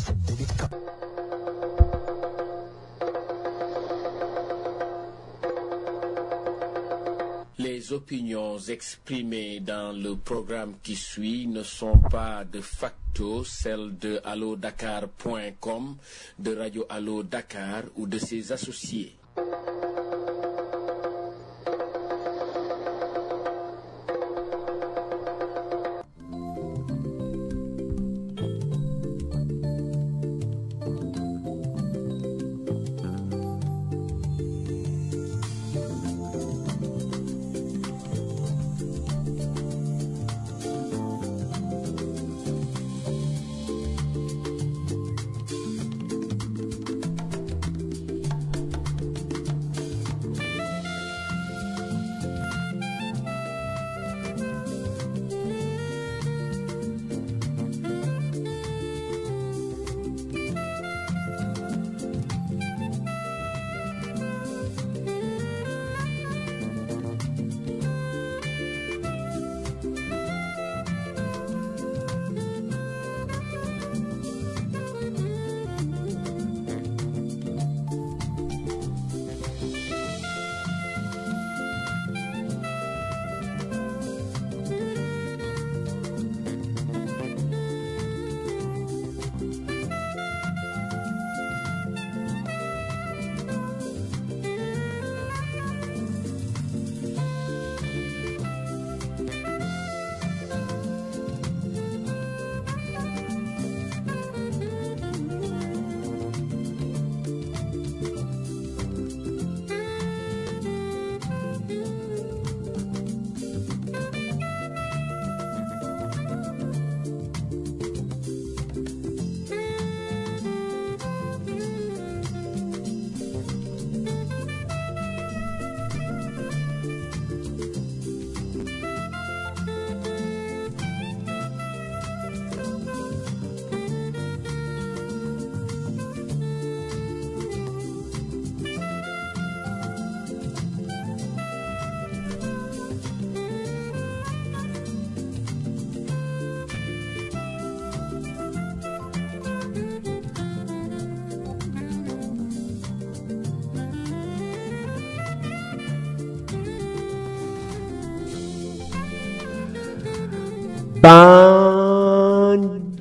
cette délicate Les opinions exprimées dans le programme qui suit ne sont pas de facto celles de allodakar.com, de Radio Allo Dakar ou de ses associés. ban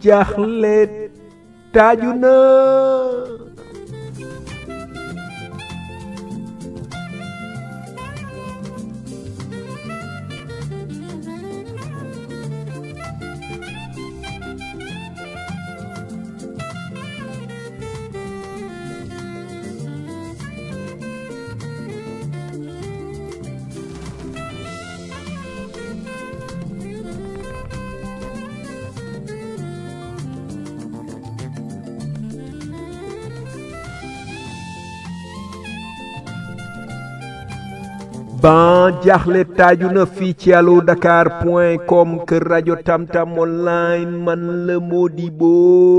jaxle taaju na ban jaxle taaju na fii ci allo dakar point com kër rajo tamtam online man la Modibo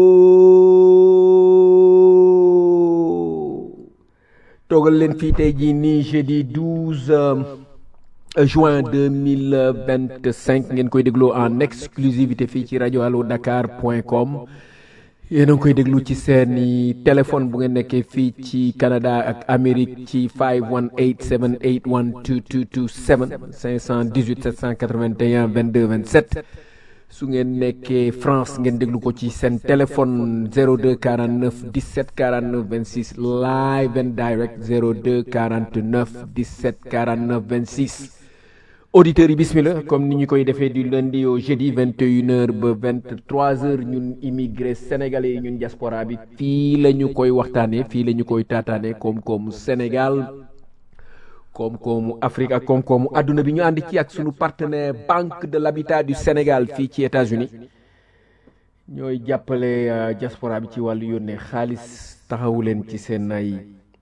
toogal leen fii tey jii nii jeudi 12 juin 2025 ngeen koy dégloo en exclusivité fii ci rajo allo dakar point com yéen a ngi koy déglu ci seeni téléphone bu ngeen nekkee fii ci Canada ak Amérique ci 518 781 2227 518 781 22 27 su ngeen nekkee France ngeen déglu ko ci seen téléphone 02 49 17 49 26 live and direct 02 49 17 49 26 auditeurs yi bismillah comme ni ñu koy defee du lundi au jeudi 21h ba 23h ñun immigré sénégalais yi ñun diaspora bi fii la ñu koy waxtaanee fii la ñu koy taataanee koom-koomu Sénégal koom-koomu Afrique ak koom-koomu adduna bi ñu ànd ci ak sunu partenaire Banque de l'Habitat du Sénégal fii ci États-Unis ñooy jàppale diaspora bi ci wàllu yónnee xaalis taxawu leen ci seen ay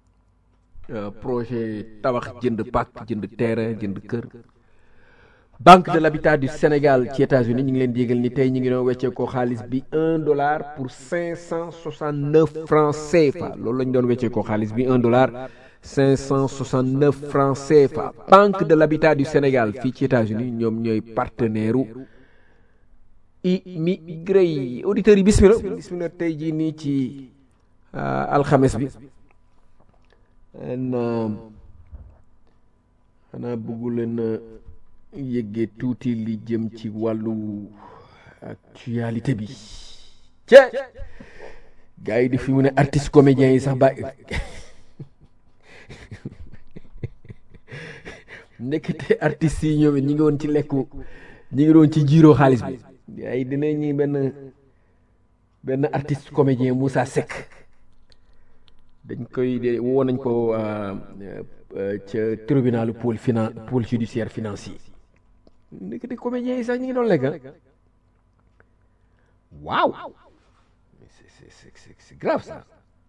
projet tabax jënd pàkk jënd terrain jënd kër. banque de l'habitat du Sénégal ci États-Unis ñu ngi leen di yégal ni tey ñu ngi doon weccee ko xaalis bi un dollar pour cinq cent soixante neuf francs CFA loolu la ñu doon weccee ko xaalis bi un dollar cinq cent soixante neuf francs CFA banque de l'habitat du Sénégal fii ci États-Unis ñoom ñooy partenaire u immigré yi auditeurs yi bismillah bismillah tey jii nii ci alxames bi xanaa bëggu leen yëggee tuuti li jëm ci wàllu actualité bi ce gars yi di fi mu ne artiste comédien yi sax ba nekkite artistes yi ñoom it ñi ngi woon ci lekku ñi ngi doon ci jiiroo xaalis bi ay dina ñi benn benn artiste comédien Moussa Seck dañ koy de woo nañ ko ca tribunalu pôle finan pôle judiciaire financier nekkite comédien yi sax ñi ngi doon lekk waaw c'est c'est c'est grave ça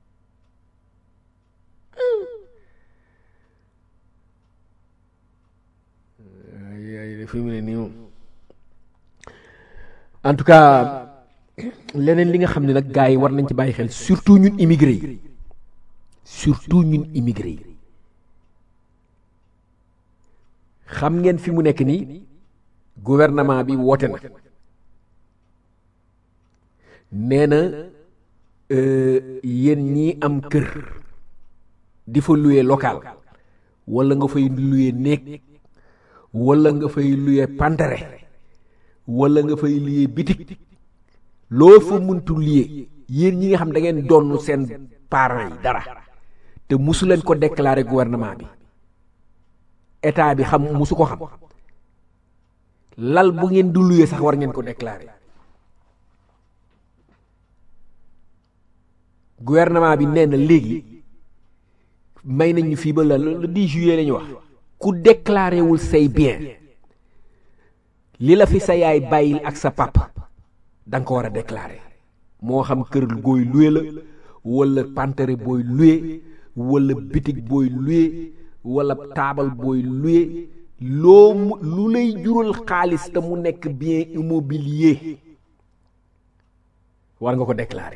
ay fi mu ne nii moom en tout cas leneen li nga xam ne nag gars yi war nañ ci bàyyi xel surtout ñun immigré yi surtout ñun immigré yi xam ngeen fi mu nekk nii gouvernement bi woote na nee na yéen ñii am kër di fa louer local wala nga fay louer néeg wala nga fay louer pantere wala nga fay louer bitik loo fa muntu louer yéen ñi nga xam da ngeen donn seen parents yi dara te musu leen ko déclarer gouvernement bi état bi xam musu ko xam lal bu ngeen du louer sax war ngeen ko déclarer gouvernement bi nee na léegi may nañ ñu fii ba la le 10 juillet la ñu wax ku déclaré wul say bien li la fi sa yaay bàyyil ak sa papa da nga ko war a déclaré moo xam kër gooy luwe la wala pantere booy luwe wala bitig booy luwe wala taabal booy luwe loo mu lu lay jural xaalis te mu nekk bien immobilier war nga ko déclaré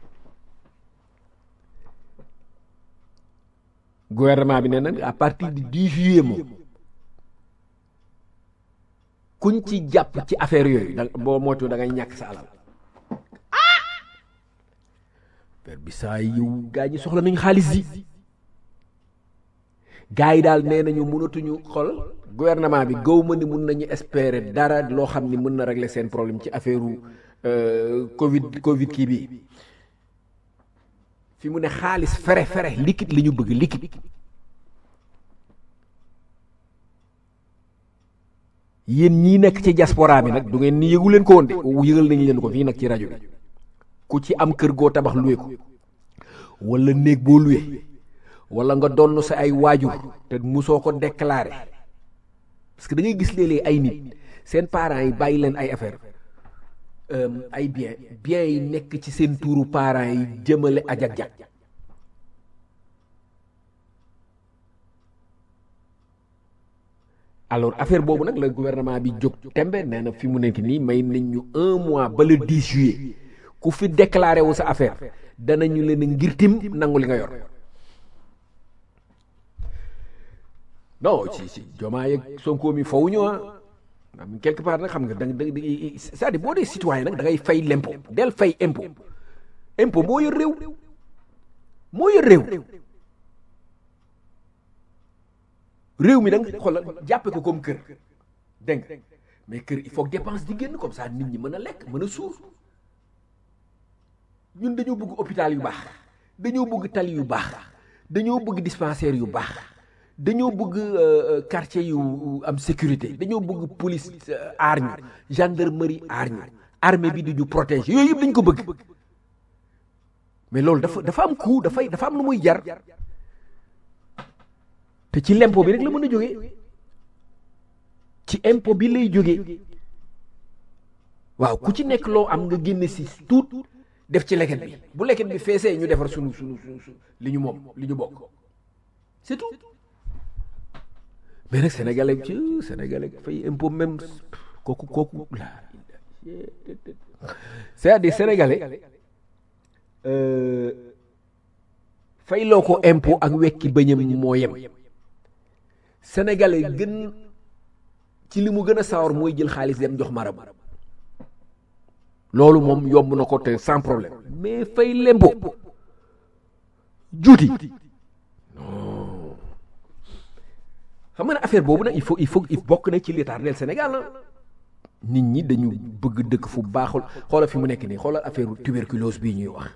gouvernement bi nee na à partir du 10 juillet moom kuñ ci jàpp ci affaire yooyu da boo moytu da ngay ñàkk sa alal affaire bi saa yow gaa ñi soxla nañu xaalis yi gaa yi daal nee nañu mënatuñu xol gouvernement bi gaw ma ni mun nañu espérer dara loo xam ni mën na régler seen problème ci affaire covid covid kii bi fi mu ne xaalis fere fere liquide li ñu bëgg liquide yéen ñii nekk ci diaspora bi nag du ngeen ni yëgu leen ko woon de yëgal nañ leen ko fii nag ci rajo bi ku ci am kër goo tabax luwe ko wala néeg boo luwe wala nga donn sa ay waajur te musoo ko déclaré parce que da ngay gis léeg-léeg ay nit seen parents yi bàyyi leen ay affaire ay bien bien yi nekk ci seen tuuru parents yi jëmale ajak jak alors affaire boobu nag la gouvernement bi jóg tembe nee na fi mu nekk nii may nañ ñu un mois ba le 10 juillet ku fi déclaré wu sa affaire danañu leen ngir tim nangu li nga yor non ci ci jomaa yeeg sonko mi fawuñu ah am quelque part nag xam nga da nga c'est-à-dire boo dee citoyen nag da ngay fay l'impôt del fay impôt impôt moo yor réew moo yor réew réew mi da nga xoolal jàppe ko comme kër dégg nga mais kër il faut que dépense di génn comme ça nit ñi mën a lekk mën a suur ñun dañoo bëgg hôpital yu baax dañoo bëgg tali yu baax dañoo bëgg dispensaire yu baax dañoo bëgg quartier yu am sécurité dañoo bëgg police aar ñu gendarmerie aar ñu armée bi di ñu protéger yooyu yëpp dañ ko bëgg mais loolu dafa dafa am coût dafay dafa am lu muy jar te ci l'impôt bi rek la mën a jógee ci impôt bi lay jógee waaw ku ci nekk loo am nga génne si tuut def ci leket bi bu leket bi feesee ñu defar sunu sunu sunu li ñu moom li ñu bokk c'est tout mais nag sénégalais ci sénégalais fay impôt même kooku kooku la c'est-à-dire sénégalais fay loo ko impôt ak wekki bëñam moo yem sénégalais gën ci li mu gën a sawar mooy jël xaalis dem jox marabu loolu moom yomb na ko te sans problème mais fay lempo juuti non xam nga ne affaire boobu nag il faut il faut il bokk na ci li tardeel Sénégal na nit ñi dañu bëgg dëkk fu baaxul xoolal fi mu nekk nii xoolal affaire tuberculose bii ñuy wax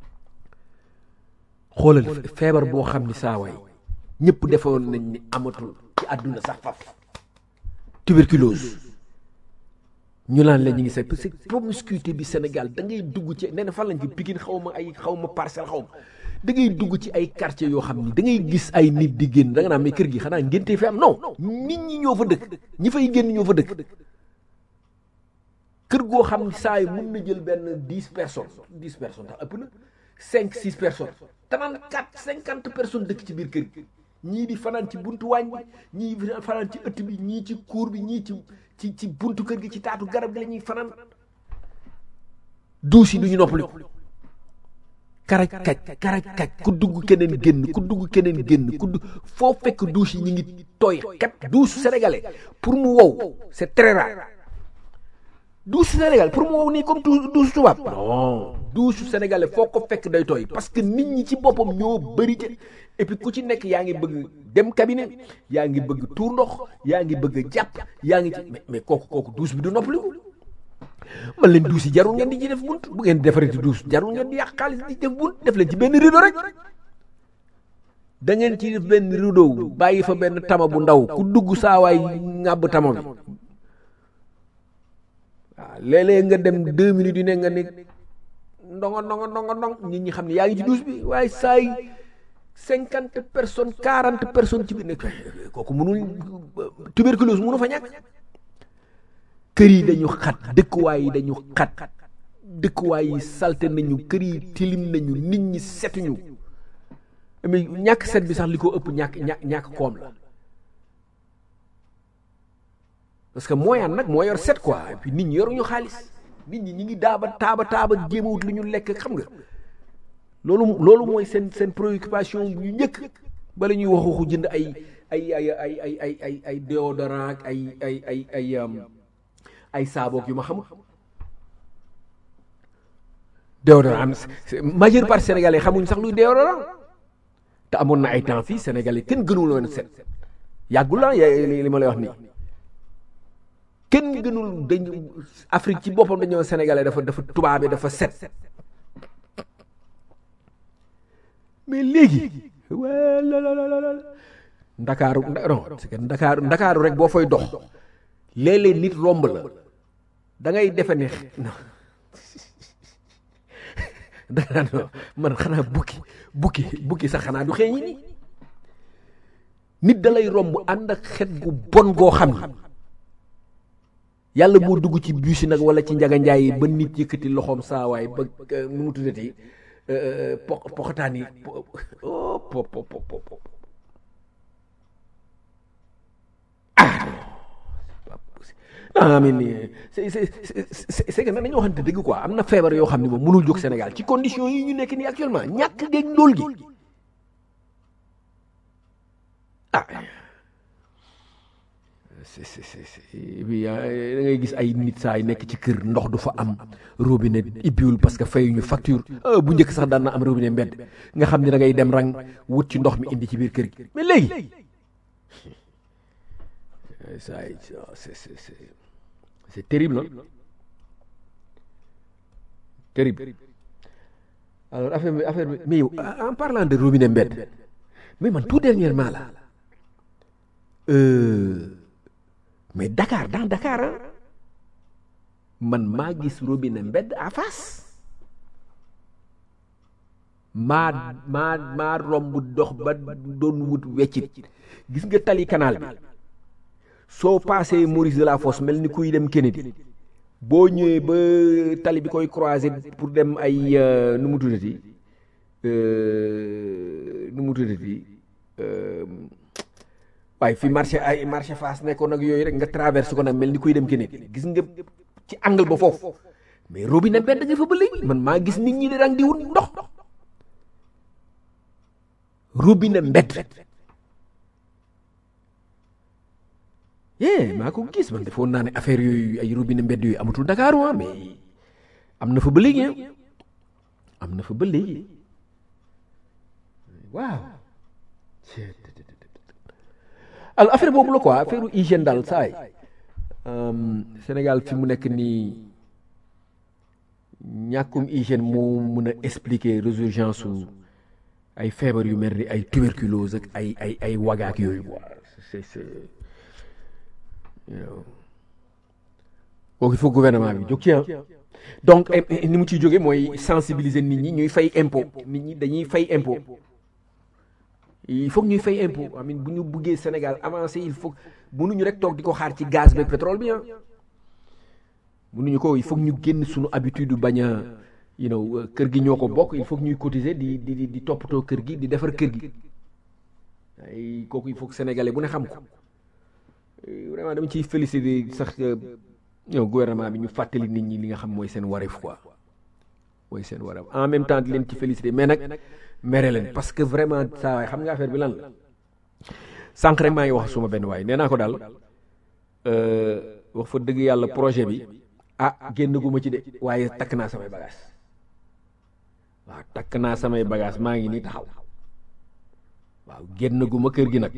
xoolal feebar boo xam ni saa waay ñëpp defoon nañ ni amatul ci àdduna sax faf tuberculose ñu naan la ñu ngi say parce que promiscuité bi Sénégal da ngay dugg ci nee na fan lañ fi Pikine xaw ma ay xaw ma parcelle xaw ma da ngay dugg ci ay quartier yoo xam ni da ngay gis ay nit di génn da nga naan mais kër gi xanaa ngénte fi am non nit ñi ñoo fa dëkk ñi fay génn ñoo fa dëkk kër goo xam ni saa yi mun na jël benn dix personnes dix personnes tax ëpp na cinq six personnes trente quatre cinquante personnes dëkk ci biir kër gi ñii di fanaan ci buntu waañ bi ñii di fanaan ci ëtt bi ñii ci kuur bi ñii ci ci ci buntu kër gi ci taatu garab gi la ñuy fanaan duus yi du ñu noppaliku karaj kaj karaj kaj ku dugg keneen génn ku dugg keneen génn ku dugg foo fekk duus yi ñu ngi tooy kat duusu sénégalais pour mu wow c'est très rare duusu sénégalais pour mu wow nii comme duusu tubaab non duusu sénégalais foo ko fekk day tooy parce que nit ñi ci boppam ñoo bëri ci et puis ku ci nekk yaa ngi bëgg dem cabinet yaa ngi bëgg tuur ndox yaa ngi bëgg jàpp yaa ngi ci mais mais kooku kooku duus bi du noppaliku man leen duus yi jarul ngeen di ci def bunt bu ngeen defaree duus jarul ngeen di yàq xaalis di def bunt def leen ci benn rideau rek da ngeen ci def benn rideau bàyyi fa benn tama bu ndaw ku dugg saawaay ŋàbb tama bi waaw léeg-léeg nga dem deux minutes yu ne nga ne ndongo ndongo ndongo ndong nit ñi xam ne yaa ngi ci duus bi waaye saay cinquante personnes quarante personnes ci biir nekk kooku mënul tuberculose mënu fa ñàkk kër yi dañu xat dëkkuwaay yi dañu xat dëkkuwaay yi salte nañu kër yi tilim nañu nit ñi setuñu mais ñàkk set bi sax li ko ëpp ñàkk ñàkk ñàkk koom la parce que moyen nag moo yor set quoi et puis nit ñi yoruñu xaalis nit ñi ñi ngi daaba taaba taaba jéemawut lu ñu lekk xam nga loolu loolu mooy seen seen préoccupation yu njëkk bala ñuy wax waxu jënd ay ay ay ay ay ay ay ay déodorant ak ay ay ay ay ay saaboog yu ma xamul déodorant am majeure partie sénégalais xamuñ sax luy déodorant te amoon na ay temps fii sénégalais kenn gënul woon set yàggul la li ma lay wax nii kenn gënul dañ Afrique ci boppam dañoo sénégalais dafa dafa tubaabe dafa set mais léegi wala ndakaaru non c'est que ndakaaru ndakaaru rek boo fay dox léeg-léeg nit romb la da ngay defe ne danga naan man xanaa bukki bukki bukki sax xanaa du xeeñi ni nit da lay romb ànd ak xet gu bon goo xam ni yàlla moo dugg ci bus yi nag wala ci njaga njaay yi ba nit yëkkati loxoom saawaay ba nu mu tuddati po poxataan yi po po po po ah mais nii c'est c'est c'est c'est que nag dañoo waxante dëgg quoi am na feebar yoo xam ne moom mënul jóg Sénégal ci conditions yi ñu nekk nii actuellement ñàkk géej ndóol gi ah c'est c'est c'est bi da ngay gis ay nit saa yi nekk ci kër ndox du fa am robinet ibbiwul parce que fayuñu facture bu njëkk sax daan na am robinet mbedd nga xam ne da ngay dem rang wut ci ndox mi indi ci biir kër gi mais léegi ça c'est c'est c'est c'est terrible hein terrible alors affaire bi affaire bi mais yow en parlant de robinet mbedd mais man tout dernièrement là euh, mais Dakar dans Dakar ah man maa gis robinet mbedd à face maa maa maa romb dox ba doon wut weccit gis nga tali canal bi soo paasee Maurice de la Fosse mel ni kuy dem Kennedy boo ñëwee ba tali bi koy croiser pour dem ay nu mu tuddati nu mu tuddati waaye fi marché ay marché Fass nekkoon nag yooyu rek nga traverse ko nag mel ni kuy dem Kennedy gis nga ci angle ba foofu mais robinet mbedd nga fa ba léegi man maa gis nit ñi di rang di wut ndox robinet mbedd yee maa ko gis man defoon naa ne affaire yooyu ay robinet mbedd yooyu amatul Dakar waa mais am na fa ba léegi am na fa ba léegi waaw alors affaire boobu la quoi affaire hygiène daal saay Sénégal fi mu nekk nii ñàkkum hygiène moo mën a expliquer résurgence su ay feebar yu mel ni ay tuberculose ak ay ay ay wagaak yooyu quoi c'est c'est kooku il faut gouvernement bi jóg ci ah donc ni mu ciy jóge mooy sensibiliser nit ñi ñuy fay impôt nit ñi dañuy fay impôt il faut ñuy fay impôt amin bu ñu buggee Sénégal avancé il faut mënuñu rek toog di ko xaar ci gaz beeg pétrole bi ah mënuñu ko il faut ñu génn suñu habitude bañ a you know kër gi ñoo ko bokk il faut ñuy cotiser di di di toppatoo kër gi di defar kër gi ay kooku il faut que sénégalais bu ne xam ko vraiment dama ciy féliciter sax yow gouvernement bi ñu fàttali nit ñi li nga xam mooy seen wareef quoi mooy seen wareef en même temps di leen ci féliciter mais nag mere leen parce que vraiment saa waay xam nga affaire bi lan la sànq rek maa ngi wax suma benn waay nee naa ko daal wax fa dëgg yàlla projet bi ah génn gu ma ci de waaye takk naa samay bagage waaw takk naa samay bagage maa ngi nii taxaw waaw génn gu ma kër gi nag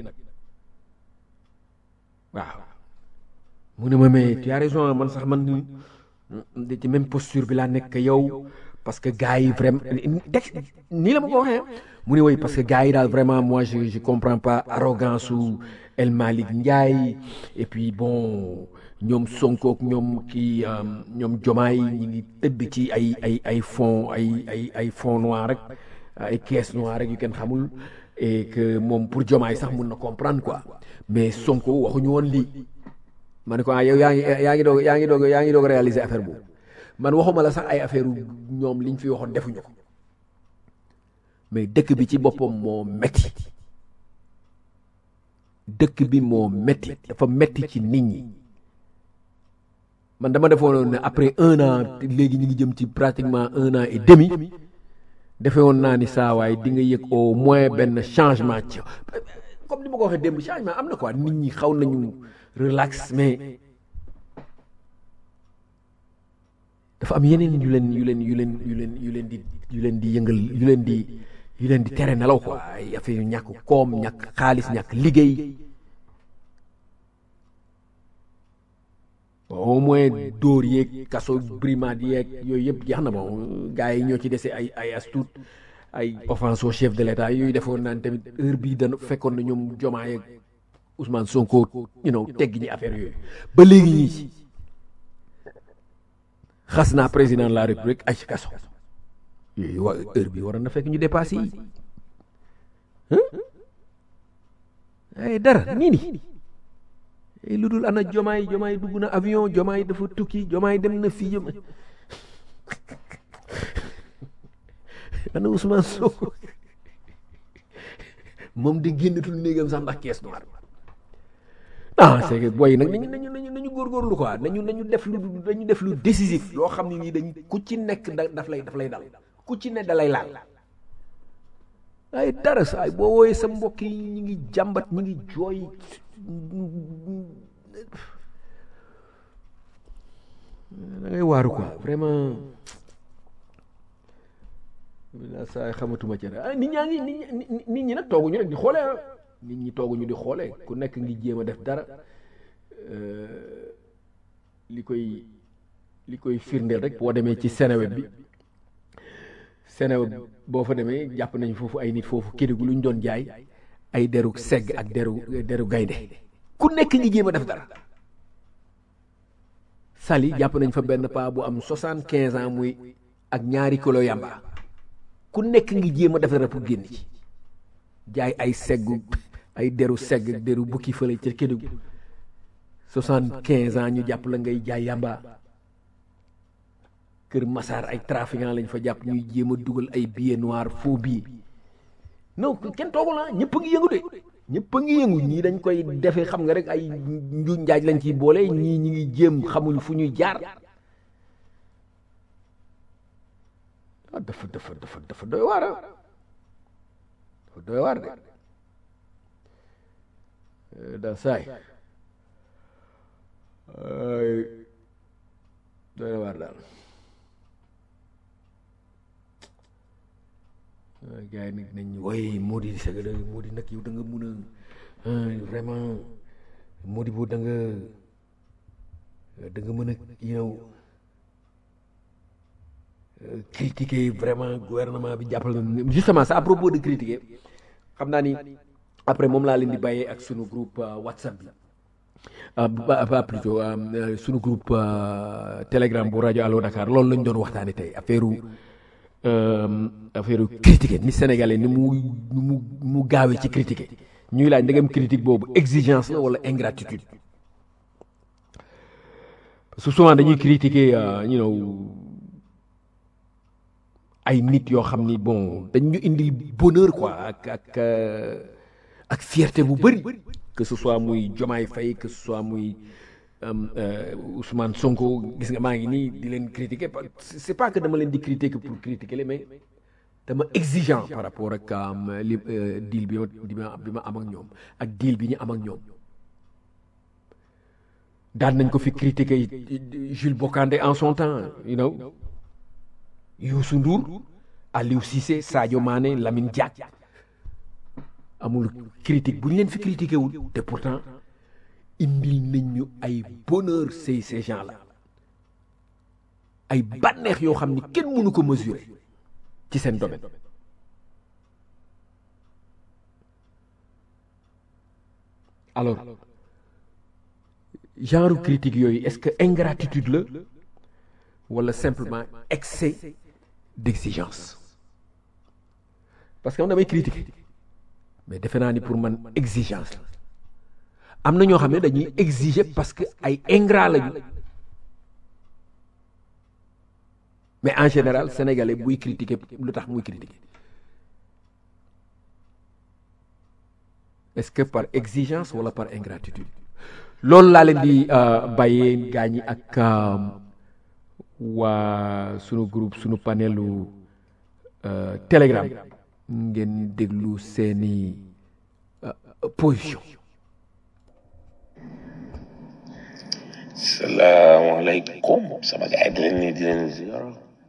waaw mu ne ma mais tu as raison man sax man ci même posture bi laa nekk yow parce que gars yi vraiment texte nii la ma ko waxee mu ne woy parce que gars yi daal vraiment moi je je comprends pas arrogance su El Malick Ndiaye et puis bon ñoom Sonko ak ñoom kii ñoom Jomaay ñi ngi tëdd ci ay ay ay fonds ay ay ay fonds noirs rek ay caisse noire rek yu kenn xamul et que moom pour Jomaay sax mun na comprendre quoi mais Sonko waxuñu woon lii ma ne ko ah yow yaa ngi yaa ngi doog yaa ngi doog yaa ngi doog réaliser affaire boobu man waxuma la sax ay affaire ñoom liñ fi waxoon defuñu ko mais dëkk bi ci boppam moo metti dëkk bi moo metti dafa metti ci nit ñi man dama defoon ne après un an léegi ñu ngi jëm ci pratiquement un an et demi defe woon naa ni saa waay di nga yëg au moins benn changement ci comme ni ma ko waxee démb changement am na quoi nit ñi xaw nañu relax mais dafa am yeneen yu leen yu leen yu leen yu leen yu leen di yu leen di yëngal yu leen di yu leen di tere nelaw quoi ay affaire yu ñàkk koom ñàkk xaalis ñàkk liggéey au moins dóor yeeg kaso brimade yeeg yooyu yëpp jeex na bon gars yi ñoo ci dese ay ay astuut ay offense au chef de l'état yooyu defoon naan tamit heure bii dana fekkoon na ñoom Diomaye ak Ousmane Sonko you know tegg ñi affaire yooyu ba léegi ñii ci xas naa président de la république ay ci kaso yooyu wa heure bi waroon na fekk ñu dépassé yi ay dara nii ni ay lu dul ana jomaay jomaay dugg na avion jomaay dafa tukki jomaay dem na fii jom ana Ousmane Sonko moom di génnatul néegam sax ndax caisse noire ah c'est que booy nag nañu nañu nañu nañu góorgóorlu quoi nañu nañu def lu dañu def lu décisif loo xam ne nii dañ ku ci nekk da daf lay daf lay dal ku ci ne da lay laal ay dara saay boo wooyee sa mbokk yi ñu ngi jàmbat ñu ngi jooy da ngay waaru quoi vraiment la saay xamatuma ci ah nit ñaa ngi nit ñi nag tooguñu rek di xoolee ah nit ñi tooguñu di xoolee ku nekk ngi jéem a def dara li koy li koy firndeel rek boo demee ci Seneweb bi Seneweb boo fa demee jàpp nañu foofu ay nit foofu Kédougou lu ñu doon jaay ay deru segg ak deru deru gaynde ku nekk ngi jéem a def dara Sali jàpp nañ fa benn paa bu am soixante quinze ans muy ak ñaari kilo yamba ku nekk ngi jéem a def dara pour génn ci jaay ay seggu ay deru segg ak deru bukki fële ca Kédougou soixante quinze ans ñu jàpp la ngay jaay yamba kër Massar ay trafiquant lañ fa jàpp ñuy jéem a dugal ay billets noirs faux billets non kenn toogul ah ñëpp a ngi yëngu de ñëpp a ngi yëngu ñii dañ koy defee xam nga rek ay njuuj njaaj lañ ciy boole ñii ñi ngi jéem xamuñ fu ñuy jaar ah dafa dafa dafa dafa doy waar ah dafa doy waar de da saay doy waar daal gars yi nag nañ woy Mody c'est que Mody nag yow da nga mun a vraiment Mody boo da nga da nga mën a yow critiquer vraiment gouvernement bi jàppal na justement ça à propos de critiquer xam naa ni après moom laa leen di bàyyee ak sunu groupe WhatsApp bi ba plutôt sunu groupe Telegram bu rajo Allo Dakar loolu lañ doon waxtaane tey affaire affaire critiquer ni sénégalais ni mu ni mu mu gaawee ci critiquer ñuy laaj ndegam critique boobu exigence la wala ingratitude parce que souvent dañuy critiquer you know ay nit yoo xam ni bon dañ ñu indil bonheur quoi ak ak ak fierté bu bëri que ce soit muy Diomaye Faye que ce soit muy Ousmane Sonko gis nga maa ngi nii di leen critiquer c'est pas que dama leen di critiquer pour critiquer les mais dama exigeant par rapport ak li deal bi ma bi ma am ak ñoom ak deal bi ñu am ak ñoom daan nañ ko fi critiquer Jules Bocandé en son temps you know Youssou Ndour Aliou Cissé Sadio Mané Lamine Diack amul critique bu ñu leen fi critiqué wul te pourtant indil nañ ñu ay bonheur ces ces gens là ay bànneex yoo xam ni kenn mënu ko mesurer ci seen domaine alors genre critique yooyu est-ce que ingratitude la wala simplement excès d'exigence parce que am damay critiquer mais defe naa ni pour man exigence la am na ñoo xam ne dañuy exiger parce que ay ingrat lañu mais en général sénégalais buy critiquer lu tax muy critiquer est-ce que par exigence wala par ingratitude loolu laa leen di bàyyee gaa ñi ak waa sunu groupe sunu panelu telegram ngeen déglu seeni position salaamaaleykum sama gars yi di leen nii di leen ziar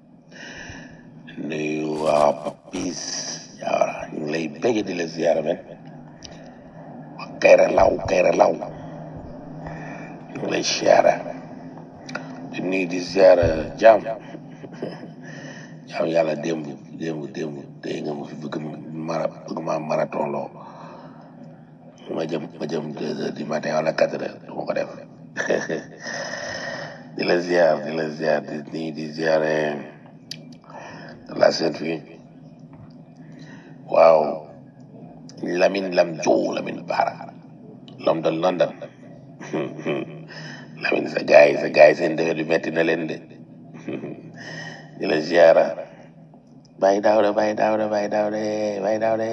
nuyu waa Papis Diawara ñu ngi lay bëgg di la ziar men waa Kayra Law Kayra Law ñu ngi lay ziara di nuyu di ziar jaam jaam yàlla démb démb démb tey nga ma fi bëgg mara bëgg ma marathon loo ma jëm ma jëm deux heures du matin wala quatre heures du ma ko def di la ziar di la ziar di nuyu di ziare la seen fii waaw Lamine Lam Jow Lamine Bara l'homme de London Lamine sa gars yi sa gars yi seen dëgër di metti na leen de di la ziara Baye Daouda Baye Daouda Baye Daouda Baye Daouda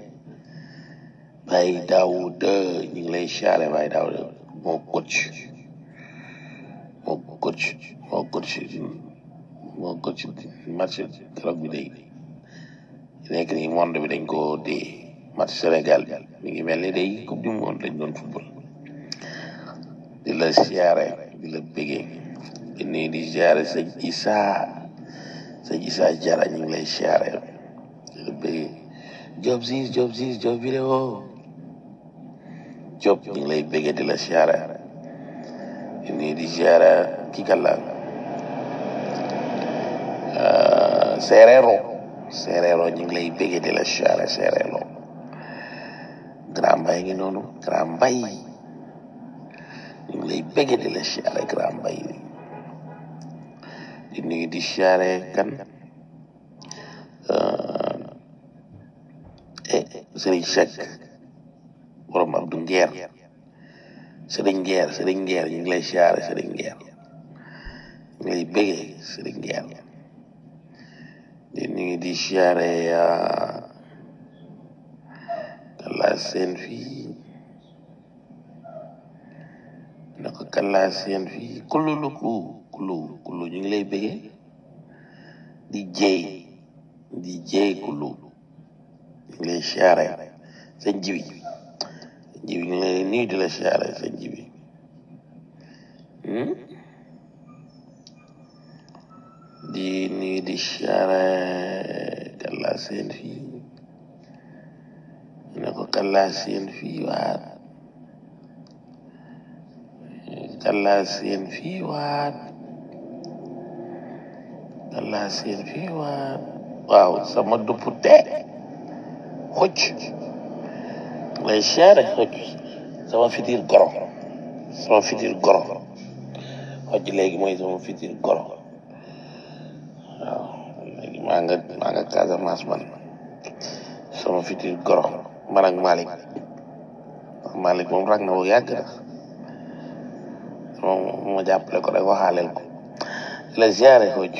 Baye Daouda ñu ngi lay ziare Baye Daouda moo coach moo coach moo coach moo coach match keroog bi day nekk nii monde bi dañ ko dee match Sénégal bi mi ngi mel ni day coupe du monde lañ doon football di la siyaare di la bëggee di nuyu di siyaare sëñ Issa sëñ Issa Jara ñu ngi lay siyaare di la bëggee Job Ziz Job Ziz Job vidéo Job ñu ngi lay bëggee di la siyaare di nuyu di siyaare kii kan la Serero Serero ñu ngi lay bëggee di la siyaare Serero Grand Mbaye ngi noonu Grand Mbaye ñu ngi lay bëggee di la siyaare Grand Mbaye di nuyu di siyaare kan Serigne Seck borom Abdou Nguer Serigne Nguer Serigne Nguer ñu ngi lay siyaare Serigne Nguer ñu ngi lay bëggee Serigne Nguer di nuyu di siyaare kan laa seen fii naka kan laa seen fii kullu lu ku kullu kullu ñu ngi lay bëggee di jéy di jéy kullu ñu ngi lay siyaare seen jibi seen jibi ñu ngi lay nuyu di la siyaare seen jibi di nuyu di siyaare kan laa seen fii kalla seen fii waat kalla seen fii waat kalla seen fii waat waaw sama dupp te xocc lay siyaare xocc sama fitir goro sama fitir goro xocc léegi mooy sama fitir goro waaw léegi maa nga maa nga Casamance man sama fitir goro man ak Malick Malick moom rag na bu yàgg na moom ma jàppale ko rek waxaaleel ko la ziare xocc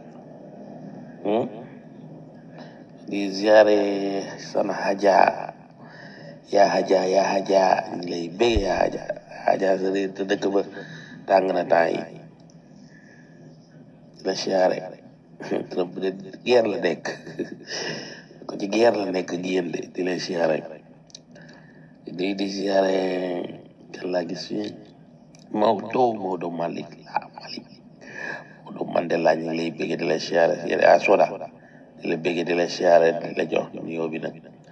di ziare sana haja yaa haja yaa haja ñu lay bëgg yaa haja haja sa réer te dëkk ba tàng na temps yi la ziare Trump de guerre la nekk ko ci guerre la nekk ak yéen de di la ziare di di ziare kan laa gis fi Maodo Maodo Malick ah Malick Maodo Mandela ñu ngi lay bëgg di la ziare yéen a soda di la bëgg di la siyaare di la jox nuyoo bi nag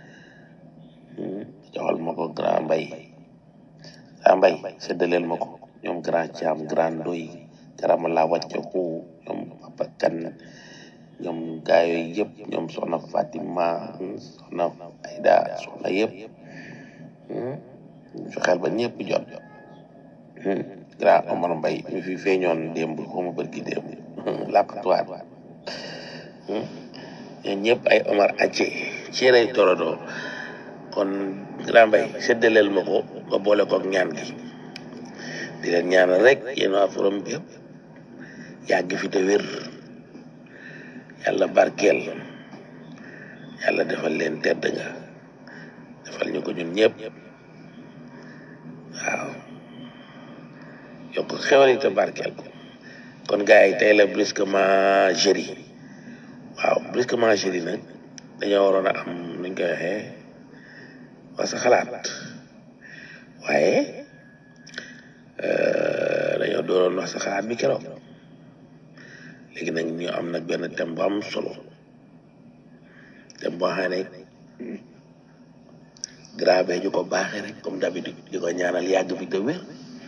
joxal ma ko grand mbay grand mbay séddaleel ma ko ñoom grand Thiam grand Ndoy garama laa wàcce ko ñoom papa kan ñoom gaay yooyu yëpp ñoom soxna Fatima soxna Aida soxna yëpp fexeel ba ñëpp jot grand Omar Mbay mi fi feeñoon démb xawma bërki démb làqatuwaat ñoom ñëpp ay Omar acce ci rey torodo kon grand mbay séddaleel ma ko nga boole ko ak ñaan gi di leen ñaanal rek yéen waa forom bi yëpp yàgg fi te wér yàlla barkeel yàlla defal leen tedd nga defal ñu ko ñun ñëpp waaw yokk xewal yi te barkeel ko kon gars yi tey la brusquement jeudi waaw brusquement jeudi nag dañoo waroon a am nuñ koy waxee wax sa xalaat waaye dañoo dooroon wax sa xalaat bi keroog léegi nag ñu am nag benn thème bu am solo thème boo xam ne grave ñu ko baaxee rek comme d'habitude di ko ñaanal yàgg fi te wér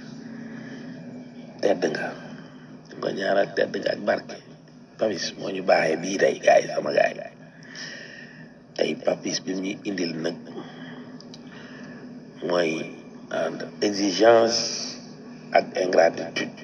tedd nga di ko ñaanal tedd nga ak barke papis moo ñu baaxee bii tey gaay yi sama gaay tey papis bi ñu indil nag mooy entre exigence ak ingratitude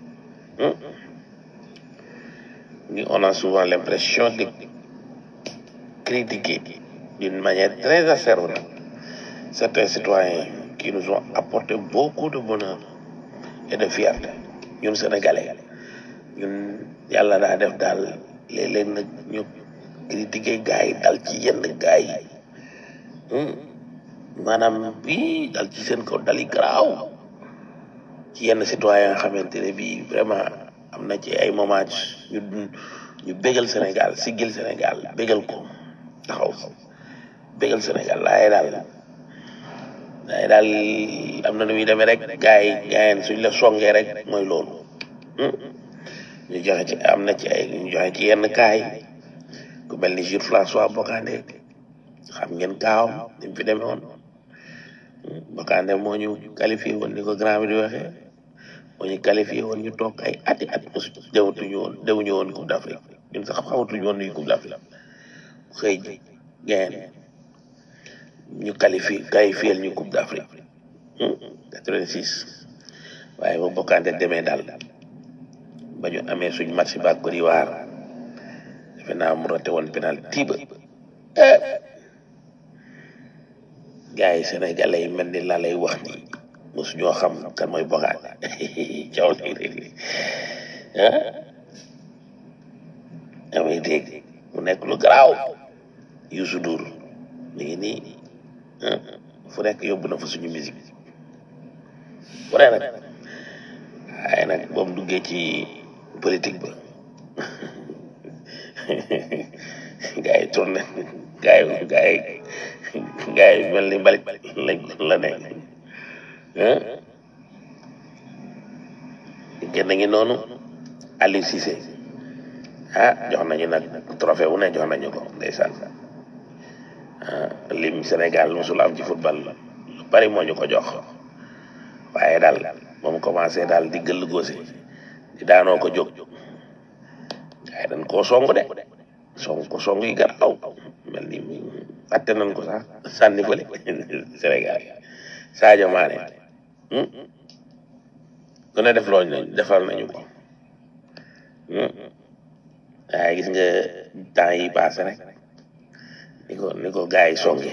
ñu on a souvent l'impression de critiquer d'une manière très acerbe certains citoyens qui nous ont apporté beaucoup de bonheur et de fierté ñun sénégalais ñun yàlla daa def daal léeg-léeg nag ñu critiquer gars yi dal ci yenn gars yi maanaam bii dal ci seen kaw dali garaaw ci yenn citoyen nga xamante ne bii vraiment am na ci ay moment ñu ñu bégal Sénégal siggil Sénégal bégal ko taxaw bégal Sénégal laaye daal laaye daal am na nu muy demee rek gars yi gaayeen suñ la songee rek mooy loolu ñu joxe ci am na ci ay ñu joxe ci yenn kaay ku mel ni Jules François Bocandé xam ngeen kaawam ni mu fi demee woon Bocandé moo ñu qualifié woon ni ko grand bi di waxee moo ñu qualifié woon ñu toog ay ati at mosu dewatuñu woon dewuñu woon Coupe d'Afrique ñun sax xamatuñu woon nuy Coupe d'Afrique xëy ji gain ñu qualifié qualifié ñu Coupe d'Afrique 86 waaye ba Bocandé demee daal ba ñu amee suñ match ba Côte d'Ivoire defe naa mu raté woon penalty ba gars yi sénégalais yi mel ni laa lay wax ni mosu ñoo xam kan mooy Bocandé caw lay dégg ah damay dégg mu nekk lu garaaw Youssou Ndour mi ngi nii fu nekk yóbbu na fa suñu musique bu ne nag waaye nag ba mu duggee ci politique ba gars yi tourné gars yi gars yi gars yi mel ni mbalit lañ la nekk génn ngi noonu Aliou Cissé ah jox nañu nag trophée wu ne jox nañu ko ndeysaan lim Sénégal mosul am ci football lu bari moo ñu ko jox waaye daal moom commencé daal di gëll góose di daanoo ko jóg waaye dañ koo song de song ko song yi garaaw mel ni atte nañ ko sax sànni fële Sénégal Sadio Mané ku ne def loolu nañ defal nañu ko waaye gis nga temps yi passé rek ni ko ni ko gars yi songe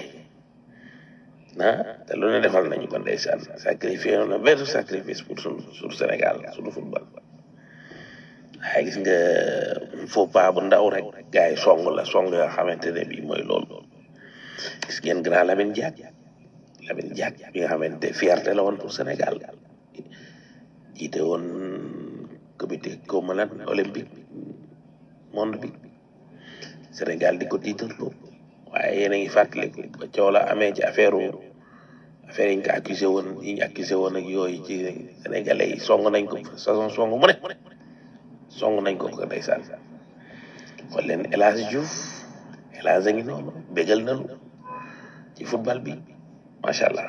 ah te lu ne defal nañu ko ndeysaan sacrifié na benn sacrifice pour suñu sur Sénégal suñu football waaye gis nga faux pas bu ndaw rek gars yi song la song yoo xamante ne bii mooy loolu gis ngeen grand Lamine Diack Lamine Diack bi nga xamante fierté la woon pour Sénégal jiite woon comité comme lan olympique monde bi Sénégal di ko tiitarloo waaye yéen a ngi fàttaliku ba coow la amee ci affaire affaire yi ñu ko accusé woon yi ñu accusé woon ak yooyu ci sénégalais yi song nañ ko saison song mu ne song nañ ko ko ndeysaan xool leen El Hadj Diouf El Hadj a ngi noonu bégal nañu ci football bi macha allah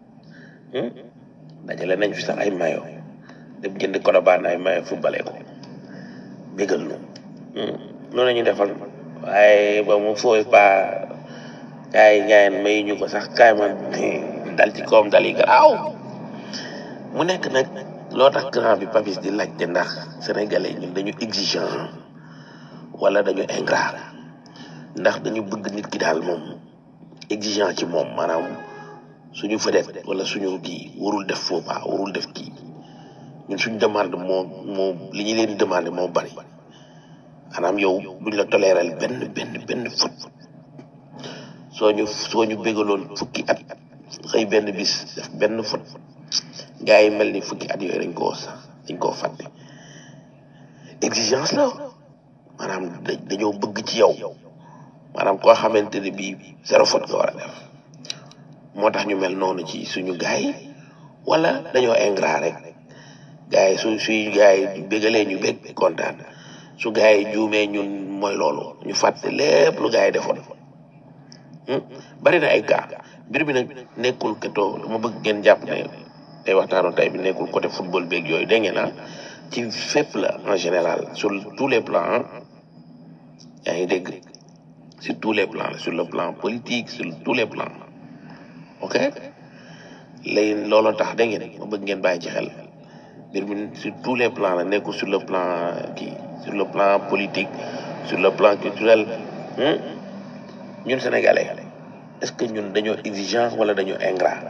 dajale nañ fi sax ay mayo dem jënd Colobane ay mayo footballé ko bégal nu noonu la ñu defal waaye ba mu fooy pas gars yi gars may ñu ko sax kaay ma dal ci koom dal yi garaaw mu nekk nag loo tax grand bi Papis di laajte ndax sénégalais ñun dañu exigeant wala dañu ingrat ndax dañu bëgg nit ki daal moom exigeant ci moom maanaam suñu vedette wala suñu kii warul def faux pas warul def kii ñun suñu demande moo moo li ñu leen di demandé moo bari maanaam yow duñ la toléral benn benn benn fut soo ñu soo ñu bégaloon fukki at xëy benn bis def benn fut gars yi mel ni fukki at yooyu dañ koo sax dañ koo fàtte exigence la maanaam dañoo bëgg ci yow maanaam koo xamante ne bii zéro faute nga war a def moo tax ñu mel noonu ci suñu gars yi wala dañoo ingrat rek gars yi su suy gars yi bégalee ñu bég kontaan su gars yi juumee ñun mooy loolu ñu fàtte lépp lu gars yi defoon bari na ay cas mbir mi nag nekkul ketoo dama bëgg ngeen jàpp ne tey waxtaanu tey bi nekkul côté football beeg yooyu dégg ngeen ah ci fépp la en général sur tous les plans yaa ngi dégg sur tous les plans sur le plan politique sur tous les plans ok léegi looloo tax dégg ngeen ma bëgg ngeen bàyyi ci xel mbir mi sur tous les plans la nekkul sur le plan kii sur le plan politique sur le plan culturel ñun sénégalais est-ce que ñun dañoo exigeant wala dañoo ingrat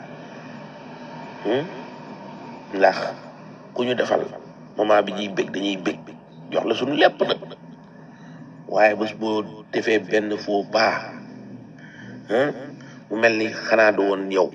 ndax ku ñu defal moment bi ñuy bég dañuy bég jox la suñu lépp nag waaye bés boo defee benn faux pas mu mel ni xanaa du woon yow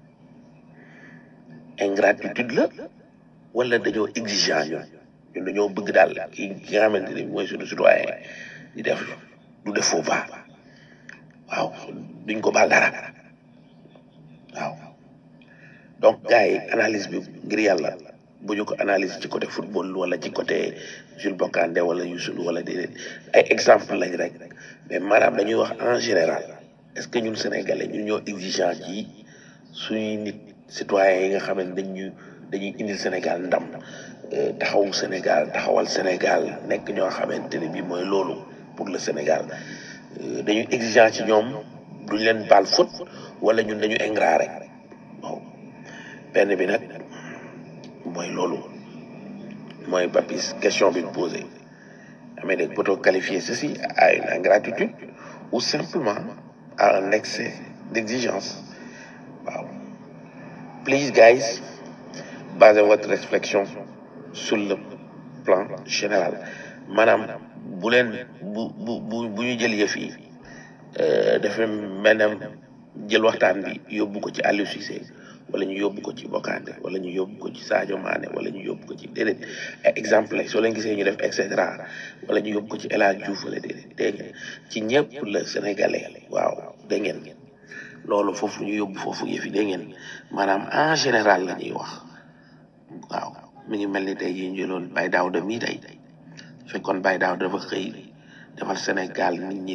ingratitude la wala dañoo exigeant ñun ñun dañoo bëgg daal ki ki nga xamante ni mooy suñu citoyen di def du def faux pas waaw duñ ko baal dara waaw donc gars yi analyse bi ngir yàlla bu ñu ko analyse ci côté football wala ci côté Jules Bocandé wala Youssou wala déedéet ay exemple lañ rek mais maanaam dañuy wax en général est-ce que ñun sénégalais ñun ñoo exigeant ci suñuy nit citoyens yi nga xam ne dañu dañuy indil Sénégal ndam taxawu Sénégal taxawal Sénégal nekk ñoo xamante ne bii mooy loolu pour le Sénégal dañuy exigeant ci ñoom duñ leen baal faute wala ñun dañu ingrat rek waaw benn bi nag mooy loolu mooy Papis question bi posé amee dégg peut-on qualifier ceci à une ingratitude ou simplement à un excès d'exigence waaw please guys basez votre réflexion sur le plan général maanaam bu leen bu bu bu bu ñu jël yëf yi dafa mel ne jël waxtaan bi yóbbu ko ci Aliou Cissé wala ñu yóbbu ko ci Bokandé wala ñu yóbbu ko ci Sadio Mané wala ñu yóbbu ko ci déedéet ay exemple la soo leen gisee ñu def et cetera wala ñu yóbbu ko ci El Hadj Diouf wala déedéet dégg ngeen ci ñëpp la sénégalais waaw dégg ngeen loolu foofu ñu yóbbu foofu yëf yi dégg ngeen maanaam en général la ñuy wax waaw mi ngi mel ni tey jii ñu jëloon Baye Daouda mii tey fekkoon Baye Daouda dafa xëy defal Sénégal nit ñi di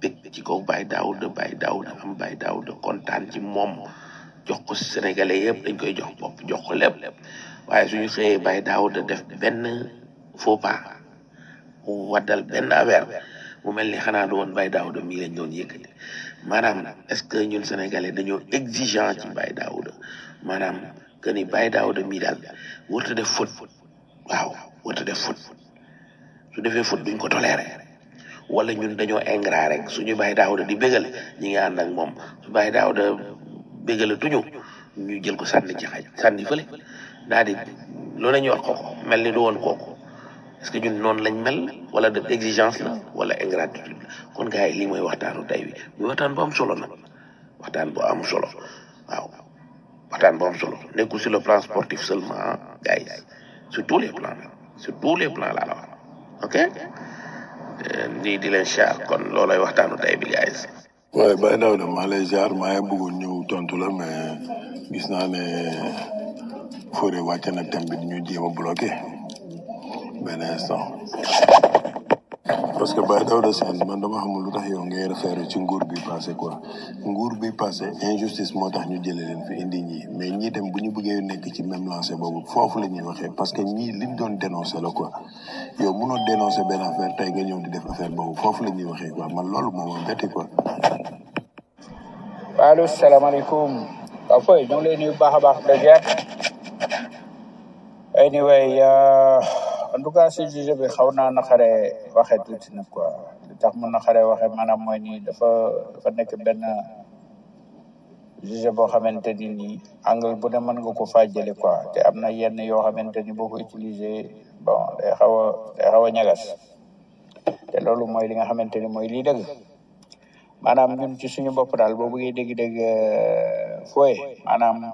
bég ci kaw Baye Daouda Baye Daouda am Baye Daouda kontaan ci moom jox ko sénégalais yëpp dañ koy jox bopp jox ko lépp waaye suñu xëyee Baye Daouda def benn faux pas waddal benn affaire mu mel ni xanaa du woon Baye Daouda mii lañ doon yëkkati maanaam est-ce que ñun sénégalais dañoo exigeant ci Baye Daouda maanaam que ni Baye Daouda mii daal warut a def faute waaw warut a def faute su defee faute duñ ko toléré wala ñun dañoo ingrat rek suñu Baye Daouda di bégal ñi ngi ànd ak moom su Baye Daouda bégala tuñu ñu jël ko sànni ci xaj sànni fële daal di loolu la ñuy wax kooku mel ni du woon kooku est-ce que ñun noonu lañ mel wala de exigence la wala ingratitude la kon gars yi lii mooy waxtaanu tey wi muy waxtaan bu am solo nag waxtaan bu am solo waaw waxtaan bu am solo nekkul sur le plan sportif seulement gars yi sur tous les plans sur tous les plans laa la wax ok nii di leen char kon loolay waxtaanu tey bi gars yi waaye Baye Daouda maa lay ziar maa ngi bëggoon ñëw tontu la mais gis naa ne Fodé wàcce na thème bi ñu jéem a bloqué benn instant parce que Baye Daouda Sène man dama xamul lu tax yow ngay référé ci nguur bi passé quoi nguur bi passé injustice moo tax ñu jëlee leen fi indi ñii mais ñii dem bu ñu bëggee nekk ci même lancé boobu foofu la ñuy waxee parce que ñii liñ doon dénoncé la quoi yow mënoo dénoncé benn affaire tey nga ñëw di def affaire boobu foofu la ñuy waxee quoi man loolu moo ma betti quoi. allo salaamaaleykum waaw fooy ñu ngi lay nuyu bu baax a baax de ziar anyway uh, en tout cas si sujet bi xaw naa naqare waxee tuuti nag quoi li tax mu naqare waxee maanaam mooy nii dafa dafa nekk benn sujet boo xamante ni nii angle bu ne mën nga ko faa jële quoi te am na yenn yoo xamante ni boo ko utiliser bon day xaw a day xaw a ñagas te loolu mooy li nga xamante ni mooy lii dëgg maanaam ñun ci suñu bopp daal boo bëggee dégg-dégg fooye maanaam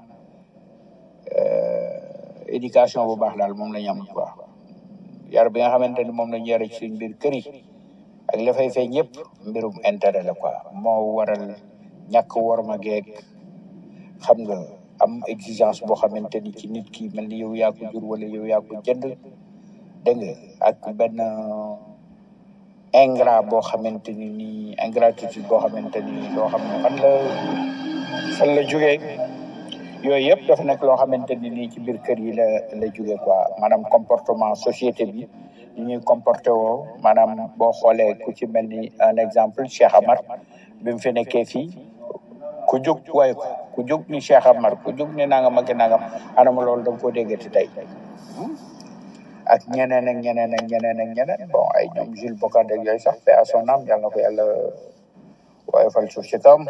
éducation bu baax daal moom la ñu am bu baax yar bi nga xamante ni moom la ñu yare ci suñ biir kër yi ak la fay feeñ yëpp mbirum intérêt la quoi moo waral ñàkk worma geeg xam nga am exigence boo xamante ni ci nit ki mel ni yow yaa ko jur wala yow yaa ko jënd dégg nga ak benn ingrat boo xamante ni nii ingratitude boo xamante ni loo xam ne fan la fan la jógee yooyu yëpp dafa nekk loo xamante ni nii ci biir kër yi la la jógee quoi maanaam comportement société bi ni ñuy comporté woo maanaam boo xoolee ku ci mel ni un exemple Cheikh Amar bi mu fi nekkee fii ku jóg waaye ko ku jóg ni Cheikh Amar ku jóg ni nangam ak nangam anama loolu da nga koo déggati tey ak ñeneen ak ñeneen ak ñeneen ak ñeneen bon ay ñoom Jules Bocandé ak yooyu sax paix à son âme yàlla na ko yàlla woyofal suuf ci kawam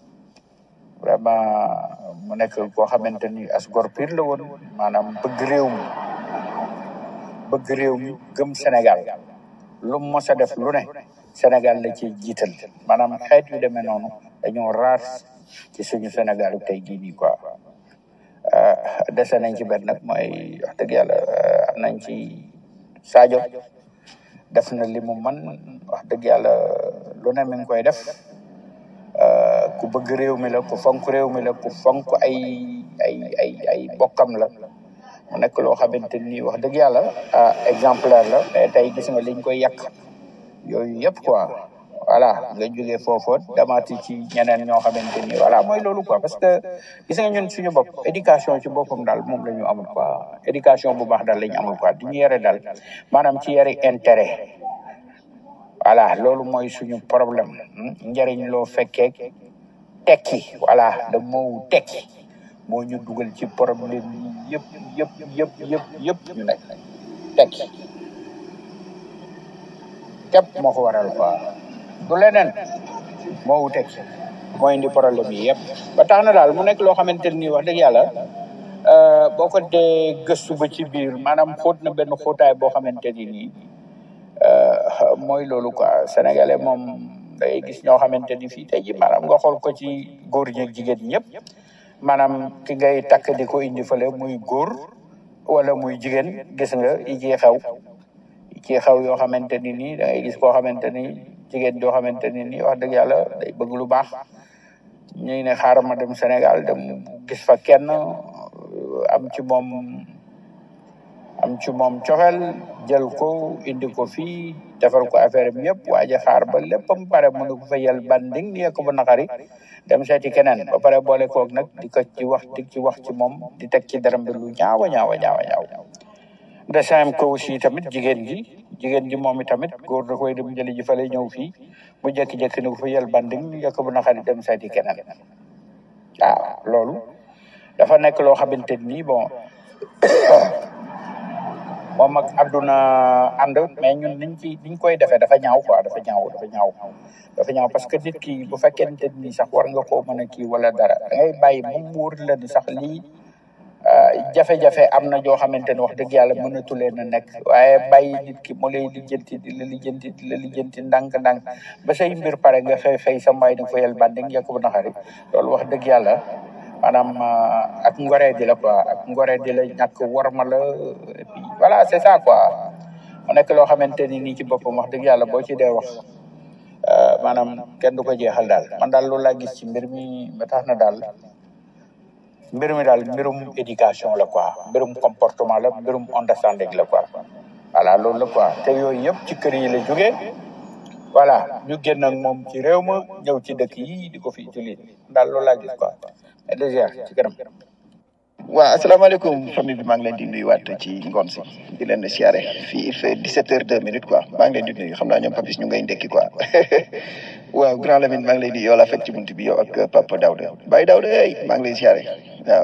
vraiment mu nekk koo xamante ni as gor pire la woon maanaam bëgg réew mi bëgg réew mi gëm Sénégal lu mu mos a def lu ne Sénégal la ci jiital maanaam xeet yu demee noonu dañoo raar ci suñu Sénégal tey jii nii quoi dese nañ ci benn nag mooy wax dëgg yàlla am nañ ci Sadio def na li mu man wax dëgg yàlla lu ne mi ngi koy def ku bëgg réew mi la ku fonk réew mi la ku fonk ay ay ay ay bokkam la mu nekk loo xamante ni wax dëgg yàlla ah exemplaire la mais tey gis nga liñ koy yàq yooyu yëpp quoi voilà nga jógee foofu damaati ci ñeneen ñoo xamante ni voilà mooy loolu quoi parce que gis nga ñun suñu bopp éducation ci boppam daal moom la ñu amul quoi éducation bu baax daal la ñu amul quoi di ñu yare daal maanaam ci yare intérêt voilà loolu mooy suñu problème njëriñ loo fekkee tekki voilà da moo tekki moo ñu dugal ci problème yi yëpp yëpp yëpp yëpp yëpp ñu nekk tekki képp moo ko waral quoi du leneen moo wu tekki moo indi problème yi yëpp ba tax na daal mu nekk loo xamante ni wax dëgg yàlla boo ko dee gëstu ba ci biir maanaam xóot na benn xóotaay boo xamante ni nii mooy loolu quoi sénégalais moom day gis ñoo xamante ni fii tey ji maanaam nga xool ko ci góor ñi ak jigéen ñëpp maanaam ki ngay takk di ko indi fële muy góor wala muy jigéen gis nga yi ciy xew yi ciy xew yoo xamante ni nii da ngay gis koo xamante ni jigéen joo xamante ni nii wax dëgg yàlla day bëgg lu baax ñuy ne xaaral ma dem Sénégal dem gis fa kenn am ci moom am ci moom cofeel jël ko indi ko fii defar ko affaire bi yëpp waaye xaar ba léppam pare mu ne ko fa yel banding ni ko bu naqari dem seeti keneen ba pare boole koog nag di ko ci wax di ci wax ci moom di teg ci daram bi lu ñaawa ñaawa ñaawa ñaaw de sem ko aussi tamit jigéen ji jigéen ji moom i tamit góor da koy dem jëli ji fa lay ñëw fii mu jékki-jékki ne ko fa yel banding ni ko bu naqari dem seeti keneen waaw loolu dafa nekk loo xamante ni bon moom ak àdduna ànd mais ñun niñ ci niñ koy defee dafa ñaaw quoi dafa ñaaw dafa ñaaw dafa ñaaw parce que nit ki bu fekkente ni sax war nga koo mën a kii wala dara da ngay bàyyi ba mu wóor la ni sax lii jafe-jafe am na joo xamante ni wax dëgg yàlla mënatu leen a nekk waaye bàyyi nit ki mu lay lijjanti di la lijjanti di la lijjanti ndànk-ndànk ba say mbir pare nga xëy xëy sa mbay di nga fa yel bandi nga ko naxari loolu wax dëgg yàlla maanaam ak ngoree di la quoi ak ngoree di la ñàkk warma la et puis voilà c'est ça quoi mu nekk loo xamante ni nii ci boppam wax dëgg yàlla boo ci dee wax maanaam kenn du ko jeexal daal man daal loolu laa gis ci mbir mi ba tax na daal mbir mi daal mbirum éducation la quoi mbirum comportement la mbirum understanding la quoi voilà loolu la quoi te yooyu yëpp ci kër yi la jógee voilà ñu génn ak moom ci réew ma ñëw ci dëkk yi di ko fi utiliser daal loolu laa gis quoi mais déjà ci kanam waaw asalaamaaleykum famille bi maa ngi leen di nuyuwaat ci ngoon si di leen siyaare fii il fait 17 heures 2 minutes quoi maa ngi leen di nuyu xam naa ñoom papis ñu ngay ndekki quoi waaw grand Lamine maa ngi lay di yow la fekk ci buntu bi yow ak papa Daouda Baye Daouda hey maa ngi lay siyaare waaw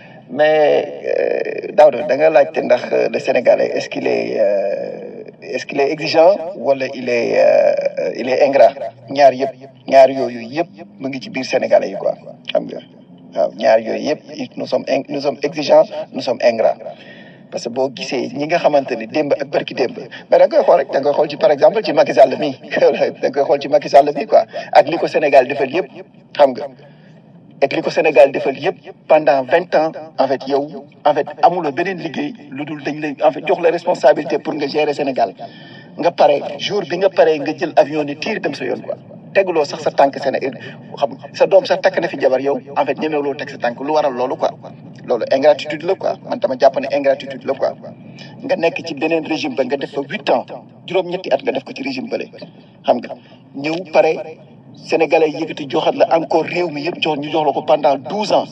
mais Daouda da nga laajte ndax le Sénégalais est-ce qu'il est est-ce qu'il est exigeant wala il est il est ingrat ñaar yëpp ñaar yooyu yëpp mu ngi ci biir Sénégalais yi quoi xam nga. waaw ñaar yooyu yëpp nous sommes nous sommes exigeants nous sommes ingrats parce que boo gisee ñi nga xamante ni démb ak barki démb mais da nga koy xool rek da nga koy xool ci par exemple ci Macky Sall mi da nga koy xool ci Macky Sall mi quoi ak li ko Sénégal defal yëpp xam nga ak li ko Sénégal defal yëpp pendant vingt ans en fait yow en fait amuloo beneen liggéey lu dul dañ lay en fait jox la responsabilité pour nga gérer Sénégal nga pare jour bi nga pare nga jël avion ni tiir dem sa yoon quoi teguloo sax sa tànk Sénégal xam sa doom sax takk na fi jabar yow en fait ñemewuloo teg sa tànk lu waral loolu quoi loolu ingratitude la quoi man dama jàpp ne ingratitude la quoi nga nekk ci beneen régime ba nga def fa huit ans juróom-ñetti at nga def ko ci régime bële xam nga ñëw pare sénégalais yëkkati joxat la encore réew mi yëpp jox ñu jox la ko pendant douze ans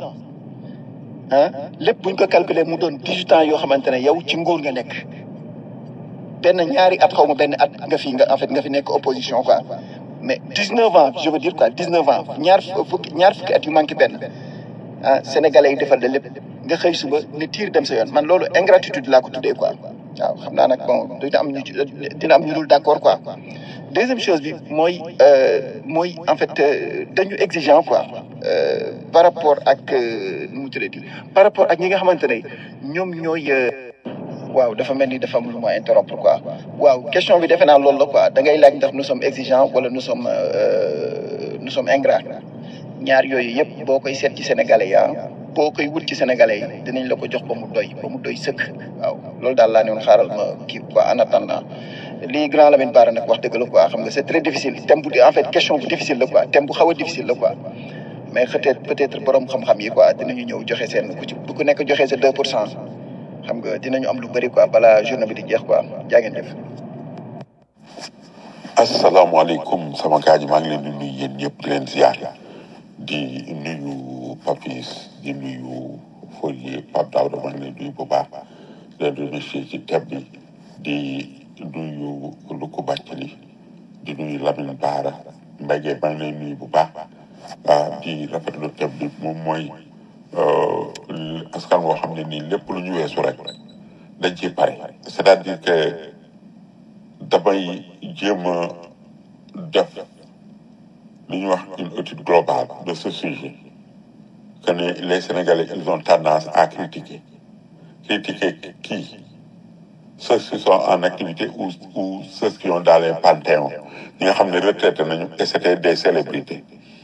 ah lépp buñ ko calculer mu doon dix-huit ans yoo xamante ne yow ci nguur nga nekk benn ñaari at xaw ma benn at nga fi nga en fait nga fi nekk opposition quoi mais 19 ans je veux dire quoi 19 ans ñaar fukki ñaar fukki at yu manqué benn ah sénégalais yi defal la lépp nga xëy suba ne tiir dem sa yoon man loolu ingratitude laa ko tuddee quoi waaw xam naa nag bon dina am ñu dina am ñu dul d'accord quoi. deuxième chose bi mooy mooy en fait dañu exigeant quoi par rapport ak nu mu tuddati par rapport ak ñi nga xamante ne ñoom ñooy. waaw dafa mel ni dafa am lu ma interrompre quoi waaw question bi defe naa loolu la quoi da ngay laaj ndax nous sommes exigeants wala nous sommes nous sommes ingrats ñaar yooyu yëpp boo koy seet ci sénégalais yi boo koy wut ci sénégalais yi dinañ la ko jox ba mu doy ba mu doy sëkk waaw loolu daal laa ne woon xaaral ma kii quoi en attendant lii grand Lamine Bara nag wax dëgg la quoi xam nga c'est très difficile thème bu en fait question bu difficile la quoi thème bu xaw a difficile la quoi mais peut-être peut-être borom xam-xam yi quoi dinañu ñëw joxe seen ku ci bu ku nekk joxe sa 2 pour cent xam nga dinañu am lu bëri quoi balaa journée bi di jeex quoi jaa ngeen jëf. asalaamaaleykum sama gars yi maa ngi leen di nuyu yéen ñëpp di leen ziar di nuyu Papis di nuyu Folie Pape Daouda maa ngi leen di nuyu bu baax di leen remercier ci thème bi di nuyu Luku Bàccali di nuyu Lamine Bara Mbaye maa ngi leen nuyu bu baax di rafetlu thème bi moom mooy askan woo xam ne nii lépp lu ñu weesu rek dañ ciy pare c'est-à-dire que damay jéem a def li ñuy wax une étude globale de ce sujet que ne les Sénégalais ils ont tendance à critiquer critiquer qui ceux qui sont en activité ou ou ceux qui ont dans les panthéons ñi nga xam ne retraité nañu et c'était des célébrités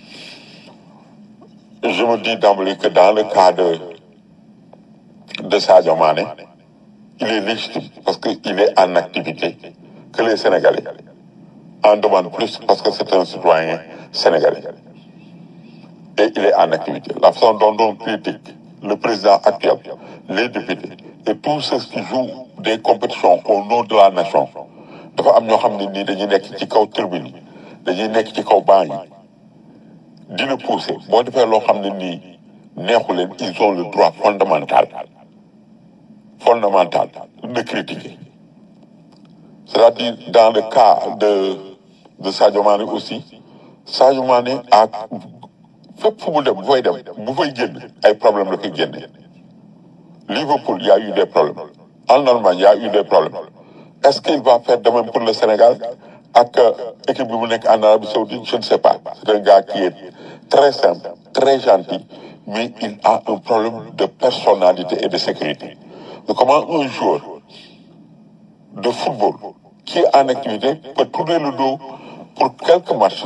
je me dis d'emblée que dans le cas de de Sadio Mané il est légitime parce que il est en activité que les Sénégalais en demandent plus parce que c'est un citoyen sénégalais et il est en activité la façon dont on critique le président actuel les députés et tous ceux qui jouent des compétitions au nom de la nation dafa am ñoo xam ne nii dañuy nekk ci kaw tribune yi dañuy nekk ci kaw banc yi dina pousser boo defee loo xam ne nii neexu leen ils ont le droit fondamental fondamental de critiquer c'est-à-dire dans le cas de de Sadio Mané aussi Sadio Mané a fépp fu mu dem bu fay dem bu fay génn ay problème la koy génne Liverpool y a eu des problèmes en Allemagne y a eu des problèmes est-ce qu'il va faire de même pour le Sénégal ak équipe bi mu nekk en Arabie Saoudite je ne sais pas c'est un gars qui est très simple très gentil mais il a un problème de personnalité et de sécurité mais comment un joueur de football qui est en activité peut tourner le dos pour quelques matchs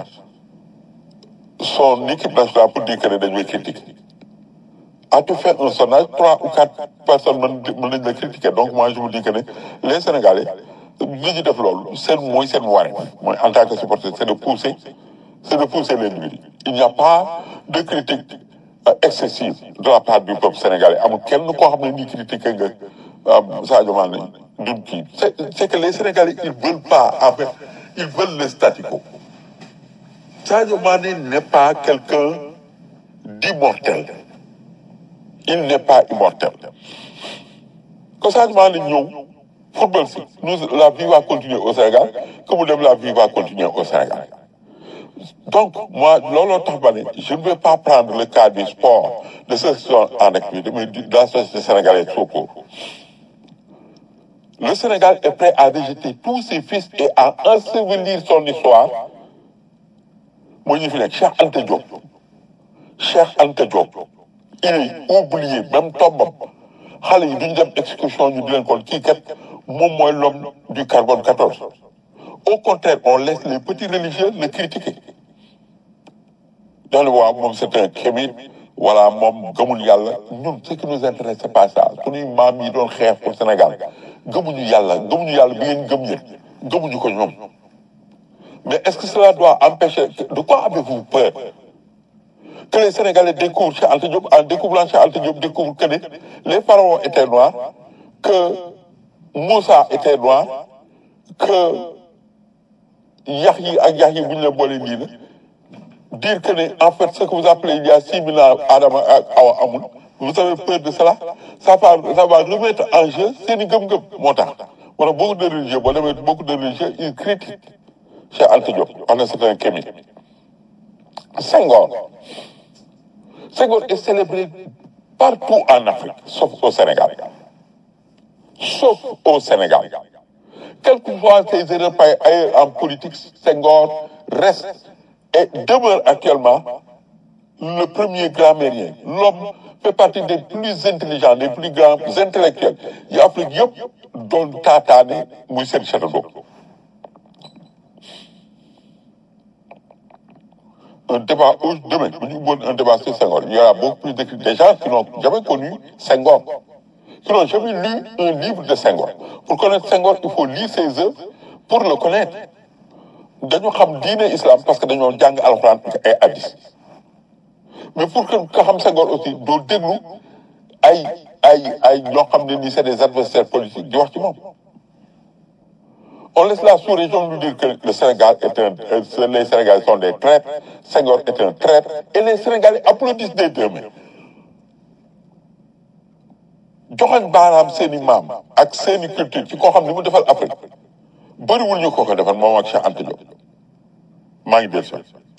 son équipe nationale pour dire que ne dañuy critiquer as-tu fait un sondage trois ou quatre personnes mën mën nañ la critiquer donc moi je vous dis que ne les Sénégalais li ñu def loolu seen mooy seen wareef mooy en tant que supporter c'est de pousser c'est de pousser l'individu il n'y a pas de critique excessive de la part du peuple sénégalais amul kenn koo xam ne nii critiqué nga Sadio Mané duñ kii c'est c'est que les Sénégalais ils veulent pas en fait ils veulent le statu quo Sadio Mané n'est pas quelqu'un d'immortel il n'est pas immortel que Sadio Mané ñëw football si nous la vie va continuer au Sénégal que mu dem la vie va continuer au Sénégal donc moi looloo tax ma ne je ne vais pas prendre le cas du sport de ceux qui sont en activité mais de la société sénégalaise tout court le Sénégal est prêt à rejeter tous ses fils et à ensevelir son histoire moo ñu fi nekk Cheikh Anta Diop Cheikh Anta Diop il est oublié même tombam xale yi duñu dem exécution ñu di leen kon kii kat moom mooy l'homme du carbone 14 au contraire on laisse les petits religieux le critiquer daal waaw moom c'est un kémit voilà moom gëmul yàlla ñun ce qui nous intéresse c'est pas ça suñuy maam yi doon xeex pour Sénégal gëmuñu yàlla gëmuñu yàlla bi ngeen gëm yéen gëmuñu ko ñoom mais est-ce que cela doit empêcher de quoi avez-vous peur que les Sénégalais découvrent Cheikh Anta Diop en découvrant Cheikh Anta Diop découvrent que les pharaons étaient noirs que Moussa était noir que yax yi ak yax yi bu ñu la boolee lii la dire que ne en fait ce que vous appelez il y a six mille ans Adama ak Awa amul vous avez peur de cela ça va ça va remettre en jeu seen i gëm-gëm moo tax wala beaucoup de religieux boo demee beaucoup de religieux ils critiquent Cheikh Anta Diop parce que c'est un kémi Senghor Senghor est célébré partout en Afrique sauf au Sénégal sauf au Sénégal quelles que soient ses erreurs ailleurs en politique Senghor reste et demeure actuellement le premier grammairien l'homme fait partie des plus intelligents des plus grands intellectuels yi Afrique yëpp doon taataane muy seen château d'eau un débat où demain bu ñu ubboon un débat sur Senghor il y aura beaucoup plus d'écrits des gens qui n'ont jamais connu Senghor qui n'ont jamais lu un livre de Senghor pour connaître Senghor il faut lire ses œuvres pour le connaître dañu xam diine islam parce que dañoo jàng alxuraan ay hadis mais pour que nga xam Senghor aussi doo déglu ay ay ay ñoo xam ne nii c'est des adversaires politiques di wax ci moom on laisse la sous-région nous dire que le Sénégal est un euh, les Sénégalais sont des traîtres Senghor est un traître et les Sénégalais applaudissent des deux mains joxañ baaraam seeni maam ak seeni culture ci koo xam ni mu defal Afrique bëriwul ñu ko ko defal moom ak Cheikh Anta Diop maa ngi dellu si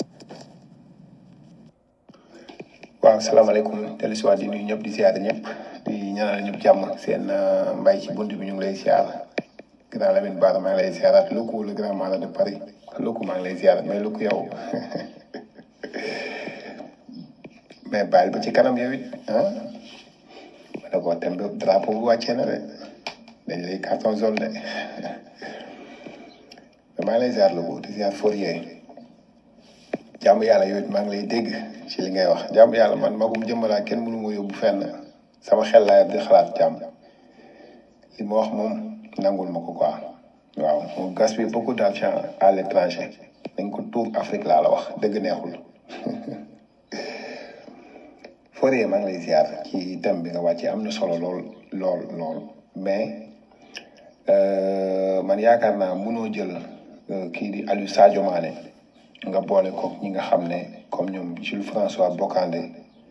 waaw salaamaaleykum dellu si waat di nuyu ñëpp di siyaare ñëpp di ñaanal ñëpp jàmm seen mbay ci bunt bi ñu ngi lay siyaar grand Lamine Bara maa ngi lay siyaaraat Loko le grand malade de Paris Loko maa ngi lay siyaar mais Loko yow mais bàyyil ba ci kanam yow it ah ma ne ko tem drapeau bu wàccee na de dañ lay carton jaune de maa ngi lay siyaar Loko di siyaar Fourier jàmm yàlla yow it maa ngi lay dégg ci li ngay wax jàmm yàlla man magum jëmbalaa kenn mënu ma yóbbu fenn sama xel laa di xalaat jàmm li ma wax moom nangul ma ko quoi waaw on gaspille beaucoup d'argent à l'étranger dañ ko tuur Afrique laa la wax dëgg neexul Fourier maa ngi lay ziar ci thème bi nga wàccee am na solo lool lool lool mais Euh, man yaakaar naa munoo jël euh, kii di Aliou Sadio Mané nga boole ko ñi nga xam ne comme ñoom Jules François Bocandé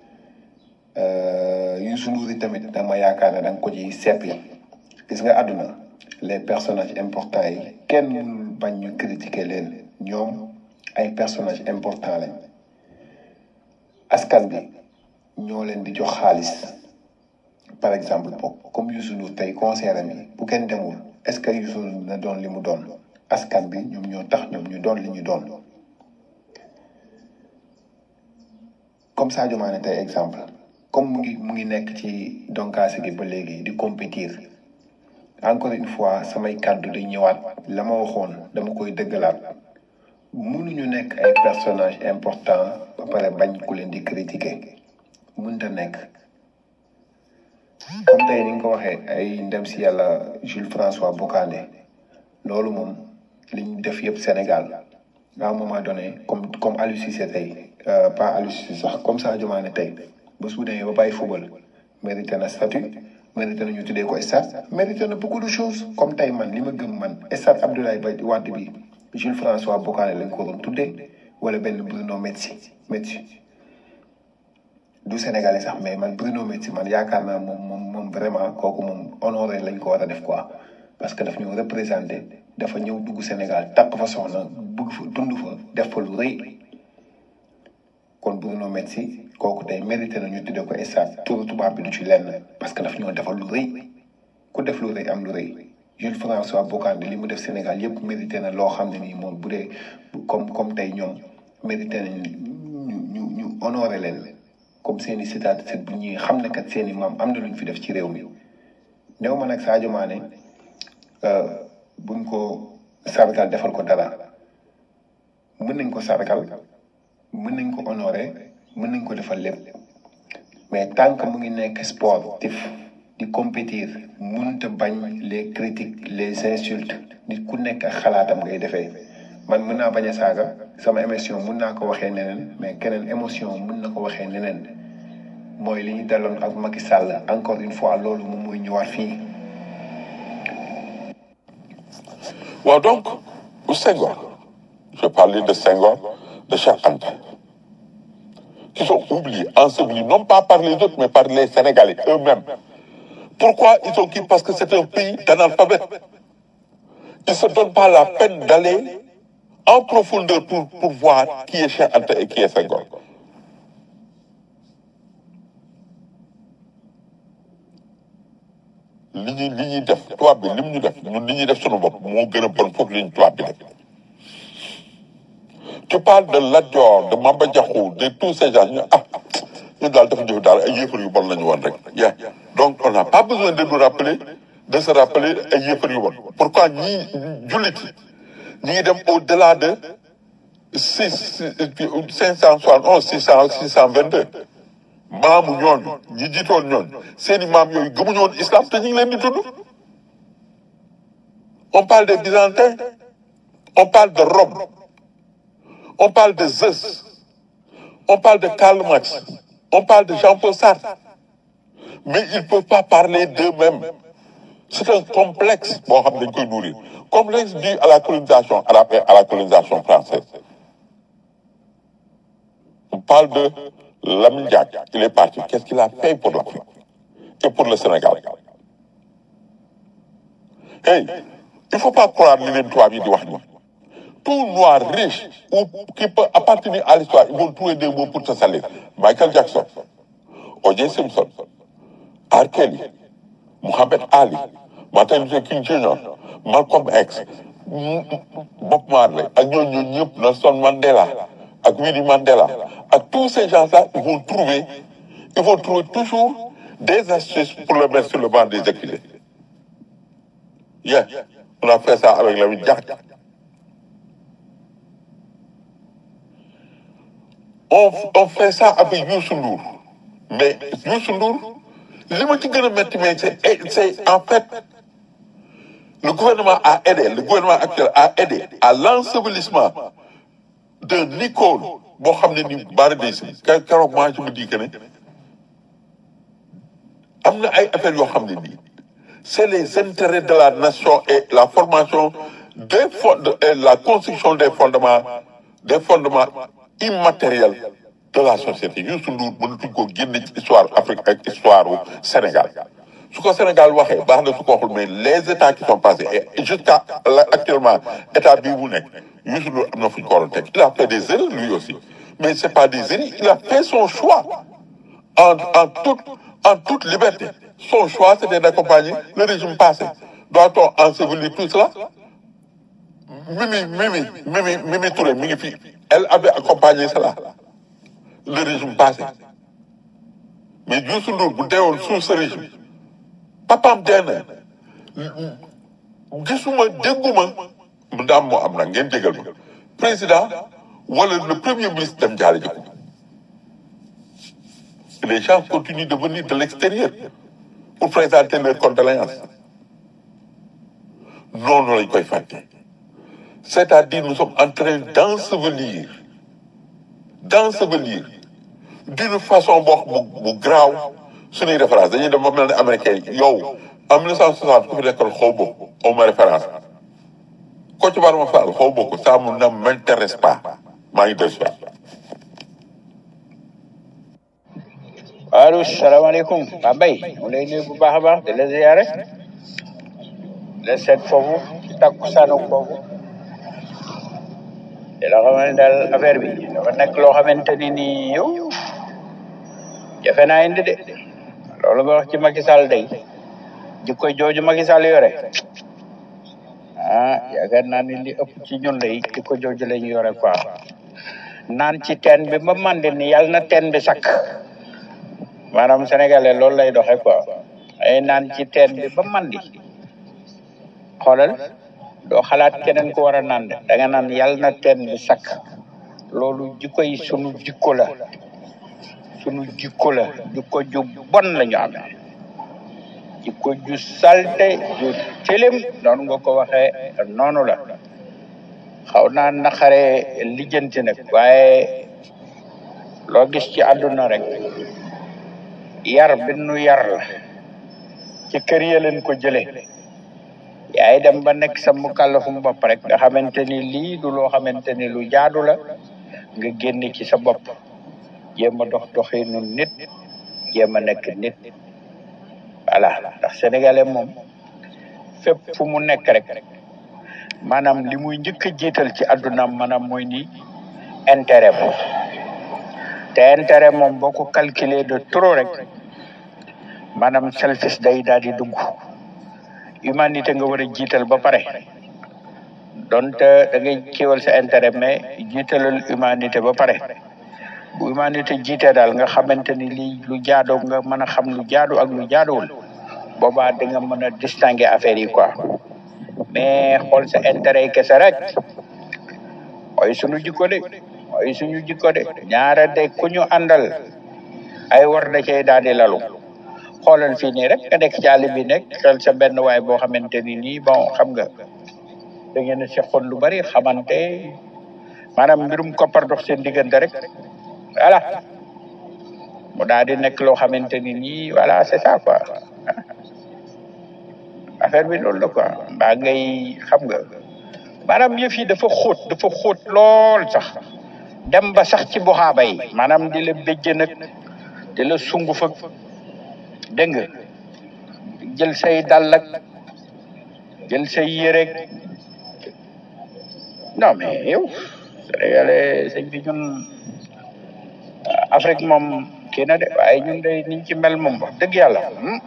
euh, Youssou Ndour yi tamit dama yaakaar ne da nga ko ci seppi gis nga àdduna les personnages importants yi kenn mënul bañ ñu critiquer leen ñoom ay personnages importants lañ askan bi ñoo leen di jox xaalis par exemple boog comme Youssou Ndour tey concert am yi bu kenn demul est-ce que Youssou Ndour na doon li mu doon askan bi ñoom ñoo tax ñoom ñu doon li ñu doon comme Sadio Mané tey exemple comme mu ngi mu ngi nekk ci donkaase gi ba léegi di compétir encore une fois samay kàddu di ñëwaat la ma waxoon dama koy dëggalaat mënuñu nekk ay personnages importants ba pare bañ ku leen di critiquer mënta nekk comme tey ni nga ko waxee ay ndem si yàlla Jules François Bocandé loolu moom li ñu def yëpp Sénégal à un moment donné comme comme Aliou Cissé tey euh, pas Aliou Cissé sax comme Sadio Mané tey ba su demee ba bàyyi football mérité na statut mérité na ñu tuddee ko stade mérité na beaucoup de choses comme tey man li ma gëm man stade Abdoulaye Ba Wade bi Jules François Bocandé lañ ko waroon tuddee wala benn Bruno Metsu Metsu du Sénégalais sax mais man Bruno Metsu man yaakaar naa moom moom moom vraiment kooku moom honoré lañ ko war a def quoi parce que daf ñu représenté dafa ñëw dugg Sénégal takk fa soxna bëgg fa dund fa def fa lu rëy kon Bruno Metsu kooku tey mérité na ñu tuddee ko stade turu tubaab bi du ci lenn parce que daf ñoo defal lu rëy ku def lu rëy am lu rëy Jules François Bocandé li mu def Sénégal yëpp mérité na loo xam ne nii moom bu dee comme comme tey ñoom mérité nañ ñu ñu ñu honoré leen comme seen i cité bu ñuy xam ne kat seen i maam am na lu ñu fi def ci réew mi néew ma nag Sadio Mané buñ ko sargal defal ko dara mën nañ ko sargal mën nañ ko honoré mën nañ ko defal lépp mais tant que mu ngi nekk sportif di compétir mënut a bañ les critiques les insultes nit ku nekk ak xalaatam ngay defee man mën naa bañ a saaga sama émotion mën naa ko waxee neneen mais keneen émotion mën na ko waxee neneen mooy li ñu daloon ak Macky Sall encore une fois loolu moom mooy ñëwaat fii. waaw donc Senghor je parlais de Senghor de Cheikh Anta qui sont oubliés ensevelis non pas par les autres mais par les Sénégalais eux-mêmes pourquoi ils sont qui parce que c'est un pays d'analphabètes ils ne se donnent pas la peine d'aller en profondeur pour pour voir qui est Cheikh Anta et qui est Senghor li ñuy li ñuy def tubaab bi lim ñu def ñun li ñuy def sunu bopp moo gën a bon foofu li ñu tubaab bi def tu parles de Lat Dior de Mamba Diakhou de tous ces gens ñu ah ñu daal dafa jëf daal ay yëfar yu bon la ñu woon rek yeah donc on n'a pas besoin de nous rappeler de se rappeler ay yëfar yu bon pourquoi ñii jullit ñi ngi dem au delà de six cinq cent soixante onze six cent six cent vingt deux maamu ñooñu ñi jiitoon ñooñu seeni maam yooyu gëmuñu woon islam te ñu ngi leen di tudd on parle des byzantins on parle de Rome on parle de Zeus on parle de Karl Marx on parle de Jean-Paul Sartre mais ils ne peuvent pas parler d'eux-mêmes c'est un complexe boo xam dañ koy nourrir complexe dû à la colonisation arabe et à la colonisation française on parle de Lamine Diack il est parti qu'est-ce qu'il a fait pour l'Afrique et pour le Sénégal hey il faut pas croire li leen tubaab yi di wax ni tout noir riche ou qui peut appartenir à l'histoire ils vont trouver des mots pour se salir Michael Jackson O.J. Simpson R. Kelly Muhammad Ali Martin Luther King Jr. Malcolm X Bob Marley ak ñooñu ñooñu ñëpp Nelson Mandela ak Winnie Mandela ak tous ces gens-là ils vont trouver ils vont trouver toujours des astuces pour le mettre sur le banc des accusés yeah on a fait ça avec Lamine Diack on on fait ça avec Youssou Ndour mais Youssou Ndour li ma ci gën a métti mais c'est c'est en fait le gouvernement a aidé le gouvernement actuel a aidé à l'ensevelissement d'un icône boo xam ne ni bari day si keroog moi je me dis que ne am na ay affaires yoo xam ne nii c'est les intérêts de la nation et la formation des fond- et la construction des fondements des fondements immatériels de la société Youssou Ndour mënatuñ ko génne ci histoire Afrique ak histoire u Sénégal su ko Sénégal waxee baax na su ko waxul mais les états qui sont passés et jusqu'à là, actuellement état bii mu nekk Youssou Ndour am na fu ñu ko waroon teg il a fait des erreurs lui aussi mais c'est pas des erreurs il a fait son choix en en toute en toute liberté son choix c'était d'accompagner le régime passé doit-on ensevelir tout cela Mimi Mimi Mimi Mimi Touré mi ngi fi elle avait accompagné cela le régime passé mais Youssou Ndour bu deewoon sous ce régime papaam dee na gisuma dégguma ndaam moo am na ngeen jégal ma président wala le premier ministre dem jaale ji ko les gens continuent de venir de l'extérieur pour présenter leurs condoléances noonu lañ koy fàtte c'est-à-dire nous sommes en train d'ensevelir d'ensevelir d'une façon boo bu bu graaw suñuy référence dañuy dem ba mel ne américain yi yow en 1960 ku fi nekkoon xaw bokk aw ma référence ko ci bar ma faal xaw bokk ça mu ne m'intéresse pas maa ngi des allo salaamaaleykum waa Mbaye mu lay nuyu bu baax a baax di la ziyaare di la seet foofu ci takkusaanu foofu di la xamal ne daal affaire bi dafa nekk loo xamante ni nii yow jafe naa indi de loolu nga wax ci Macky Sall day jikko jooju Macky Sall yore ah yaakaar naa ni li ëpp ci ñun day jikko jooju la ñu yore quoi naan ci teen bi ba mandi ni yàlla na teen bi sakk maanaam sénégalais loolu lay doxe quoi ay naan ci teen bi ba mandi xoolal doo xalaat keneen ku war a naan de da nga naan yàlla na teen bi sakk loolu jikko yi sunu jikko la sunu jikko la jikko ju bon la ñu amee jikko ju salte ju tilim noonu nga ko waxee noonu la xaw naa naqare lijjanti nag waaye loo gis ci àdduna rek yar bi nu yar la ci kër ya leen ko jële yaay dem ba nekk sa mukallafum bopp rek nga xamante ni lii du loo xamante ni lu jaadu la nga génn ci sa bopp jéem a dox doxinu nit jéem a nekk nit voilà ndax sénégalais moom fépp fu mu nekk rek maanaam li muy njëkk a jiital ci àddunaam maanaam mooy ni intérêt moom te intérêt moom boo ko calculer de trop rek maanaam selfish day daal di dugg humanité nga war a jiital ba pare donte da ngay kiiwal sa intérêt mais jiitalal humanité ba pare bu humanité jiitee daal nga xamante ni lii lu jaadoo nga mën a xam lu jaadu ak lu jaaduwul boobaa da nga mën a distinguer affaire yi quoi mais xool sa intérêt yi kese rek mooy suñu jikko de mooy suñu jikko de ñaara de ku ñu àndal ay war da cay daal di lalu xoolal fii nii rek nga nekk ci àll bi nekk xel sa benn waay boo xamante ni nii bon xam nga da ngeen a seqoon lu bari xamante maanaam mbirum koppar dox seen diggante rek voilà mu daal di nekk loo xamante ni nii voilà c'est ça quoi affaire bi loolu la quoi mbaa ngay xam nga maanaam yëf yi dafa xóot dafa xóot lool sax dem ba sax ci buxaaba yi maanaam di la béjjë nag di la sungu fa dégg nga jël say dàll ak jël say yéreg non mais yow sénégalais sëñ bi ñun Afrique moom kii na de waaye ñun day niñ ci mel moom wax dëgg yàlla hmm.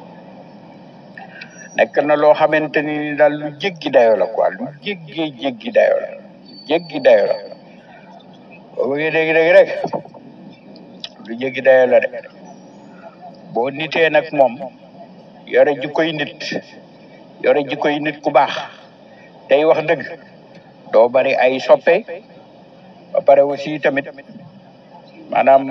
nekk na loo xamante ni daal lu jéggi dayo la quoi lu jéggi jéggi dayo la jéggi dayo la boo bëggee dégg-dégg rek lu jéggi dayo la de boo nitee nag moom yore jikkoy nit yore jikkoy nit ku baax tey wax dëgg doo bari ay soppe ba pare aussi tamit maanaam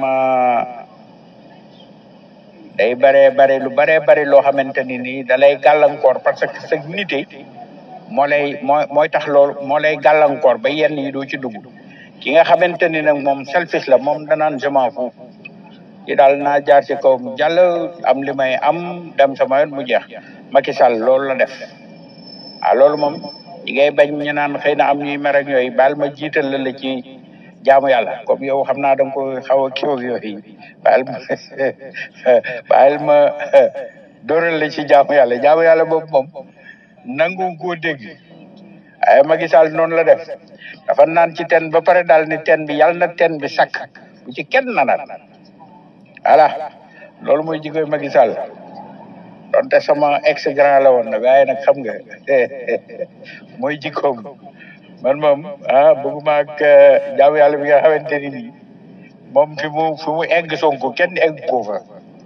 day bare bare lu bare bare loo xamante ni nii da lay gàllankoor parce que sa nite moo lay moo mooy tax loolu moo lay gàllankoor ba yenn yi doo ci dugg ki nga xamante ni nag moom selfish la moom danaan je m'en fous ci daal naa jaar ci kawam jàll am li may am dem sama yoon mu jeex Macky Sall loolu la def ah loolu moom ñi ngay bañ ñu naan xëy na am ñuy mer ak yooyu baal ma jiital la la ci jaamu yàlla comme yow xam naa da nga ko xaw a kii ak yooyu baal ma baal ma dóoral la ci jaamu yàlla jaamu yàlla boobu moom nangu koo dégg ay Macky Sall noonu la def dafa naan ci ten ba pare daal ni ten bi yàlla na ten bi sakk bu ci kenn nanaat voilà loolu mooy jikkoy Macky Sall donte sama ex grand la woon nag waaye nag xam nga mooy jikkoom man moom ah bëgguma ak jaamu yàlla bi nga xamante ni nii moom fi mu fi mu egg Sonko kenn egg ko fa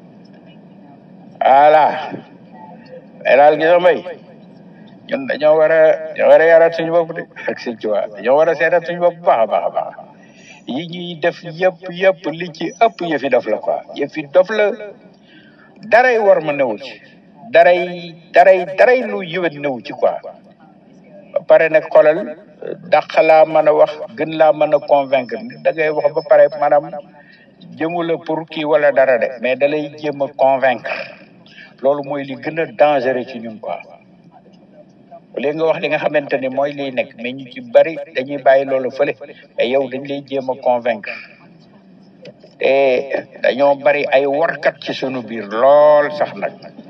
voilà mais daal gis nga mbay ñun dañoo war a dañoo war a yaraat suñu bopp de ak sëñ Tuubaa dañoo war a seetaat suñu bopp bu baax a baax a baax yi ñuy def yëpp yëpp li ci ëpp yëfi dof la quoi yëfi dof la daray war ma newu ci daray daray daray lu yëwét newu ci quoi ba pare nag xolal dàq laa mën a wax gën laa mën a convaincre da ngay wax ba pare maanaam jëmu la pour kii wala dara de mais da lay jéem a convaincre loolu mooy li gën a dangereux ci ñun quoi léegi nga wax li nga xamante ni mooy liy nekk mais ñu ci bari dañuy bàyyi loolu fële mais yow dañ lay jéem a convaincre te dañoo bari ay warkat ci sunu biir lool sax nag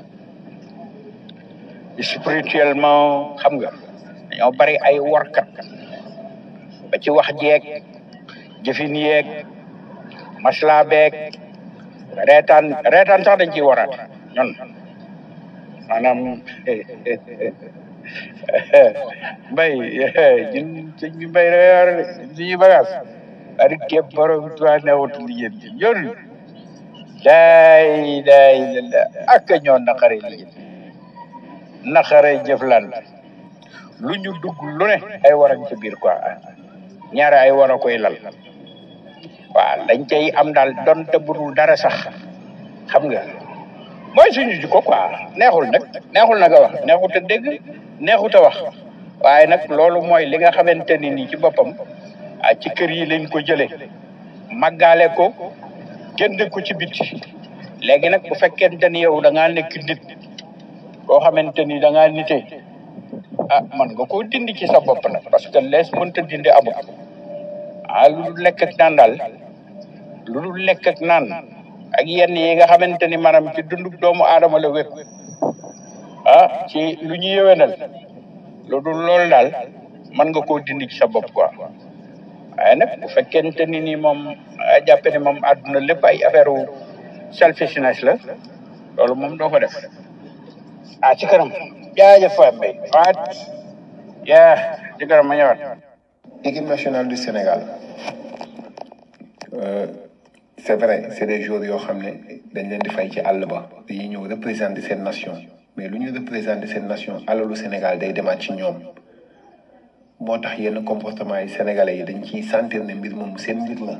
spirituellement xam nga dañoo bari ay warkat ba ci wax jeeg jëfin yeeg masla beeg reetaan reetaan sax dañ ciy waraat ñun maanaam mbay ñun sëñ bi mbay da war suñuy bagage ari képp borom tuwa newut li yéen ci ñun daay daay lalla ak ñoo naqare li yéen naqare jëflante lu ñu dugg lu ne ay waran ci biir quoi ñaare ay war a koy lal waaw dañ cay am daal donte budul dara sax xam nga mooy suñu jikko quoi neexul nag neexul nag a wax neexut a dégg neexut a wax waaye nag loolu mooy li nga xamante ni nii ci boppam ah ci kër yi lañ ko jëlee màggaale ko génn ko ci biti léegi nag bu fekkente ni yow da ngaa nekk nit koo xamante ni da ngaa nite ah man nga koo dindi ci sa bopp nag parce que lees mënta dindi amul ah lu dul lekk ak naan daal lu dul lekk ak naan ak yenn yi nga xamante ni maanaam ci dundu doomu aadama la wépp ah ci lu ñu yëwénal lu dul loolu daal mën nga koo dindi ci sa bopp quoi waaye nag bu fekkente ni ni moom a jàppe ni moom àdduna lépp ay affaire u selfishness la loolu moom doo ko def ah ci kanam jaajëf fa mbay waat yaa ci kanam ma ñëwaat équipe nationale du Sénégal euh, c'est vrai c'est des joueurs yoo xam ne dañ leen di fay ci àll ba dañuy ñëw représenter seen nation mais lu ñu représenter seen nation alalu Sénégal day demaat ci ñoom moo tax yenn comportement yi sénégalais yi dañ ciy sentir ne mbir moom seen mbir la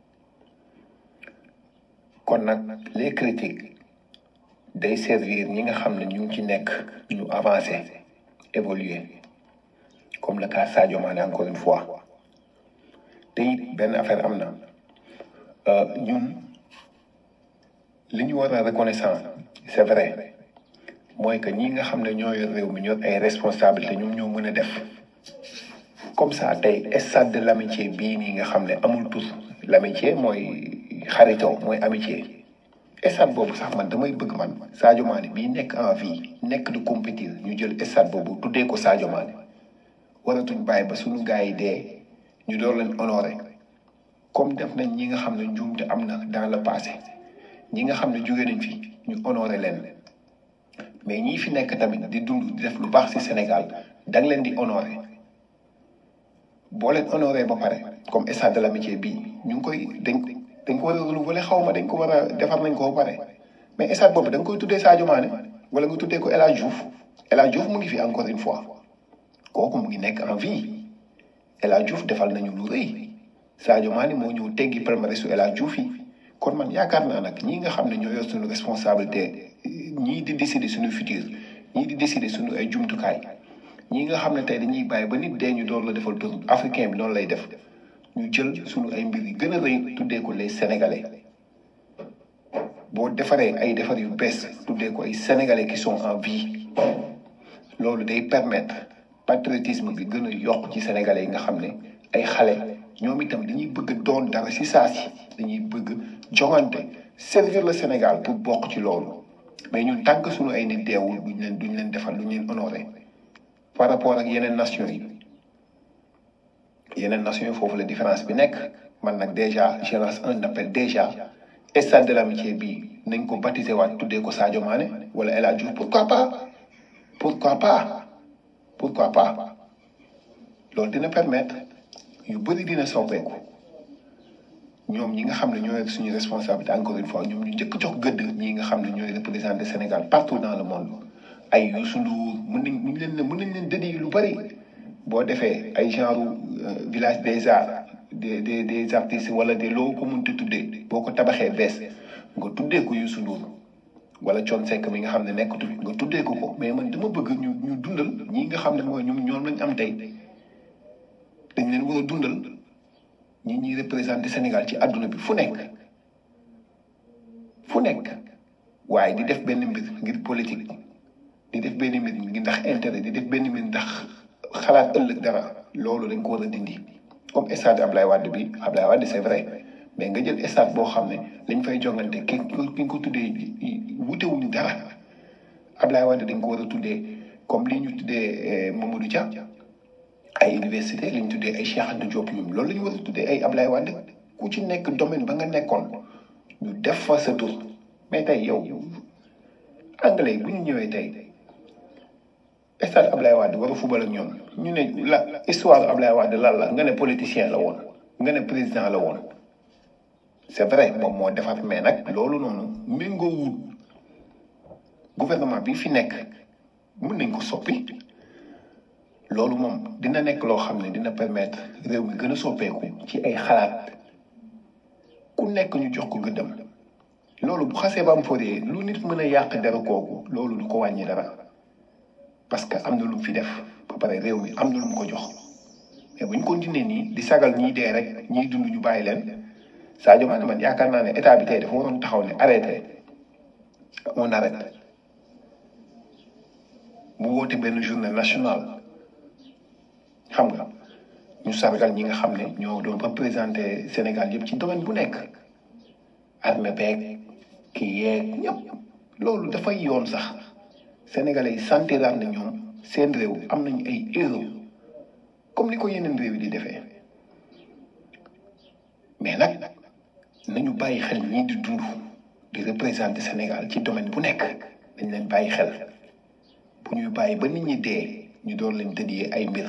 kon nag les critiques day servir ñi nga xam ne ñu ngi ci nekk ñu avancer évoluer comme le cas Sadio Mané encore une fois te it benn affaire am na euh, ñun li ñu war a reconnaissant c'est vrai mooy que ñi nga xam ne ñoo yor réew mi ñoo ay responsabilité ñoom ñoo mën a def comme ça tey stade de l'amitié bii nii nga xam ne amul tur l'amitié mooy xaritoo mooy amitié stade boobu sax man damay bëgg man Sadio Mané bii nekk en vie nekk di compétir ñu jël stade boobu tuddee ko Sadio Mané waratuñ bàyyi ba suñu gars yi dee ñu door leen honoré comme def nañ ñi nga xam ne njuumte am na dans le passé ñi nga xam ne jóge nañ fi ñu honoré leen mais ñii fi nekk tamit di dund di def lu baax ci Sénégal da nga leen di honoré boo leen honoré ba pare comme stade de l'amitié bii ñu ngi koy dañ dañ ko war a renouveler xaw ma dañ ko war a defar nañ ko ba pare mais stade boobu da nga koy tuddee Sadio Mané wala nga tuddee ko El Hadj Diouf El Hadj Diouf mu ngi fi encore une fois kooku mu ngi nekk en vie El Hadj Diouf defal nañu lu rëy Sadio Mané moo ñëw teggi palmarès su El Hadj Diouf yi kon man yaakaar naa nag ñii nga xam ne ñoo yor suñu responsabilité ñii di décider suñu futur ñii di décider suñu ay jumtukaay ñii nga xam ne tey dañuy bàyyi ba nit dee ñu door la defal tur africain bi noonu lay def ñu jël suñu ay mbir yi gën a rëy tuddee ko les sénégalais boo defaree ay defar yu bees tuddee ko ay sénégalais qui sont en vie loolu day permettre patriotisme bi gën a yokk ci sénégalais yi nga xam ne ay xale ñoom itam dañuy bëgg doon dara si saa si dañuy bëgg joŋante servir le Sénégal pour bokk ci loolu mais ñun tant que suñu ay nit deewul duñ leen duñ leen defal duñ leen honoré par rapport ak yeneen nation yi yeneen nation yi foofu la différence bi nekk man nag déjà je lance un appel déjà stade de l'amitié bi nañ ko baptisé waat tuddee ko Sadio Mané wala El Hadj Diouf pourquoi pas pourquoi pas pourquoi pas loolu dina permettre yu bëri dina soppeeku ñoom ñi nga xam ne ñooy suñu responsabilité encore une fois ñoom ñu njëkk jox gëdd ñi nga xam ne ñooy représenter Sénégal partout dans le monde ay Youssou Ndour mën nañ mën leen mën nañ leen dédié lu bëri boo defee ay genre village des arts des des des artistes wala des loo ko mënti tuddee boo ko tabaxee bees nga tuddee ko Youssou Ndour wala Thione Seck mi nga xam ne nekkatul nga tuddee ko ko mais man dama bëgg ñu ñu dundal ñi nga xam ne mooy ñoom ñoom lañ am tey dañ leen war a dundal ñi ñuy représenté Sénégal ci àdduna bi fu nekk fu nekk waaye di def benn mbir ngir politique di def benn mbir ngir ndax intérêt di def benn mbir ndax xalaat ëllëg dara loolu dañ ko war a dindi comme stade Ablaye Wade bi Ablaye Wade c'est vrai mais nga jël stade boo xam ne lañ fay jongante ki ki ko tuddee wutewuñu dara Ablaye Wade dañ ko war a tuddee comme li ñu tuddee Mamadou Dia ay université li ñu tuddee ay Cheikh Anta Diop ñoom loolu la ñu war a tuddee ay Ablaye Wade ku ci nekk domaine ba nga nekkoon ñu def fa sa tur mais tey yow anglais bu ñu ñëwee tey stade Ablaye Wade war a fubal ak ñoom ñu ne la histoire Ablaye Wade lan la nga ne politicien la woon nga ne président la woon c'est vrai moom moo defar mais nag loolu noonu méngoowul gouvernement bi fi nekk mën nañ ko soppi loolu moom dina nekk loo xam ne dina permettre réew mi gën a soppeeku ci ay xalaat ku nekk ñu jox ko gëddam loolu bu xasee ba am foree lu nit mën a yàq dara kooku loolu du ko wàññi dara parce que am na lu mu fi def ba pare réew mi am na lu mu ko jox mais bu ñu continuer nii di sagal ñiy dee rek ñiy dund ñu bàyyi leen Sadio Mané man yaakaar naa ne état bi tey dafa waroon taxaw ne arrêté on arrête bu woote benn journée nationale xam nga ñu sargal ñi nga xam ne ñoo doon représenté Sénégal yëpp ci domaine bu nekk armée beeg kii yeeg ñëpp loolu dafay yoon sax sénégalais yi santiraat na ñoom seen réew am nañu ay héros comme ni ko yeneen réew yi di defee mais nag nañu bàyyi xel ñii di dund di représenté Sénégal ci domaine bu nekk dañ leen bàyyi xel bu ñuy bàyyi ba nit ñi dee ñu doon leen dédié ay mbir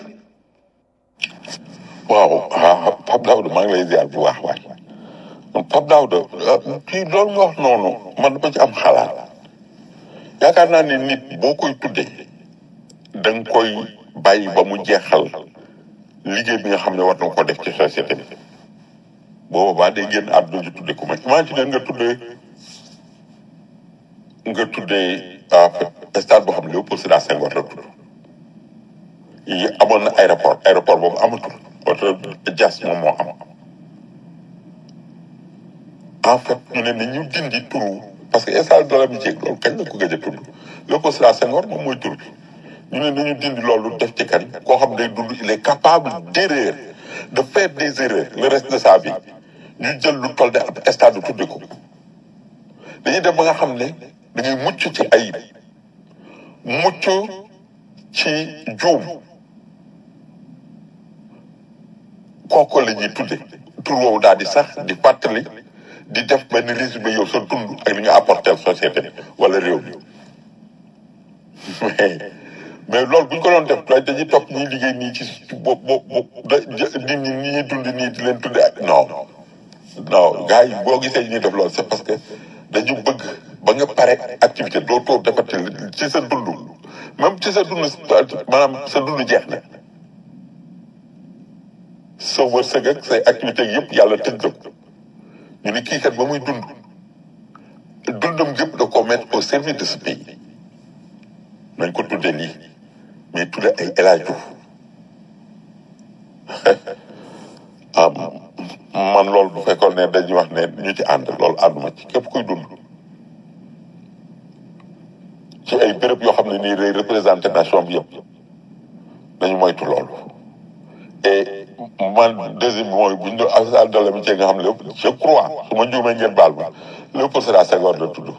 waaw ah Pape Daouda maa ngi lay ziar bu baax waay Pape Daouda kii loolu nga wax noonu man dama ci am xalaat yaakaar naa ne nit boo koy tuddee da nga koy bàyyi ba mu jeexal liggéey bi nga xam ne war na ko def ci société bi boobaa day génn àdduna ji tudde ko ma imagine nga tuddee nga tuddee stade boo xam ne Léopold Sédar Senghor la tudd yi amoon na aéroport aéroport boobu amatul oto jas moom moo am en fait ñu ne ni ñu dindi turu parce que stade de l'amitié loolu kañ la ko gëj a tudd Léopold Sédar Senghor moom mooy tur bi ñu ne nañu dindi loolu def ci kan koo xam day dund il est capable d'erreur de faire des erreurs le reste de sa vie ñu jël lu toll de ab stade tudde ko dañuy dem ba nga xam ne dañuy mucc ci ayib mucc ci juum kooku la ñuy tudde tur woowu daal di sax di fàttali di def benn résumé yow sa dund ak li nga apporter société bi wala réew mi mais mais loolu bu ñu ko doon def dañuy topp ñuy liggéey nii ci bo bo bo nit ñi ñi ñuy dund nii di leen tudde ak non non gars yi boo gisee ñuy def loolu c'est parce que dañu bëgg ba nga pare activité doo toog defati ci sa dund même ci sa dund maanaam sa dund jeex na sa wërsëg ak say activité yëpp yàlla tëj la ko ñu ne kii kat ba muy dund dundam yëpp da ko mettre au service de ce pays nañ ko tuddee lii mais tudde ay El Hadj Diouf am man loolu bu fekkoon ne dañuy wax ne ñu ci ànd loolu ànduma ci képp kuy dund ci ay béréb yoo xam ne nii day représenté nation bi yëpp nañu moytu loolu et man deuxième bi mooy bu ñu doon affaire de l'amitié nga xam ne lépp je crois su ma juumee ngeen baal ma Léopold Sédar Senghor la tudd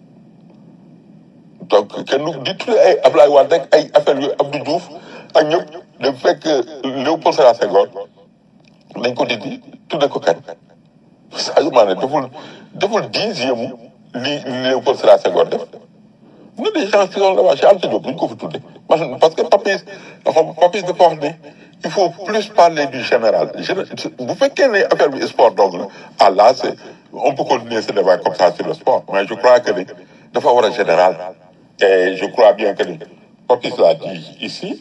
donc kenn du di tuddee ay Ablaye Wade rek ay affaire yu Abdou Diouf ak ñëpp da fekk Léopold Sédar Senghor nañ ko dindi tudde ko kañ Sadio Mané deful deful dixième li Léopold Sédar Senghor def na des gens qui sont là-bas chez Anta Diop duñ ko fi tudde parce que Papis dafa Papis dafa wax ne il faut plus parler du général bu fekkee ne affaire bi sport donc la ah là c'est on peut continuer ce débat comme ça sur le sport mais je crois que ni dafa war a général et je crois bien que ni Papis l'a dit ici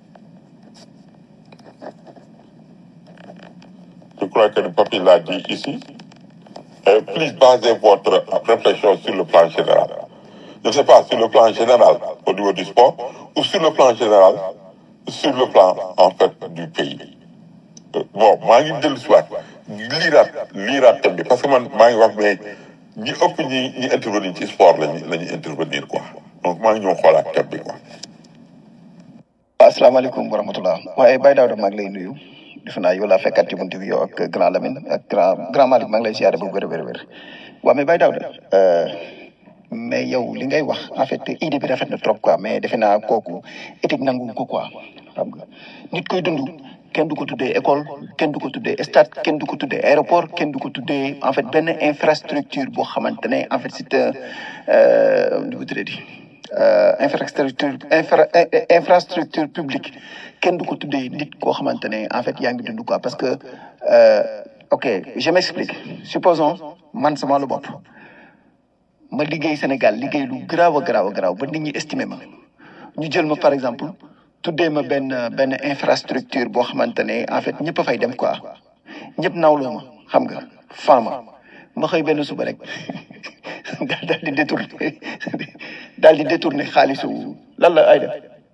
je crois que ni Papis l'a dit ici et plus baser votre réflexion sur le plan général je ne sais pas sur le plan général au niveau du sport ou sur le plan général sur le plan en fait du pays bon maa ngi dellu si waat liiraat liiraat thème bi parce que man maa ngi wax mais ñi ëpp ñi ñi intervenir ci sport lañu la ñuy intervenir quoi donc maa ngi ñëw xoolaat thème bi quoi. waaw asalaamaaleykum wa rahmatulah waaye Baye Daouda maa ngi lay nuyu defe naa yow laa fekkaat ci buntu bi yow ak grand Lamine ak grand grand Malick maa ngi lay siyaare bu wér wér wér waaw mais Baye Daouda mais yow li ngay wax en fait idée bi rafet na trop quoi mais defe naa kooku éthique nangu ko quoi xam nga nit koy dund kenn du ko tuddee école kenn du ko tuddee stade kenn du ko tuddee aéroport kenn du ko tuddee en fait benn infrastructure boo xamante ne en fait c'est un nu mu tuddee infrastructure infra infrastructure publique kenn du ko tuddee nit koo xamante ne en fait yaa ngi dund quoi parce que ok je m'explique supposons man sama lu bopp ma liggéey Sénégal liggéey lu garaaw a garaaw a garaaw ba nit ñi estimé ma ñu jël ma par exemple tuddee ma benn benn infrastructure boo xamante ne en fait ñëpp a fay dem quoi ñëpp nawloo ma xam nga faama ma xëy benn suba rek daal di détourné daal di détourné xaalisu lan la ay def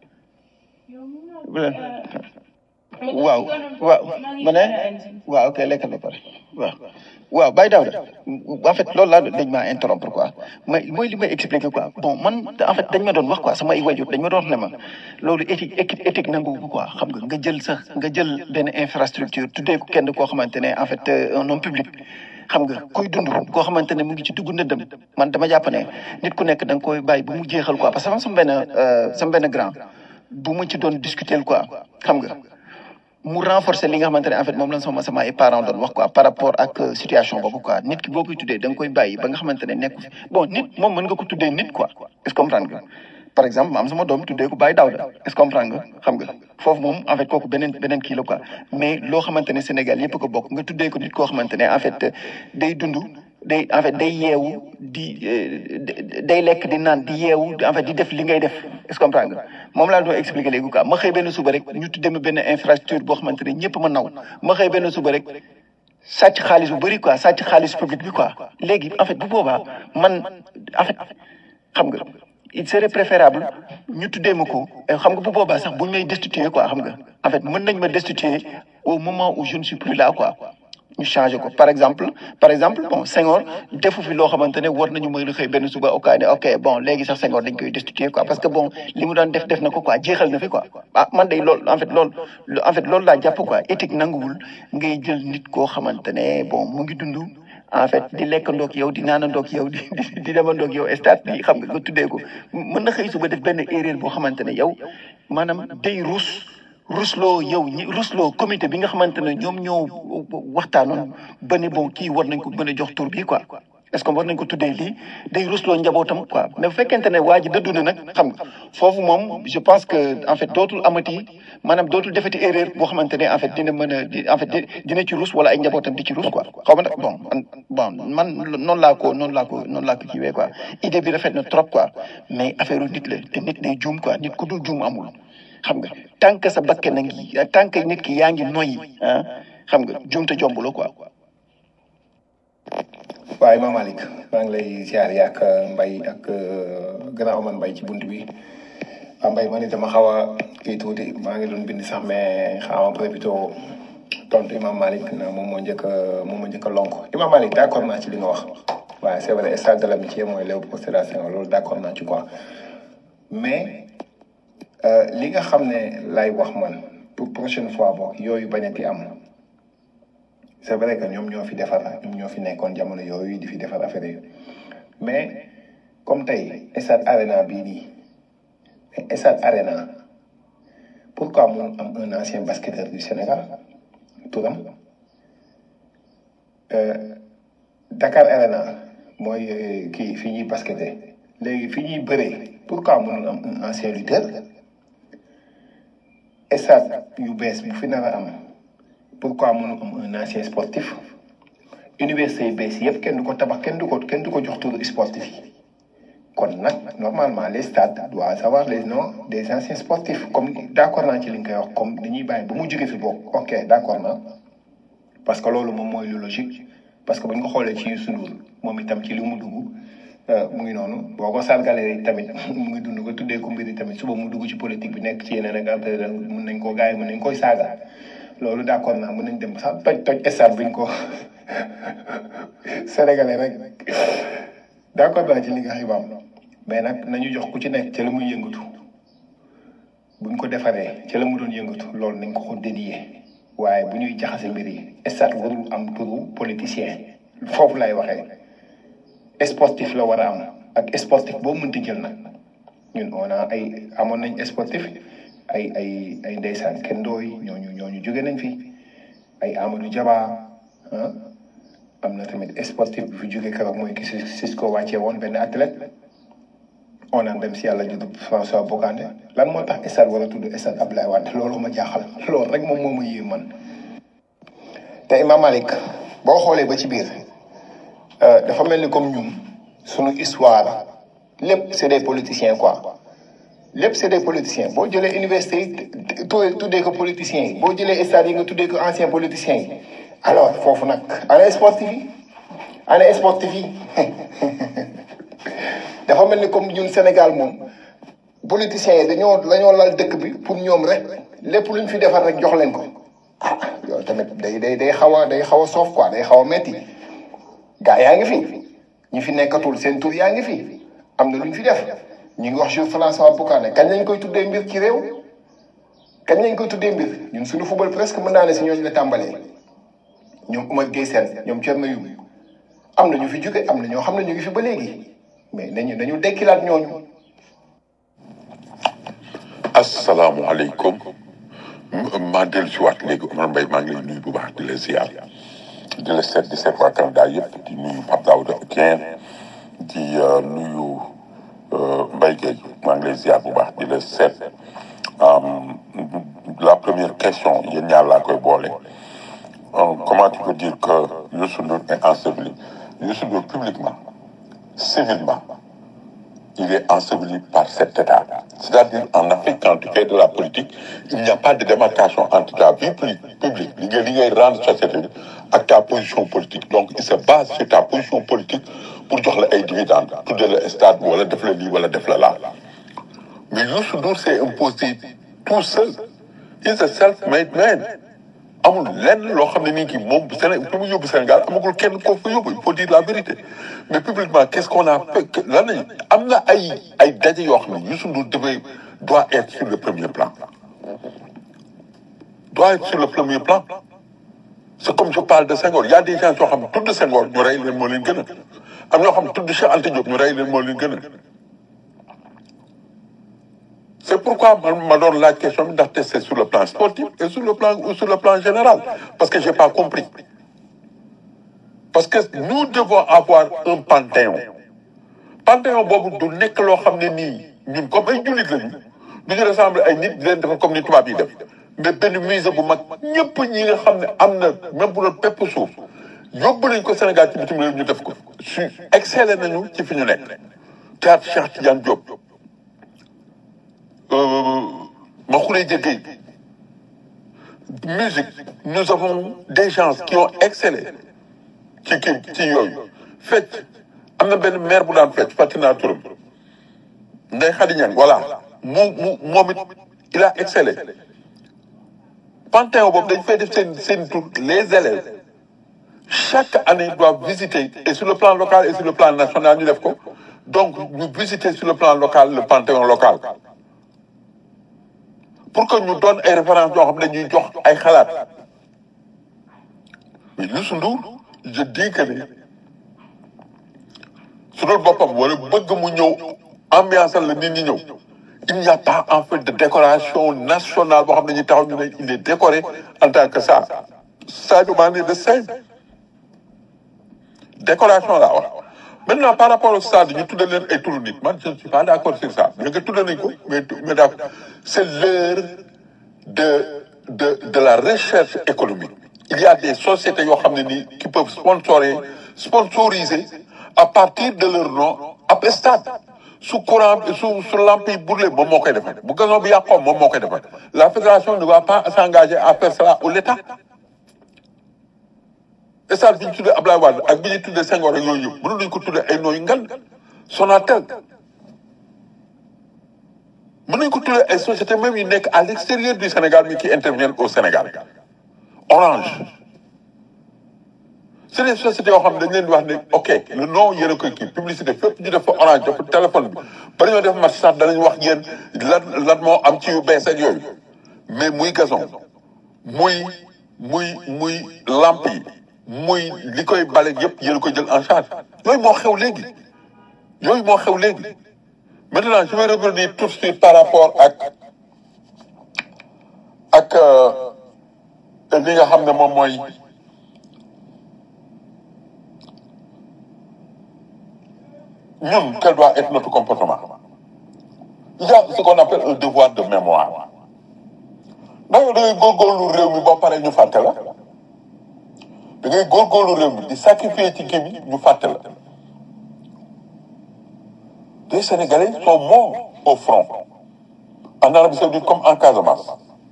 waaw waaw ma ne waaw ok lekkal ba pare waaw waaw Baye Daouda en fait loolu laa dañ maa interrompre quoi mais mooy li may expliquer quoi bon man en fait dañ ma doon wax quoi sama ay wajur dañ ma doon wax ne ma loolu éthique éthique éthique nangu ko quoi xam nga nga jël sax nga jël benn infrastructure tuddee ko kenn koo xamante ne en fait un homme public xam nga kuy dund koo xamante ne mu ngi ci dugg ndëndëm man dama jàpp ne nit ku nekk da nga koy bàyyi bu mu jeexal quoi parce que sama benn sama benn grand bu mu ci doon discuter quoi xam nga mu renforcer li nga xamante ne en fait moom la sama sama ay parents doon wax quoi par rapport ak situation boobu quoi nit ki boo koy tuddee da nga koy bàyyi ba nga xamante ne nekku fi bon nit moom mën nga ko tuddee nit quoi est-ce que comprendre nga par exemple ma am sama doom tuddee ko Baye Daouda est-ce que comprendre nga xam nga foofu moom en fait kooku beneen beneen kii la quoi mais loo xamante ne Sénégal yëpp ko bokk nga tuddee ko nit koo xamante ne en fait day dund day en fait day yeewu di day lekk di naan di yeewu en fait di def li ngay def est-ce que comprendre nga moom laa doon expliquer léegi quoi ma xëy benn suba rek ñu tuddee ma benn infrastructure boo xamante ne ñëpp ma naw ma xëy benn suba rek sàcc xaalis bu bëri quoi sàcc xaalis public bi quoi léegi en fait bu boobaa man en fait xam nga il serait préférable ñu tuddee ma ko xam nga bu boobaa sax buñ may destituer quoi xam nga en fait mën nañ ma destituer au moment où je ne suis plus là quoi ñu changé ko par exemple par exemple bon Senghor defu fi loo xamante ne war nañu mën a xëy benn suba ok ne ok bon léegi sax Senghor dañ koy destituer quoi parce que bon li mu daan def def na ko quoi jeexal na fi quoi ah man day loolu en fait loolu en fait loolu laa jàpp quoi éthique nanguwul ngay jël nit koo xamante ne bon mu ngi dund en fait di lekkandoog yow di naanandoog yow di di demandoog yow stade bi xam nga nga tuddee ko mën na xëy suba def benn erreur boo xamante ne yow maanaam day ruus rusloo yow ñi rusloo comité bi nga xamante ne ñoom ñoo waxtaanoon ba ne bon kii war nañ ko mën a jox tur bi quoi est-ce que war nañ ko tuddee lii day rusloo njabootam quoi mais bu fekkente ne waa ji dëddu na nag xam nga foofu moom je pense que en fait dootul amati maanaam dootul defati erreur boo xamante ne en fait dina mën a di en fait dina ci rus wala ay njabootam di ci rus quoi xaw ma nag bon bon man noonu laa ko noonu laa ko noonu laa ko kiiwee quoi idée bi rafet na trop quoi mais affaire nit la te nit day juum quoi nit ku dul juum amul xam nga tant que sa bakke na ngi tant que nit ki yaa ngi noyyi ah xam nga juum te jomb la quoi. waaye Imam Malick maa ngi lay ziar yaak mbay ak gannaaw man mbay ci bunt bi waa mbay man itam xaw a kii tuuti maa ngi doon bind sax mais xaw ma profité tontu Imam Malick na moom moo njëkk a moom moo njëkk a lonk Imam Malick d' accord naa ci li nga wax waaye c' est vrai stade de l' amitié mooy Léopold Sédar Senghor loolu d' accord naa ci quoi mais li nga xam ne lay wax man pour prochaine fois boog yooyu bañati am c' est vrai que ñoom ñoo fi defar ñoom ñoo fi nekkoon jamono yooyu di fi defar affaire yi mais comme tey stade arena bii nii stade arena pourquoi mun am un ancien basketteur du Sénégal turam Dakar arena mooy kii fi ñuy basketé léegi fi ñuy bëree pourquoi mënul am un ancien lutteur stade yu bees bu fi nar a am pourquoi mënul am un ancien sportif université yu bees yëpp kenn du ko tabax kenn du ko kenn du ko jox turu sportif yi kon nag normalement les stades doivent avoir les noms des anciens sportifs comme d' accord naa ci li nga koy wax comme dañuy bàyyi ba mu jóge fi bokk ok d' accord naa parce que loolu moom mooy lu logique parce que bu ñu ko xoolee ci Youssou Ndour moom itam ci li mu dugg mu ngi noonu boo ko sargalee tamit mu ngi dund ko tuddee ko mbiri tamit suba mu dugg ci politique bi nekk ci yeneen ak affaire mun nañ koo gars yi mun nañ koy saaga loolu d' accord naa mun nañ dem sax toj toj stade buñ ko sénégalais rek d' accord naa ci li nga xibaam mais nag nañu jox ku ci nekk ca la muy yëngatu buñ ko defaree ca la mu doon yëngatu loolu nañ ko ko dédié waaye bu ñuy jaxase mbir yi stade warul am turu politicien foofu lay waxee sportif la war a am ak sportif boo mënti jël nag ñun on a ay amoon nañ sportif ay ay ay ndeysaan kendooy ñooñu ñooñu jóge nañ fi ay Amadou Jaba ah am na tamit sportif bi fi jóge keroog mooy ki Cisco wàccee woon benn athlète on naan dem si yàlla judd François Bocandé lan moo tax stade war a tudd stade Abdoulaye Wade loolu ma jaaxal loolu rek moom moo ma yéem man. te Imam Malick boo xoolee ba ci biir dafa mel ni comme ñun sunu histoire lépp c' est des politiciens quoi lépp c' est des politiciens boo jëlee université yi tuddee ko politiciens yi boo jëlee stade yi nga tuddee ko anciens politiciens yi alors foofu nag ana sportif yi ana sportif yi. dafa mel ni comme ñun Sénégal moom politiciens yi dañoo dañoo lal dëkk bi pour ñoom rek lépp luñ fi defar rek jox leen ko ah yow tamit day day day xaw a day xaw a soof quoi day xaw a metti gaa yaa ngi fi ñi fi nekkatul seen tur yaa ngi fi am na luñ fi def ñu ngi wax jour François Bocandé kañ lañ koy tuddee mbir ci réew kañ lañ koy tuddee mbir ñun suñu football presque mën naa ne si ñooñu la tàmbalee ñoom Oumar Gueye Sène ñoom Thierno Youm am na ñu fi jóge am na ñoo xam ne ñu ngi fi ba léegi mais nañu nañu dekkilaat ñooñu. asalaamualeykum maa dellu si waat léegi Omar Mbaye maa ngi lay nuyu bu baax di la ziar di la seet di seet waa Canada yëpp di nuyu Pape Daouda Dieng di nuyu Mbaye Gueye maa ngi lay ziar bu baax di la seet la première question yéen ñaar laa koy boole comment tu peux dire que Youssou Ndour est enseveli Youssou Ndour publiquement civilement, il est enseveli par cet État. C'est-à-dire, en Afrique, quand tu fais de la politique, il n'y a pas de démarcation entre ta vie publique, li rendre société et ta position politique. Donc, il se base sur ta position politique pour jox la ay dividendes, pour de le stade, wala def la lii, wala def la là. Mais Youssou Ndour s'est imposé tout seul. He's a self-made man. amul lenn loo xam ne nii kii moom Sénégal fi mu yóbbu Sénégal amagul kenn koo fa yóbbu il faut dire la vérité mais publiquement qu'est-ce qu'on a fait lan lañ am na ay ay daje yoo xam ne Youssou Ndour devait doit être sur le premier plan doit être sur le premier plan c'est comme je parle de Senghor il y a des gens yoo xam ne tudd Senghor ñu rey leen moo leen gën a am ñoo xam ne tudd Cheikh Anta Diop ñu rey leen moo leen gën a C'est pourquoi je me donne la question d'acheter c'est sur le plan sportif et sur le plan ou sur le plan général. Parce que je n'ai pas compris. Parce que nous devons avoir un panthéon. Panthéon, bobu du nek lo xamné ni ñun comme ay julit lañu du ñu ressemble ay nit di leen defal comme ni tubaab yi def mais benn musée bu mag ñëpp ñi nga xam ne am na même bu doon pepp suuf yóbbu nañ ko Sénégal ci bitim réew ñu def ko su excellé nañu ci fi ñu nekk théâtre Cheikh Tidiane Diop ma xule jëggee musique nous avons des gens qui ont excellé ci kii ci yooyu fecc am na benn maire bu daan fecc fàttali naa turam Ndeye Khady Niang voilà mu mu moom it il a excellé Panthéon boobu dañ fay def seen seen tur les élèves chaque année doivent visiter et sur le plan local et sur le plan national ñu def ko donc ñu visiter sur le plan local le Panthéon local pour que ñu doon ay références yoo xam ne ñuy jox ay xalaat mais Youssou Ndour je dis que ni su doon boppam wala bëgg mu ñëw ambiance la nit ñi ñëw il n'y a pas en fait de décoration nationale boo xam ne ñu taxaw ñu ne il est décoré en tant que ça Sadio Mané de simple décoration laa wax maintenant par rapport au stade ñu tuddee leen ay turu nit man je ne suis pas d'accord sur ça bien que tuddee nañ ko mais mais d'accord c'est l'heure de de de la recherche économique il y a des sociétés yoo xam ne nii qui peuvent sponsoriser sponsoriser à partir de leur nom ab stade su courant su su lampe yi brûlé moom moo koy defar bu gazon bi yàqoo moom moo koy defar la fédération ne va pas s'engager à faire cela ou l'État stade bi ñu tuddee Ablaye Wade ak bi ñu tuddee Senghor ak yooyu yëpp mënu nañu ko tuddee ay nooyu ngan Sonatel mën nañu ko tuddee ay sociétés même yu nekk à l'extérieur du Sénégal mais qui interviennent au Sénégal Orange c'est des sociétés yoo xam ne dañ leen di wax ne ok le nom yéen a koy kii publicité fépp ñu def fa Orange def fa téléphone bi ba ñoo def match sax danañ wax yéen lan lan moo am ci yu bees ak yooyu mais muy gazon muy muy muy lampe yi muy li koy bale yëpp yéen a koy jël en charge yooyu moo xew léegi yooyu moo xew léegi maintenant je vais revenir tout de suite par rapport ak ak li nga xam ne moom mooy ñun quel doit être notre comportement il y a ce qu'on appelle un devoir de mémoire ndax da ngay góorgóorlu réew mi boo paree ñu fàtte la da ngay góorgóorlu réew mi di sacrifier ci kii bi ñu fàtte la les Sénégalais sont morts au front en Arabie Saoudite comme en Casamance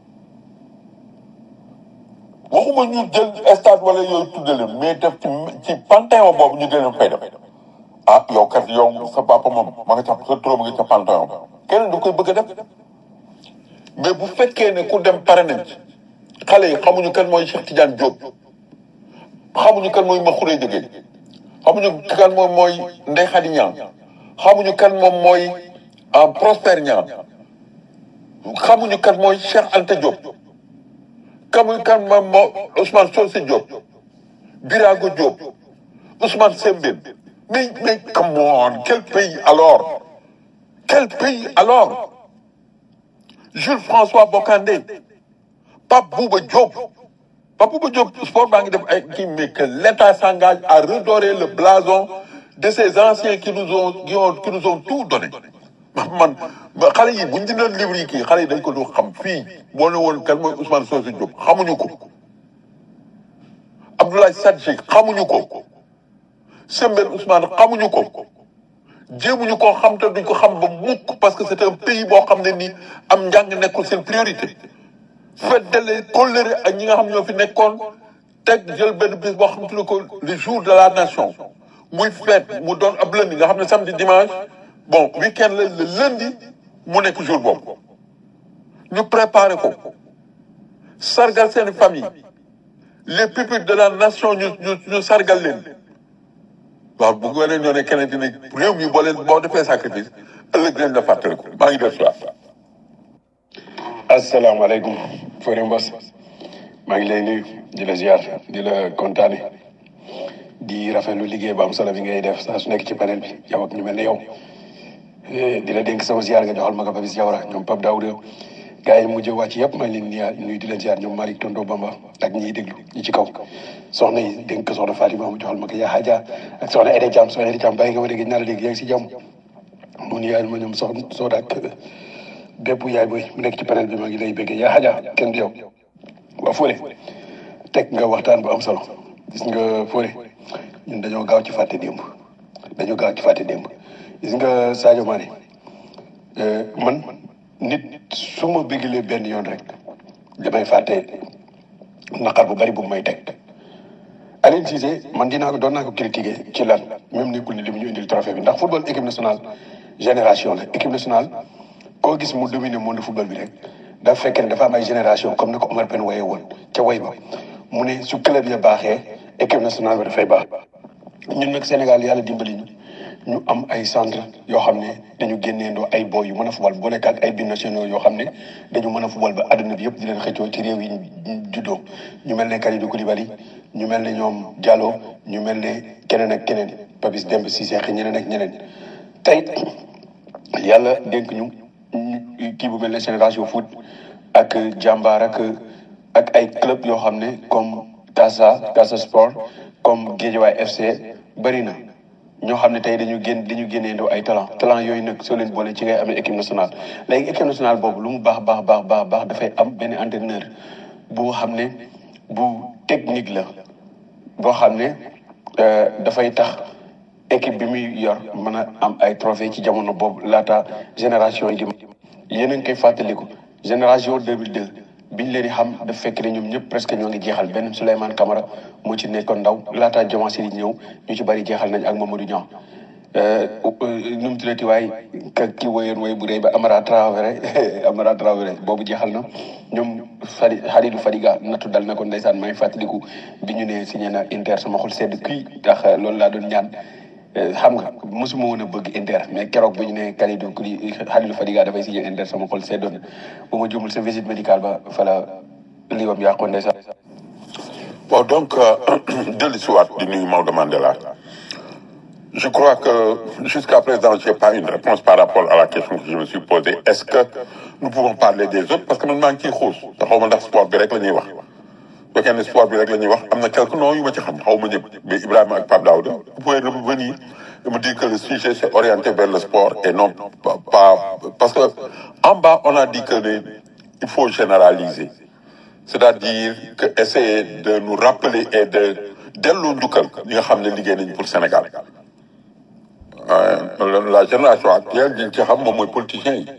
waxuma ñu jël stade wala yooyu tudde leen mais def ci ci panthéon boobu ñu leen fay def ah yow kat yow sa papa moom ma nga ca sa turam nga ca panthéon keneen du koy bëgg a def mais bu fekkee ne ku dem pare nañ ci xale yi xamuñu kan mooy Cheikh Tidiane Diop xamuñu kan mooy Makhoury Diégué xamuñu kan moom mooy Ndeye Khady Niang xamuñu kan moom mooy Prosper Niang xamuñu kan mooy Cheikh Anta Diop xamuñu kan moom moo Ousmane Socé Diop Birago Diop Ousmane Sembène mais mais come on quel pays alors quel pays alors Jules François Bocandé Pape Bouba Diop Pape Bouba Diop sport baa ngi def ay kii mais que l'État s'engage à redorer le blason de ces anciens qui nous ont qui ont qui nous ont tout donné man xale yi bu ñu jëndoon livre yi kii xale yi dañ ko du xam fii boo ne woon kan mooy Ousmane Socé Diop xamuñu ko Abdoulaye Sadji xamuñu ko Sembène Ousmane xamuñu ko jéemuñu koo xam te duñ ko xam ba mukk parce que c'est un pays boo xam ne nii am njàng nekkul seen priorité feddale kóllëre ak ñi nga xam ñoo fi nekkoon teg jël benn bis boo xam te ne ko le jour de la nation muy fête mu doon ab lundi nga xam ne samedi dimanche bon week-end la le lundi mu nekk jour boobu ñu préparé ko sargal seen famille les pupitres de la nation ñu ñu ñu sargal leen waaw bu nga leen ñoo ne keneen dina réew mi boo leen boo defee sacrifice ëllëg dinañ la fàttaliku maa ngi def soit asalaamaaleykum Fodé Mbos maa ngi lay nuyu di la ziar di la kontaane di rafetlu liggéey bu am solo bi ngay def saa su nekk ci panel bi yow ak ñu mel ne yow di la dénk sama ziar nga joxal ma ko Babis Diawara ñoom Pape Daouda gars yi mujj wàcc yëpp maa ngi leen di nuyu di leen ziar ñoom Malick Tondo Bamba ak ñiy déglu ñi ci kaw soxna yi dénk ko soxna Fatima mu joxal ma ko yaa Hadja ak soxna Ede Thiam soxna Ede Thiam bàyyi nga ma dégg naa la dégg yaa ngi si jàmm mu ni yaay ma ñoom soxna Soda ak bépp yaay booy mu nekk ci panel bi maa ngi lay béggee yaa Hadja kenn du yow waa Fodé teg nga waxtaan bu am solo gis nga Fodé ñun dañoo gaaw ci fàtte démb dañoo gaaw ci fàtte démb gis nga Sadio Mané man nit su ma béggalee benn yoon rek damay fàtte naqar bu bari bu may teg Aliou Cissé man dinaa ko doon naa ko critiquer ci lan même nekkul ni li mu ñu indil trophée bi ndax football équipe nationale génération la équipe nationale koo gis mu dominer monde football bi rek dafa fekk ne dafa am ay génération comme ni ko Omar Ben waye woon ca way ba mu ne su club ya baaxee équipe nationale bi dafay baax ñun nag Sénégal yàlla dimbali ñu ñu am ay centre yoo xam ne dañu génneendoo ay boy yu mën a fubal boole ak ay binationaux yoo xam ne dañu mën a fubal ba àdduna bi yëpp di leen xëccoo ci réew yi ñu juddoo ñu mel ne Kalidou Koulibaly ñu mel ne ñoom Diallo ñu mel ne keneen ak keneen Papis Demba Cissé ak ñeneen ak ñeneen tey yàlla dénk ñu ñu kii bu mel ne génération foot ak jàmbaar ak ak ay club yoo xam ne comme Casa Casa Sport comme Guédiawaye FC bëri na ñoo xam ne tey dañu génn dañu génneendoo ay talent talent yooyu nag soo leen boole ci ngay amee équipe nationale léegi équipe nationale boobu lu mu baax baax baax baax baax dafay am benn entraîneur boo xam ne bu technique la boo xam ne dafay tax équipe bi muy yor mën a am ay trophée ci jamono boobu laata génération yi di yéen a ngi koy fàttaliku génération 2002 biñ leen di xam daf fekk ne ñoom ñëpp presque ñoo ngi jeexal benn Souleymane Camara moo ci nekkoon ndaw laata Diomaye di ñëw ñu ci bari jeexal nañ ak Mamadou Niang nu mu tuddati waay ka ki woyoon woy bu rëy ba Amara Traoré Amara Traoré boobu jeexal na ñoom Fadi Khalidou Fadiga nattu dal na ko ndeysaan maa ngi fàttaliku bi ñu ne signé na Inter sama xol sedd kuy ndax loolu laa doon ñaan xam nga mosuma woon a bëgg Inter mais keroog bu ñu ne Kalidou Kuli Khalidou Fadiga dafay signé Inter sama xol seddoon bu ma jumul sa visite médicale ba fa la liiwam yàqoon ndeysaan bon donc dellu si waat di nuyu Maodo Mandela je crois que jusqu'à présent j'ai pas une réponse par rapport à la question que je me suis posée est-ce que nous pouvons parler des autres parce que man maa ngi ciy xuus te xaw ma ndax sport bi rek la ñuy wax bu fekkee ne sport bi rek la ñuy wax am na quelques noms yu ma ci xam xaw ma ñëpp mais Ibrahima ak Pape Daouda vous pouvez revenir et me dire que le sujet s'est orienté vers le sport et non pas, pas parce que en bas on a dit que ne il faut généraliser c'est-à-dire que essayer de nous rappeler et de delloo njukkal ñi nga xam ne liggéey nañu pour Sénégal la génération actuelle ñi ci xam moom mooy politiciens yi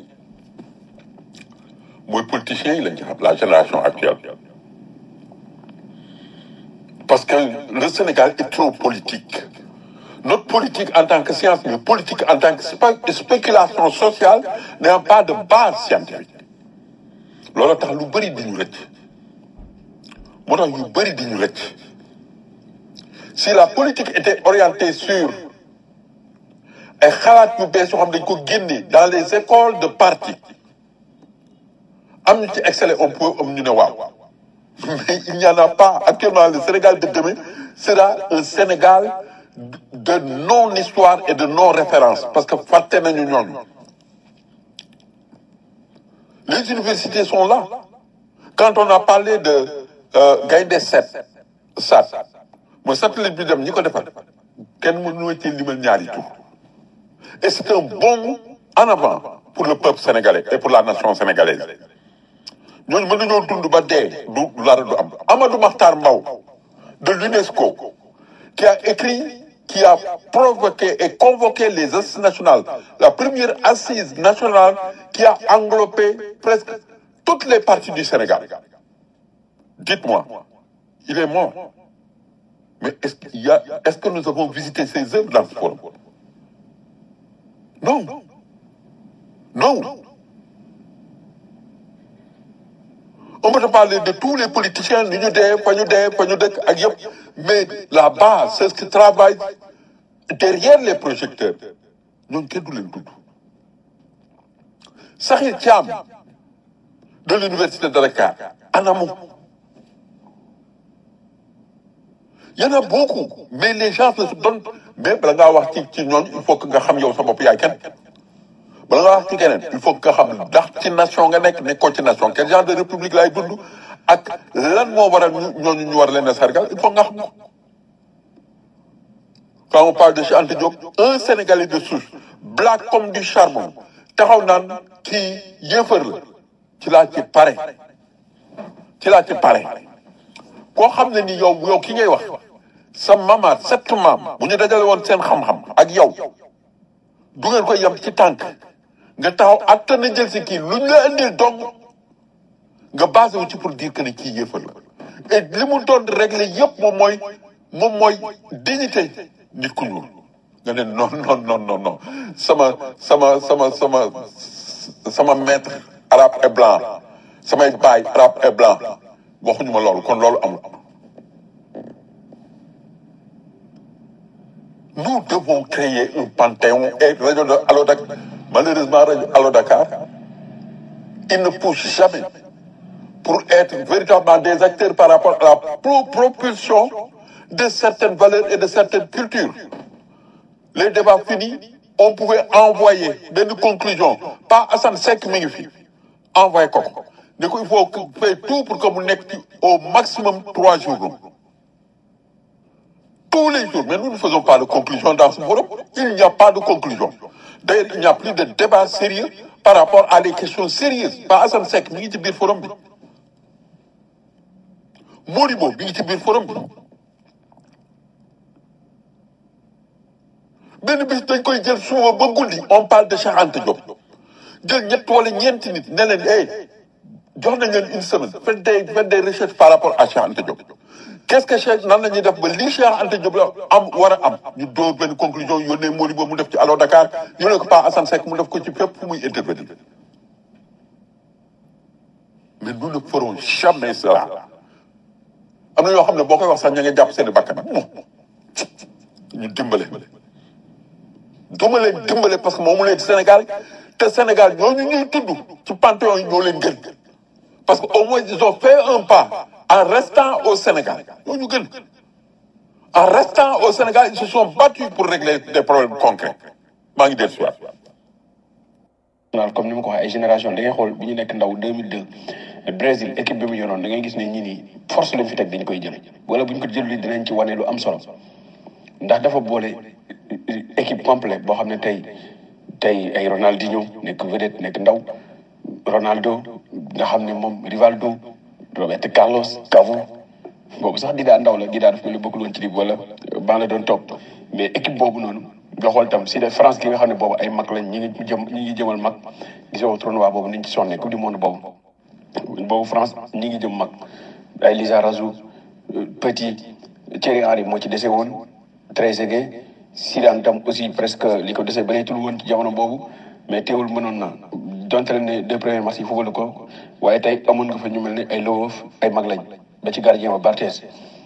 mooy politiciens yi lañ ci xam la génération actuelle parce que le Sénégal est trop politique notre politique en tant que science mais politique en tant que spé- spéculation sociale n'a pas de base scientifique loolu tax lu bëri di ñu rëcc moo tax yu bëri di ñu rëcc si la politique était orientée sur ay xalaat yu bees yoo xam dañ ko génne dans les écoles de parti am ñu ci excellé on peut am ñu ne waaw mais il n'y en a pas actuellement le Sénégal de demain sera un Sénégal de non-histoire et de non-référence parce que fàtte nañu ñooñu les universités sont là quand on a parlé de euh, Gaïndé 7 SAT mooy satellite bi dem ñi ko defar kenn mënu ci limal ñaari tur et c'est un bond en avant pour le peuple sénégalais et pour la nation sénégalaise ñooñu mën nañoo dund ba dee du dara du am Amadou Mahtar Mbow de l'UNESCO qui a écrit qui a provoqué et convoqué les assises nationales la première assise nationale qui a englobé presque toutes les parties du Sénégal dites-moi il est mort mais est-ce qu'il y a est-ce que nous avons visité ses œuvres dans ce forum non non on peut te parler de tous les politiciens ni ñu dee fa ñu dee fa ñu dëkk ak yëpp mais la base c'est ce qui travaille derrière les projecteurs ñooñu kenn du leen tudd Sakhir Thiam de l'université de Dakar anamu y en a beaucoup mais les gens ne se donnent mais bala ngaa wax ci ci ñooñu il faut que nga xam yow sa bopp yaay kenn bala nga wax ci keneen il faut que nga xam ndax ci nation nga nekk nekkoo ci nation quel genre de république laay dund ak lan moo waral ñu ñooñu ñu war leen a sargal il faut nga xam ko quand on parle de Cheikh Anta Diop un Sénégalais de souche black comme du charbon taxaw naan kii yéefar la ci laa ci pare ci laa ci pare koo xam ne ni yow yow ki ngay wax sa mamaat sept maam bu ñu dajale woon seen xam-xam ak yow du ngeen koy yem ci tànk nga taxaw atta na jël si kii lu ñu la indil dong nga basé wu ci pour dire que ne kii yëfal la et li mu doon régler yëpp moom mooy moom mooy dignité nit ku ñuul nga ne non non non non non sama sama sama sama sama maître arabe et blanc samay baay arabe et blanc waxuñu ma loolu kon loolu amul nous devons créer un panthéon et rajo de Allo Dakar malheureusement rajo Allo Dakar il ne pousse jamais pour être véritablement des acteurs par rapport à la pro- propulsion de certaines valeurs et de certaines cultures les débats finis on pouvait envoyer benn conclusion pas Assane Seck mi ngi fi envoyé ko ko ne ko il faut que faire tout pour que mu nekk ci au maximum trois jours tous les jours mais nous ne faisons pas de conclusion dans ce forum il n'y a pas de conclusion d'ailleurs il n'y a plus de débat sérieux par rapport à des questions sérieuses pas Assane Seck mi ngi ci biir forum bi Modibo mi ngi ci biir forum bi benn bis dañ koy jël suba ba guddi on parle de Cheikh Anta Diop jël ñett wala ñeenti nit ne leen hey jox nañ leen une semaine faites des faites des recherches par rapport à Cheikh Anta Diop qu'est-ce que Cheikh nan la ñuy def ba lii Cheikh Anta Diop la am war a am ñu dóor benn conclusion yónnee Modibo mu def ci Allo Dakar yónnee ko pas Assane Seck mu def ko ci fépp fu muy intervenir mais nous ne ferons jamais cela am na yoo xam ne boo koy wax sax ña nga jàpp seen i bakkan moom ñu dimbale duma leen dimbale parce que moomu leen Sénégal te Sénégal ñooñu ñuy tudd ci panthéon yi ñoo leen gën parce que au moins ils ont fait un pas en restant au Sénégal ñooñu gën en restant au Sénégal ils se sont battus pour régler des problèmes concrets maa ngi dellu si waat national comme ni ma ko waxee ay génération da ngay xool bi ñu nekk ndaw 2002 Brésil équipe bi mu yoroon da ngay gis ne ñi nii force lañ fi teg dañ koy jël wala bu ñu ko jëlul dinañ ci wane lu am solo ndax dafa boole équipe complète boo xam ne tey tey ay Ronaldinho nekk vedette nekk ndaw Ronaldo nga xam ne moom Rivaldo Roberto Carlos Cafu boobu sax di daa ndaw la di daa def mel ni bokkul woon ci lii wala ban la doon topp mais équipe boobu noonu nga xool tam si de France gi nga xam ne boobu ay mag lañ ñi ngi jëm ñi ngi jëmal mag gisoo tournoi boobu niñ ci sonne coupe du monde boobu boobu France ñi ngi jëm mag ay Lizarazu Petit Thierry Henry moo ci dese woon Trezeguet Zidane tam aussi presque li ko dese bëreetul woon ci jamono boobu mais teewul mënoon na donte ne deux premiers matchs yi football ko waaye tey amoon nga fa ñu mel ne ay Lowov ay mag lañ ba ci gardien ba Barthez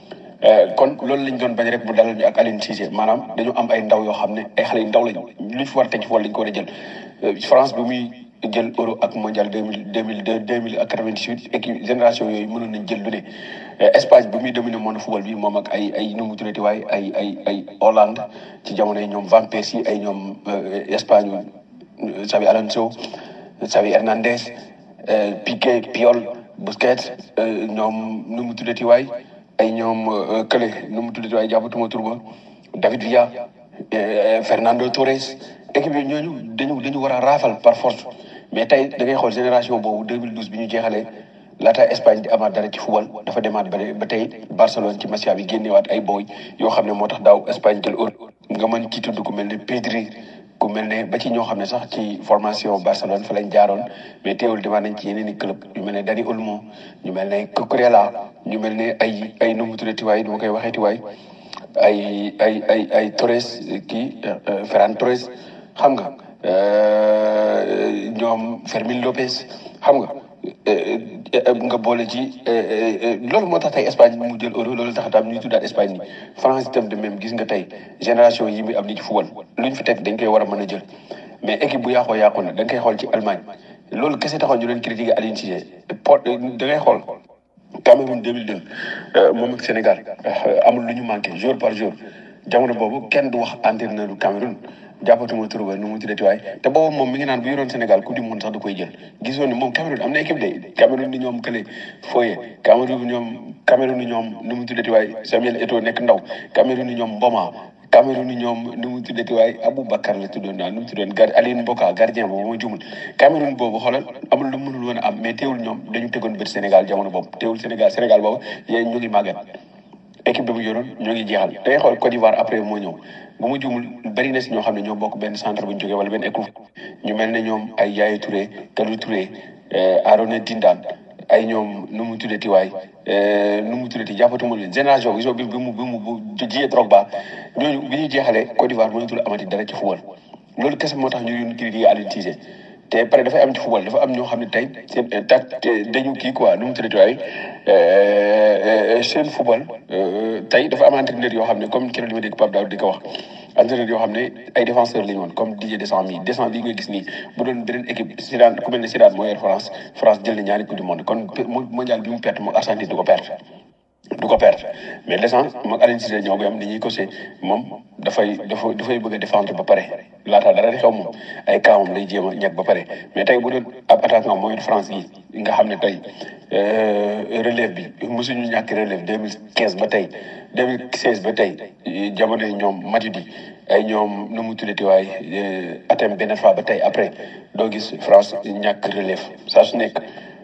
kon loolu lañ doon bañ rek bu dalal ñu ak Aliou Cissé maanaam dañu am ay ndaw yoo xam ne ay xale yu ndaw lañ luñ fi war a teg ci football lañ ko war a jël France bi muy jël euro ak mondial deux mille deux mille deux deux mille ak quatre-vingt-dix-huit équipe génération yooyu mënoon nañ jël lu ne Espagne bi muy dominer monde football bi moom ak ay ay nu mu tuddati waaye ay ay ay Hollande ci jamono yi ñoom Van Persie ay ñoom Espagne Xavi Alonso Xavi Hernandez Piqué Puyol Busquets ñoom nu mu tuddati waay ay ñoom Kële nu mu tuddati waay jàppatuma tur ba David Villa Fernando Torres équipe yooyu ñooñu dañu dañu war a raafal par force mais tey da ngay xool génération boobu 2012 bi ñu jeexalee laata Espagne di amaat dara ci football dafa demaat ba ba tey Barcelone ci Masia bi génnewaat ay booy yoo xam ne moo tax daaw Espagne jël euro nga mën ci tudd ku mel ne Pedri ku mel ne ba ci ñoo xam ne sax ci formation Barcelone fa lañ jaaroon mais teewul demaat nañ ci yeneen i club ñu mel ne Dani Olmo ñu mel ne Cucurella ñu mel ne ay ay nu mu tuddati waay nu ma koy waxeeti waay ay ay ay ay Torres kii Ferran Torres xam nga ñoom Fermín López xam nga nga boole ci loolu moo tax tey Espagne mu jël euro loolu tax tam ñuy tuddaat Espagne ni France itam de même gis nga tey génération yi muy am ni ci football luñ fi teg dañ koy war a mën a jël mais équipe bu yàqoo yàqu na da nga koy xool ci Allemagne loolu kese taxoon ñu leen critiquer Aliou Cissé Port da ngay xool Cameroun 2002 moom ak Sénégal amul lu ñu manqué jour par jour jamono boobu kenn du wax entraîneur du Cameroun jàppatuma tur ba nu mu tuddati waay te boobu moom mi ngi naan bu yoroon Sénégal coupe du monde sax da koy jël gisoon ni moom Cameroun am na équipe de Cameroun ni ñoom kële Foye Cameroun ñoom Cameroun ni ñoom nu mu tuddati waay Samuel Eto'o nekk ndaw Cameroun ni ñoom Mboma Cameroun ni ñoom nu mu tuddati waay Aboubacar la tuddoon daal nu mu tuddoon gar Aline Mboka gardien boobu ma jumul Cameroun boobu xoolal amul lu mënul woon a am mais teewul ñoom dañu tegoon bët Sénégal jamono boobu teewul Sénégal Sénégal boobu yéen ñu ngi màggat équipe bi mu yoroon ñoo ngi jeexal da ngay xool Côte d'Ivoire après moo ñëw bu ma jumul bëri na si ñoo xam ne ñoo bokk benn centre bu ñu jógee wala benn école ñu mel ne ñoom ay Yaya Touré Kalou Touré Arona Tindane ay ñoom nu mu tuddati waay nu mu tuddati jàppatuma leen génération bi bi bi mu bi mu bu jiyee Drogba ñooñu bi ñuy jeexalee Côte d'Ivoire mënatul amati dara ci football loolu kese moo tax ñu doon critiquer Aliou Cissé te pare dafay am ci football dafa am ñoo xam ne tey seen tac dañu kii quoi nu mu tuddati waaye seen football tey dafa am entraîneur yoo xam ne comme keroog li ma dégg Pape Daoud di ko wax entraîneur yoo xam ne ay défenseur la ñu woon comme Didier Deschamps mi Deschamps bi nga gis nii bu doon beneen équipe Zidane ku mel ne Zidane moo yor France France jël na ñaari coupe du monde kon mondial bi mu perte moom Argentine du ko perte du ko perte mais Deschamps moom Aliou Cissé ñoo koy am dañuy ko moom dafay dafa dafay bëgg a défendre ba pare laata dara di xew moom ay kaamam lay jéem a ñàkk ba pare mais tey bu doon ab attaquant mooy France gi nga xam ne tey relève bi mosuñu ñàkk relève deux mille quinze ba tey deux mille seize ba tey jamono yi ñoom Matuidi ay ñoom nu mu tuddati waaye atem benn fois ba tey après doo gis France ñàkk relève saa su nekk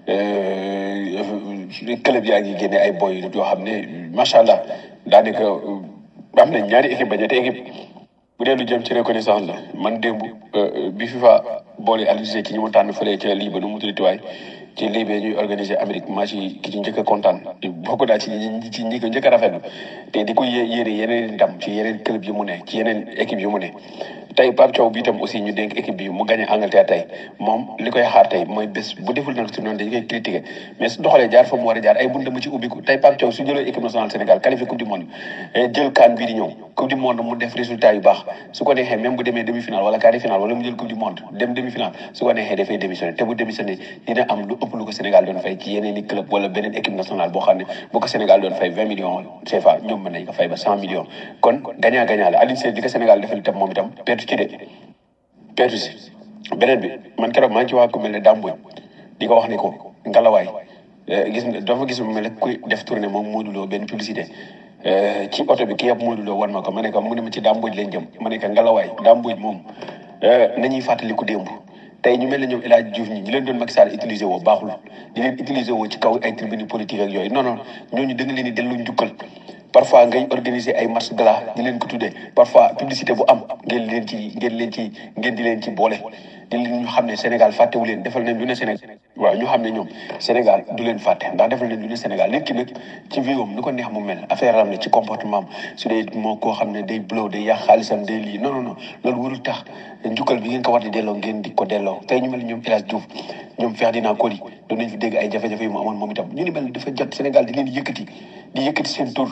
club yaa ngi génne ay boy yoo xam ne macha allah daanaka am na ñaari équipe ba ñetti équipe bu dee lu jëm ci reconnaissance la man démb bi FIFA boole Aliou Cissé ci ñi mu tànn fële ca lii ba nu mu tuddati waay ci lii bee ñuy organiser Amérique match yi ki ci njëkk a kontaan bokk naa ci ñi ci ñi ko njëkk a rafetlu te di ko yé yéene yeneen ndam ci yeneen club yi mu ne ci yeneen équipe yi mu ne tey Pape Thiaw bi itam aussi ñu dénk équipe bi mu gagné Angleterre tey moom li koy xaar tey mooy bés bu deful nag su noonu dañu koy critiqué mais su doxalee jaar fa mu war a jaar ay bunda mu ci ubbiku tey Pape Thiaw su jëlee équipe nationale Sénégal qualifié coupe du monde jël CAN bii di ñëw coupe du monde mu def résultat yu baax su ko neexee même bu demee demi finale wala quart de finale wala mu jël coupe du monde dem demi finale su ko neexee dafay démissionné te bu démissionné dina am lu ëpp lu ko Sénégal doon fay ci yeneen i club wala beneen équipe nationale boo xam ne bu ko Sénégal doon fay vingt millions CFA ñoom mën nañ ko fay ba cent millions kon gagnant gagnant la Aliou Cissé di ko Sénégal defal itam moom itam pertu ci de pertu si beneen bi man keroog maa ngi ci waa ku mel ne Dame Mbodj di ko wax ni ko ngalawaay gis nga dafa gis mu mel ne kuy def tournée moom Modou Lo benn publicité ci oto bi ki yëpp Modou Lo wan ma ko ma ne ko mu ne ma ci Dame Mbodj lañ jëm ma ne ko ngalawaay Dame Mbodj moom nañuy fàttaliku démb tey ñu mel ne ñoom El Hadj Diouf ñi ñu leen doon Macky Sall utiliser woo baaxul di leen utiliser woo ci kaw ay tribune politique ak yooyu non non ñooñu da nga leen di dellu njukkal parfois ngay organiser ay marche gala di leen ko tuddee parfois publicité bu am ngeen leen ci ngeen leen ci ngeen di leen ci boole di leen ñu xam ne Sénégal fàttewu leen defal nañ lu ne Sénégal waaw ñu xam ne ñoom Sénégal du leen fàtte ndax defal nañ lu ne Sénégal nit ki nag ci viom ni ko neex mu mel affaire am la ci comportement am su dee moo koo xam ne day blow day yàq xaalisam day lii non non non loolu warul tax njukkal bi ngeen ko war di delloo ngeen di ko delloo tey ñu mel ñoom El Hadj Diouf ñoom Ferdinand Coly doon nañ fi dégg ay jafe-jafe yu mu amoon moom itam ñu ni mel dafa jot Sénégal di leen yëkkati di yëkkati seen tur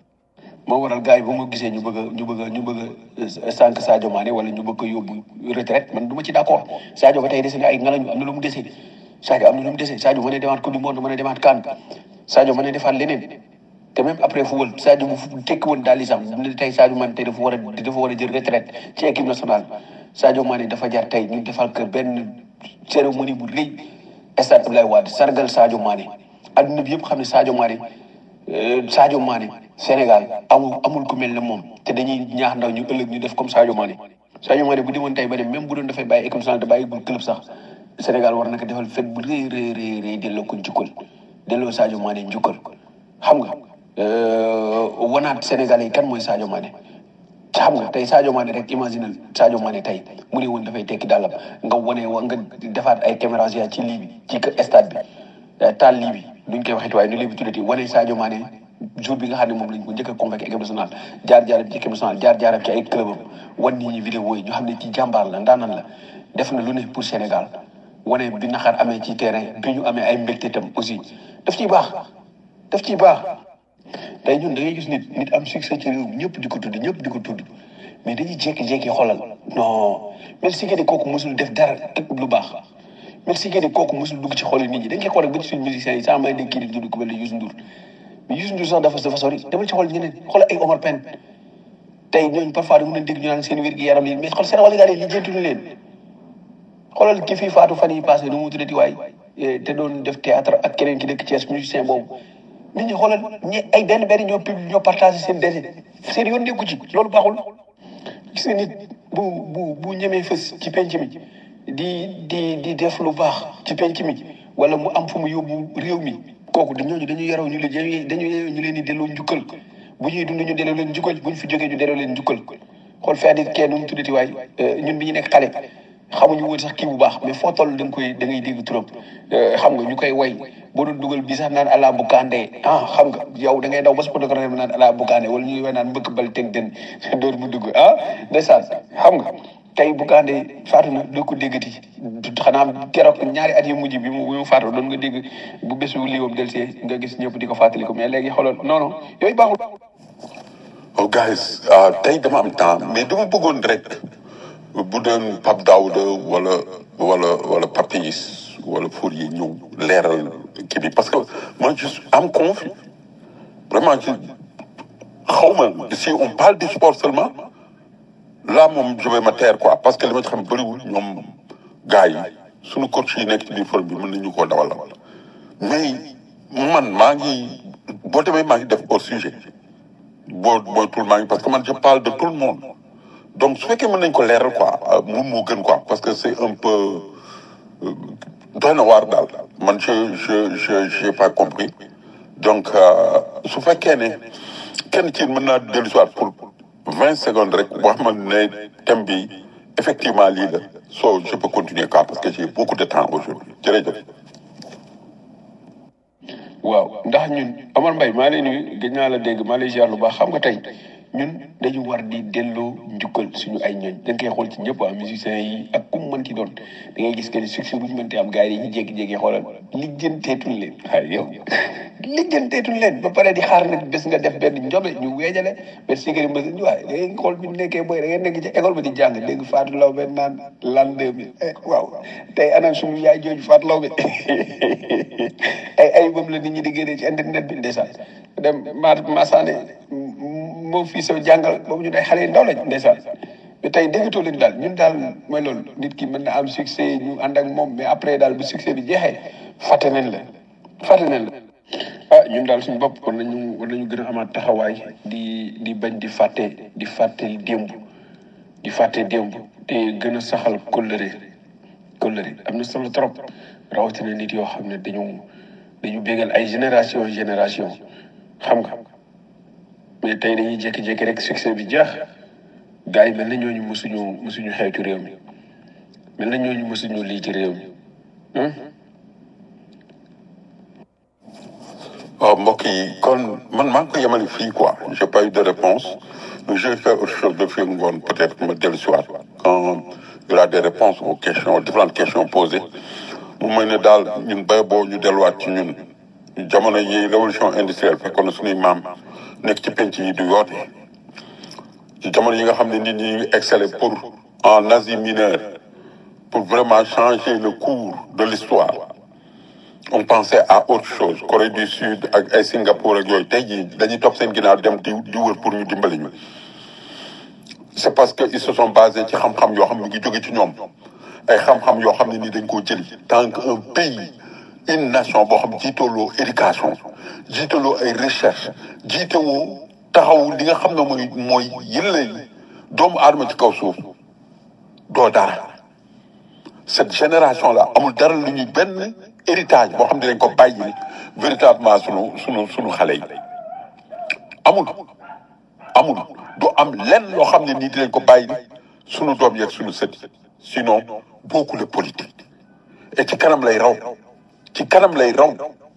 moo waral gars yi ba ma gisee ñu bëgg a ñu bëgg a ñu bëgg a sànq Sadio Mané wala ñu bëgg ko yóbbu retraite man du ma ci d' accord Sadio ba tey dese na ay ngalañu am na lu mu dese Sadio am na lu mu dese Sadio mën a demaat coupe du monde mën a demaat CAN Sadio mën a defaat leneen te même après football Sadio bu tekki woon daal di sax ne tey Sadio Mané tey dafa war a dafa war a jël retraite ci équipe nationale Sadio Mané dafa jar tey ñu defal kër benn cérémonie bu rëy stade Abdoulaye Wade sargal Sadio Mané adduna bi yëpp xam ne Sadio Mané Sadio Mané Sénégal amul amul ku mel ne moom te dañuy ñaax ndaw ñu ëllëg ñu def comme Sadio Mané Sadio Mané bu demoon tey ba dem même bu doon dafay bàyyi équipe nationale te bàyyi bu club sax Sénégal war na ko defal fête bu rëy rëy rëy rëy delloo ko njukkal delloo Sadio Mané njukkal xam nga wanaat Sénégalais yi kan mooy Sadio Mané xam nga tey Sadio Mané rek imagine Sadio Mané tey mu ne woon dafay tekki dàllam nga wane wa nga defaat ay caméras ya ci lii bi ci stade bi taal lii bi duñ koy waxit waaye nu lii bi tuddati wane Sadio Mané jour bi nga xam ne moom lañ ko njëkk a convoqué équipe nationale jaar jaaram ci équipe nationale jaar jaaram ci ay club am wan nit ñi vidéo yi ñu xam ne ci jàmbaar la ndaanan la def na lu ne pour Sénégal wane bi naxar amee ci terrain bi ñu amee ay mbégte tam aussi daf ciy baax daf ciy baax tey ñun da ngay gis nit nit am succès ci réew mi ñëpp di ko tudd ñëpp di ko tudd mais dañuy jékki-jékki xoolal non mel si que kooku mosul def dara lu baax mel si que kooku mosul dugg ci xol nit ñi dañ koy xool rek ba ci suñu musiciens yi sax may dégg kii di tudd ku mel ne Youssou Ndour mais Youssou Ndour sax dafa dafa sori demal ci xool ñeneen xool ay Omar Pène tey ñooñu parfois da mën a dégg ñu naan seen wér gi yaram yi mais xool seen wàllu yi lijjantuñu leen xoolal ki fii faatu fan yi passé nu mu tuddati waay te doon def théâtre ak keneen ki dëkk Thiès musicien boobu nit ñi xoolal ñi ay benn benn ñoo pub ñoo partagé seen décès seen yoon nekku ci loolu baaxul gis nga nit bu bu bu ñemee fës ci penc mi di di di def lu baax ci penc mi wala mu am fu mu yóbbu réew mi kooku dañooñu dañu yaraw ñu leen dañu yeyoo ñu leen di delloo njukkal bu ñuy dund ñu delloo leen njukkal bu ñu fi jógee ñu delloo leen njukkal xool fee di kenn nu mu tuddati waay ñun bi ñu nekk xale xamuñu woon sax kii bu baax mais foo toll da nga koy da ngay dégg turam xam nga ñu koy way boo doon dugal bi sax naan ala bu kandee ah xam nga yow da ngay daw ba sa protocole naan ala bu kandee wala ñuy way naan mbëkk bal teg den door mu dugg ah ndeysaan xam nga tey bu gaandee faatu na doo ko déggati xanaa keroog ñaari at yu mujj bi mu bi mu faatu doon nga dégg bu bésu liiwam delsee nga gis ñëpp di ko fàttali ko mais léegi xoolal non non yooyu baaxul. oh guys ah tey dama am temps mais dama bëggoon rek bu doon Pape Daouda wala wala wala Papis wala Fourier ñëw leeral kii bi parce que moi je suis am confus vraiment je xaw ma si on parle du sport seulement là moom je vais me taire quoi parce que li ma ci xam bëriwul ñoom gars yi suñu coach yi nekk ci biir forum bi mën nañu koo dawal mais man maa ngi boo demee maa ngi def hors sujet boo booy tout maa ngi parce que man je parle de tout le monde donc su fekkee mën nañ ko leeral quoi moom moo gën quoi parce que c'est un peu euh, doy na waar daal man je je je j'ai pas compris donc euh, su fekkee ne kenn ci mën naa dellu si waat pour vingt secondes rek wax ma ne thème bi effectivement lii la so je peux continuer quoi parce que j'ai beaucoup de temps aujourd'hui jërëjëf waaw ndax ñun Omar Mbaye maa lay nuyu gëj naa la dégg maa lay ziar lu baax xam nga tey ñun dañu war di delloo njukkal suñu ay ñooñ da nga koy xool ci ñëpp ah musiciens yi ak ku mu mënti doon da ngay gis que ni succès bu ñu mënti am gars yi dañuy jékki-jékki xoolal lijjanteetuñ leen waaye yow lijjanteetuñ leen ba pare di xaar nag bés nga def benn njobe ñu weejale benn sikari mbës waaye da ngay xool bi ñu nekkee booy da ngay nekk ci école ba di jàng dégg Fatou Law benn naan l'an deux mille waaw tey anam suñu yaay jooju Fatou Law bi ay ay boobu la nit ñi di génnee ci internet bi ndeysaan dem ma Massaane moo fii sa jàngal boobu ñu day xale yu ndaw lañ ndeysaan mais tey déggatoo leen daal ñun daal mooy loolu nit ki mën na am succès ñu ànd ak moom mais après daal bu succès bi jeexee fàtte nañ la fàtte nañ la ah ñun daal suñu bopp war nañu war nañu gën a amaat taxawaay di di bañ di fàtte di fàtte démb di fàtte démb te gën a saxal kóllëre kóllëre am na solo trop rawatina nit yoo xam ne dañu dañu bégal ay génération génération xam nga mais tey dañuy jékki-jékki rek succès bi jeex gars yi mel na ñooñu mësuñu mësuñu xew ci réew mi mel na ñooñu mësuñu lii ci réew mi hum waaw mbokk yi kon man maa ngi ko yemale fii quoi j'ai pas eu de réponse mais je vais faire autre chose de fii ngoon peut-être ma dellu si waat quand il y aura des réponses aux questions aux différentes questions posées mu mel ne daal ñun bay boo ñu delluwaat ci ñun jamono yi révolution industrielle fekkoon na suñuy maam nekk ci penc yi du yoote ci jamono yi nga xam ne nit ñi ngi exceller pour en Asie mineure pour vraiment changer le cours de l'histoire on pensait à autre chose Corée du Sud ak ay Singapour ak yooyu tey jii dañuy topp seen ginnaaw dem di di wër pour ñu dimbali ñu c'est parce que ils se sont basés ci xam-xam yoo xam ne ngi jóge ci ñoom ay xam-xam yoo xam ne ni dañ koo jëli tant que un pays une nation boo xam jiitaloo éducation jiitaloo ay recherche jiitewoo taxaw li nga xam ne mooy mooy yële doomu aadama ci kaw suuf doo dara cette génération là amul dara lu ñuy benn héritage boo xam ne dañ ko bàyyi véritablement sunu sunu sunu xale yi amul amul du am lenn loo xam ne nii dinañ ko bàyyi sunu doom yeeg sunu sët sinon beaucoup de politique et ci kanam lay raw ci kanam lay raw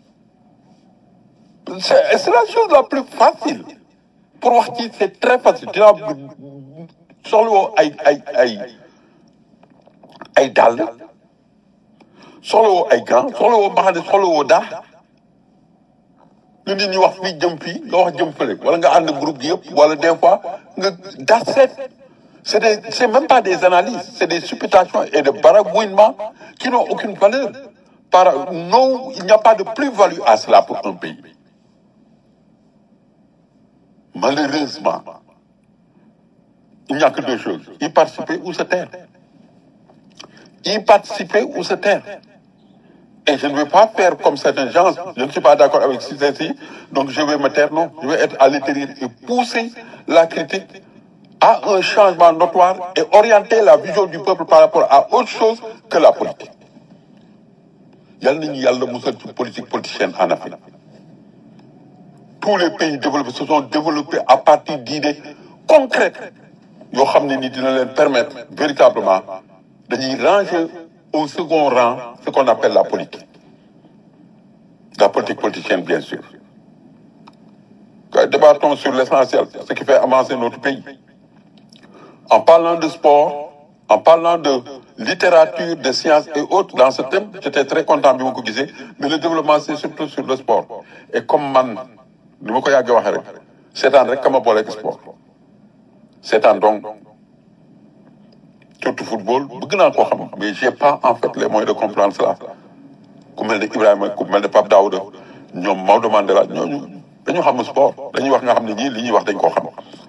c'est c'est la chose la plus facile pour wax ci c'est très facile dinaa soxlawoo ay ay ay ay dàll soxlawoo ay gants soxlawoo mbaxane soxlawoo dara lu nit ñi wax fii jëm fii nga wax jëm fële wala nga ànd groupe gi yëpp wala des fois nga that's it c'est des c'est même pas des analyses c'est des supputations et des baragouinements qui n'ont aucune valeur par non il n'y a pas de plus-value à cela pour un pays malheureusement il n'y a que deux choses y participer ou se taire y participer ou se taire et je ne vais pas faire comme certains gens je ne suis pas d'accord avec ceci donc je vais me taire non je vais être à l'intérieur et pousser la critique à un changement notoire et orienter la vision du peuple par rapport à autre chose que la politique yal nañu yàlla musal ci politique politicienne en Afrique tous les pays développés se sont développés à partir d'idées concrètes yoo xam ne ni dina leen permettre véritablement dañuy ranger au second rang ce qu'on appelle la politique la politique politicienne bien sûr débattons sur l'essentiel ce qui fait avancer notre pays en parlant de sport en parlant de littérature, de sciences et autres dans ce thème. J'étais très content de vous dire. Mais le développement, c'est surtout sur le sport. Et comme man, ni ma ko yàggee waxee rek seetaan rek kama boole ak sport seetaan donc surtout football bëgg naa koo xam mais j'ai pas en fait les moyens de comprendre cela ku mel ne Ibrahima ku mel ne Pape Daouda ñoom Maodo Mandela ñooñu dañu xam sport dañuy wax nga xam ne ñii li ñuy wax dañ koo xam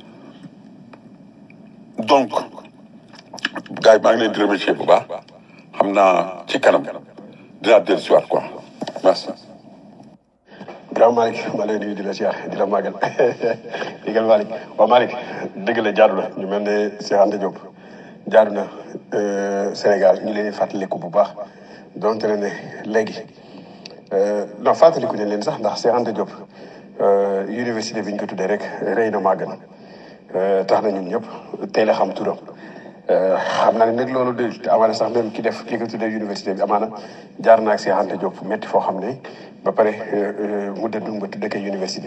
donc gars yi maa ngi leen di remercier bu baax xam naa ci kanam dinaa dellu si waat quoi merci. grand Malick maa lay nuyu di la siyaar di la màggal digal Malick waaw Malick dëgg la jaadu na ñu mel ne Cheikh Anta Diop jaadu na Sénégal ñu leen di fàttaliku bu baax donte ne ne léegi non fàttaliku ne leen sax ndax Cheikh Anta Diop université bi ñu ko tuddee rek rëy na màgg na tax na ñun ñëpp teel a xam turam xam naa ne nag loolu de amaana sax même ki def ki ko tuddee université bi amaana jaar na ak Cheikh Anta Diop métti foo xam ne ba pare mu dëddu ba tuddee ko université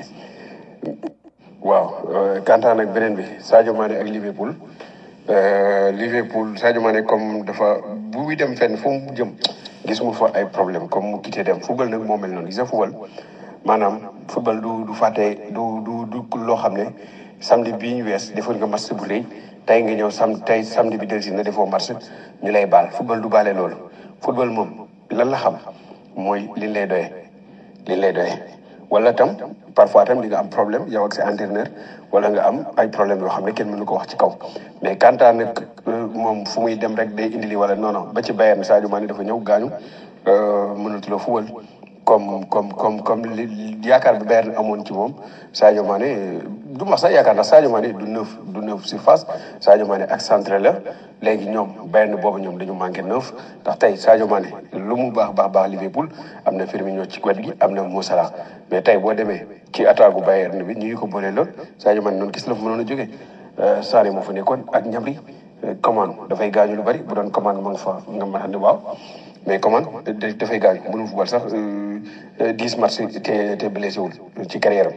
waaw kantaan ak beneen bi Sadio Mané ak Liverpool Liverpool Sadio Mané comme dafa bu muy dem fenn fu mu jëm gis mu fa ay problème comme mu quitté dem football nag moo mel noonu gis nga football maanaam football du du fàtte du du du loo xam ne samedi bii ñu wees defoon nga match bu rëy tey nga ñëw sam tey samedi bi dellusi na defoo match ñu lay baal football du baale loolu football moom lan la xam mooy liñ lay doyee liñ lay doyee wala tam parfois tam di nga am problème yow ak sa entraîneur wala nga am ay problème yoo xam ne kenn mënu ko wax ci kaw mais kantaa nag moom fu muy dem rek day indi li wala non non ba ci Bayern Sadio Mané dafa ñëw gaañu mënatuloo football comme comme comme comme li yaakaar bi Bayern amoon ci moom Sadio Mané du ma sax yaakaar ndax Sadio Mané du neuf du neuf surface Sadio Mané ak centre la léegi ñoom Bayern boobu ñoom dañu manqué neuf ndax tey Sadio Mané lu mu baax baax baax Liverpool am na Firmino ci wet gi am na Mo Salah mais tey boo demee ci attaque gu Bayern bi ñu ngi ko boolee lool Sadio Mané noonu gis la fa mënoon a jógee Sané moo fa nekkoon ak Gnabry commande dafay gaañu lu bari bu doon commande ma nga fa nga mën a ne waaw mais commande dafay gaañu mënu football sax dix match te te blessé wul ci carrière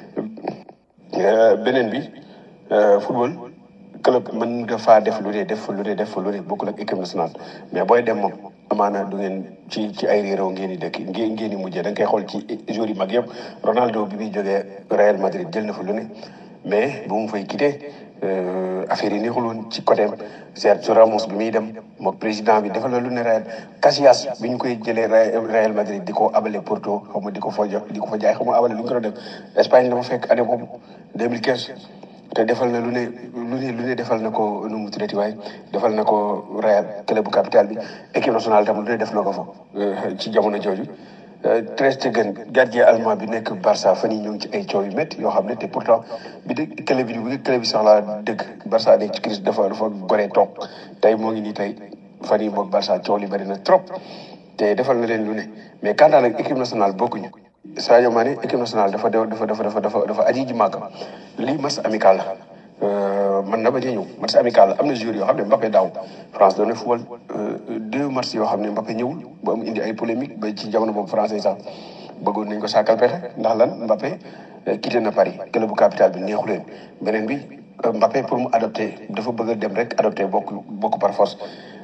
am beneen bi football club mën nga faa def lu ne def fa lu ne def fa lu ne bokkul ak équipe nationale mais booy dem moom amaana du ngeen ci ci ay réeróo ngeen di dëkk ngeen ngeen di mujjee da nga koy xool ci joueurs yi mag yëpp Ronaldo bi muy jógee Real Madrid jël na fa lu ne mais bu mu fay quitté affaire yi neexul woon ci côté Sergio Ramos bi muy dem mook président bi defal la lu ne Real Casillas bi ñu koy jëlee Real Madrid di ko abale Porto xaw ma di ko fa jox di ko fa jaay xaw ma abale lu ñu ko doon def Espagne la ma fekk année boobu 2015 te defal na lu ne lu ne lu ne defal na ko nu mu tuddati waaye defal na ko Real club bu capital bi équipe nationale tam lu ne def na ko fa ci jamono jooju Ter Stegen gardien allemand bi nekk Barça fan yii ñoo ngi ci ay coow yu métti yoo xam ne te pourtant bi dëgg club bi bi club bi soxlaa dëgg Barça nekk ci crise dafa dafa goree toog tey moo ngi nii tey fan yii moom Barça coow li bëri na trop te defal na leen lu ne mais quant à nag équipe nationale bokkuñu Sadio Mané équipe nationale dafa dafa dafa dafa dafa dafa aji ji màgg lii match amical la mën na bañ a ñëw match amical la am na joueurs yoo xam ne Mbappé daaw France doon na football deux matchs yoo xam ne Mbappé ñëwul ba am indi ay polémique ba ci jamono boobu français sax bëggoon nañ ko sàkkal pexe ndax lan Mbappé quitté na Paris club bu capital bi neexu leen beneen bi Mbappé pour mu adopté dafa bëgg a dem rek adopté bokk bokk par force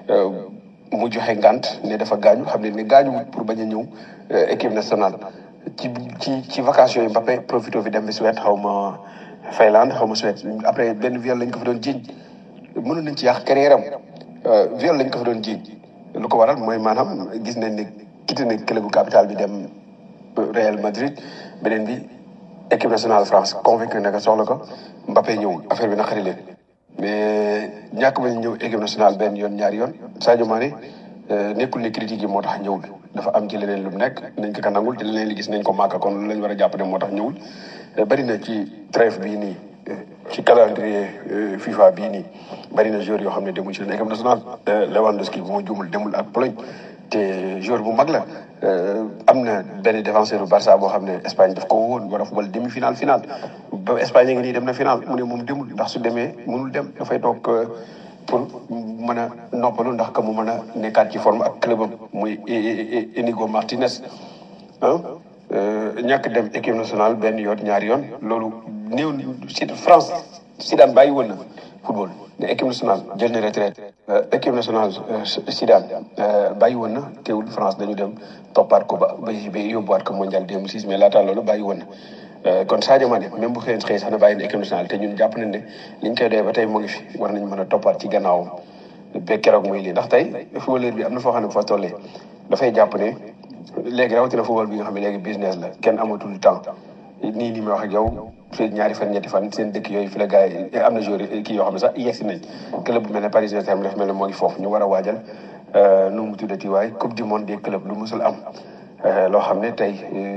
mu joxe ngant ne dafa gaañu xam ne ne gaañu pour bañ a ñëw équipe nationale ci ci ci vacances yooyu Mbappé profité fi dem bi Suède xaw ma Finlande xaw ma Suède après benn viol lañ ko fa doon jiiñ mënoon nañ ci yàq carrière am viol lañ ko fa doon jiiñ lu ko waral mooy maanaam gis nañ ne quitté na club bu capital bi dem Real Madrid beneen bi équipe nationale France convaincu ne que soxla ko Mbappé ñëwul affaire bi naqari leen mais ñàkk bañ ñëw équipe nationale benn yoon ñaari yoon Sadio Mané nekkul ne critique yi moo tax ñëwul dafa am ci leneen lu mu nekk nañ ko ka nangul te leneen li gis nañ ko màkk kon lu lañ war a jàpp ne moo tax ñëwul bari na ci trêve bii nii ci calendrier FIFA bii nii bari na joueurs yoo xam ne demul ci leen équipe nationale Lewandowski bu ma juumul demul ak Pologne te joueur bu mag la am na benn défenseur bu Barça boo xam ne Espagne daf ko woon war a fubal demi final final ba Espagne ngi nii dem na final mu ne moom demul ndax su demee mënul dem dafay toog pour mën a noppalu ndax que mu mën a nekkaat ci forme ak clubam muy Inigo Martinez ah ñàkk dem équipe nationale benn yoon ñaari yoon loolu néew si France Zidane bàyyi woon na football ne équipe nationale jël na retraite équipe nationale Zidane bàyyi woon na teewul France dañu dem toppaat ko ba ba ba yóbbuwaat ko mondial 2006 mais laata loolu bàyyi woon na kon Sadio Mané même bu xëy xëy sax na bàyyi na équipe nationale te ñun jàpp nañ ne liñ koy doyee ba tey mu ngi fi war nañ mën a toppaat ci gannaawam ba keroog muy lii ndax tey footballeur bi am na foo xam ne bu fa tollee dafay jàpp ne léegi rawatina football bi nga xam ne léegi business la kenn amatul temps nii nii may wax ak yow fii ñaari fan ñetti fan seen dëkk yooyu fi la gars yi am na joueur kii yoo xam ne sax yegsi nañ club bu mel ne Paris Saint-Germain dafa mel ne moo ngi foofu ñu war a waajal nu mu tuddati waay coupe du monde des clubs lu musul am loo xam ne tey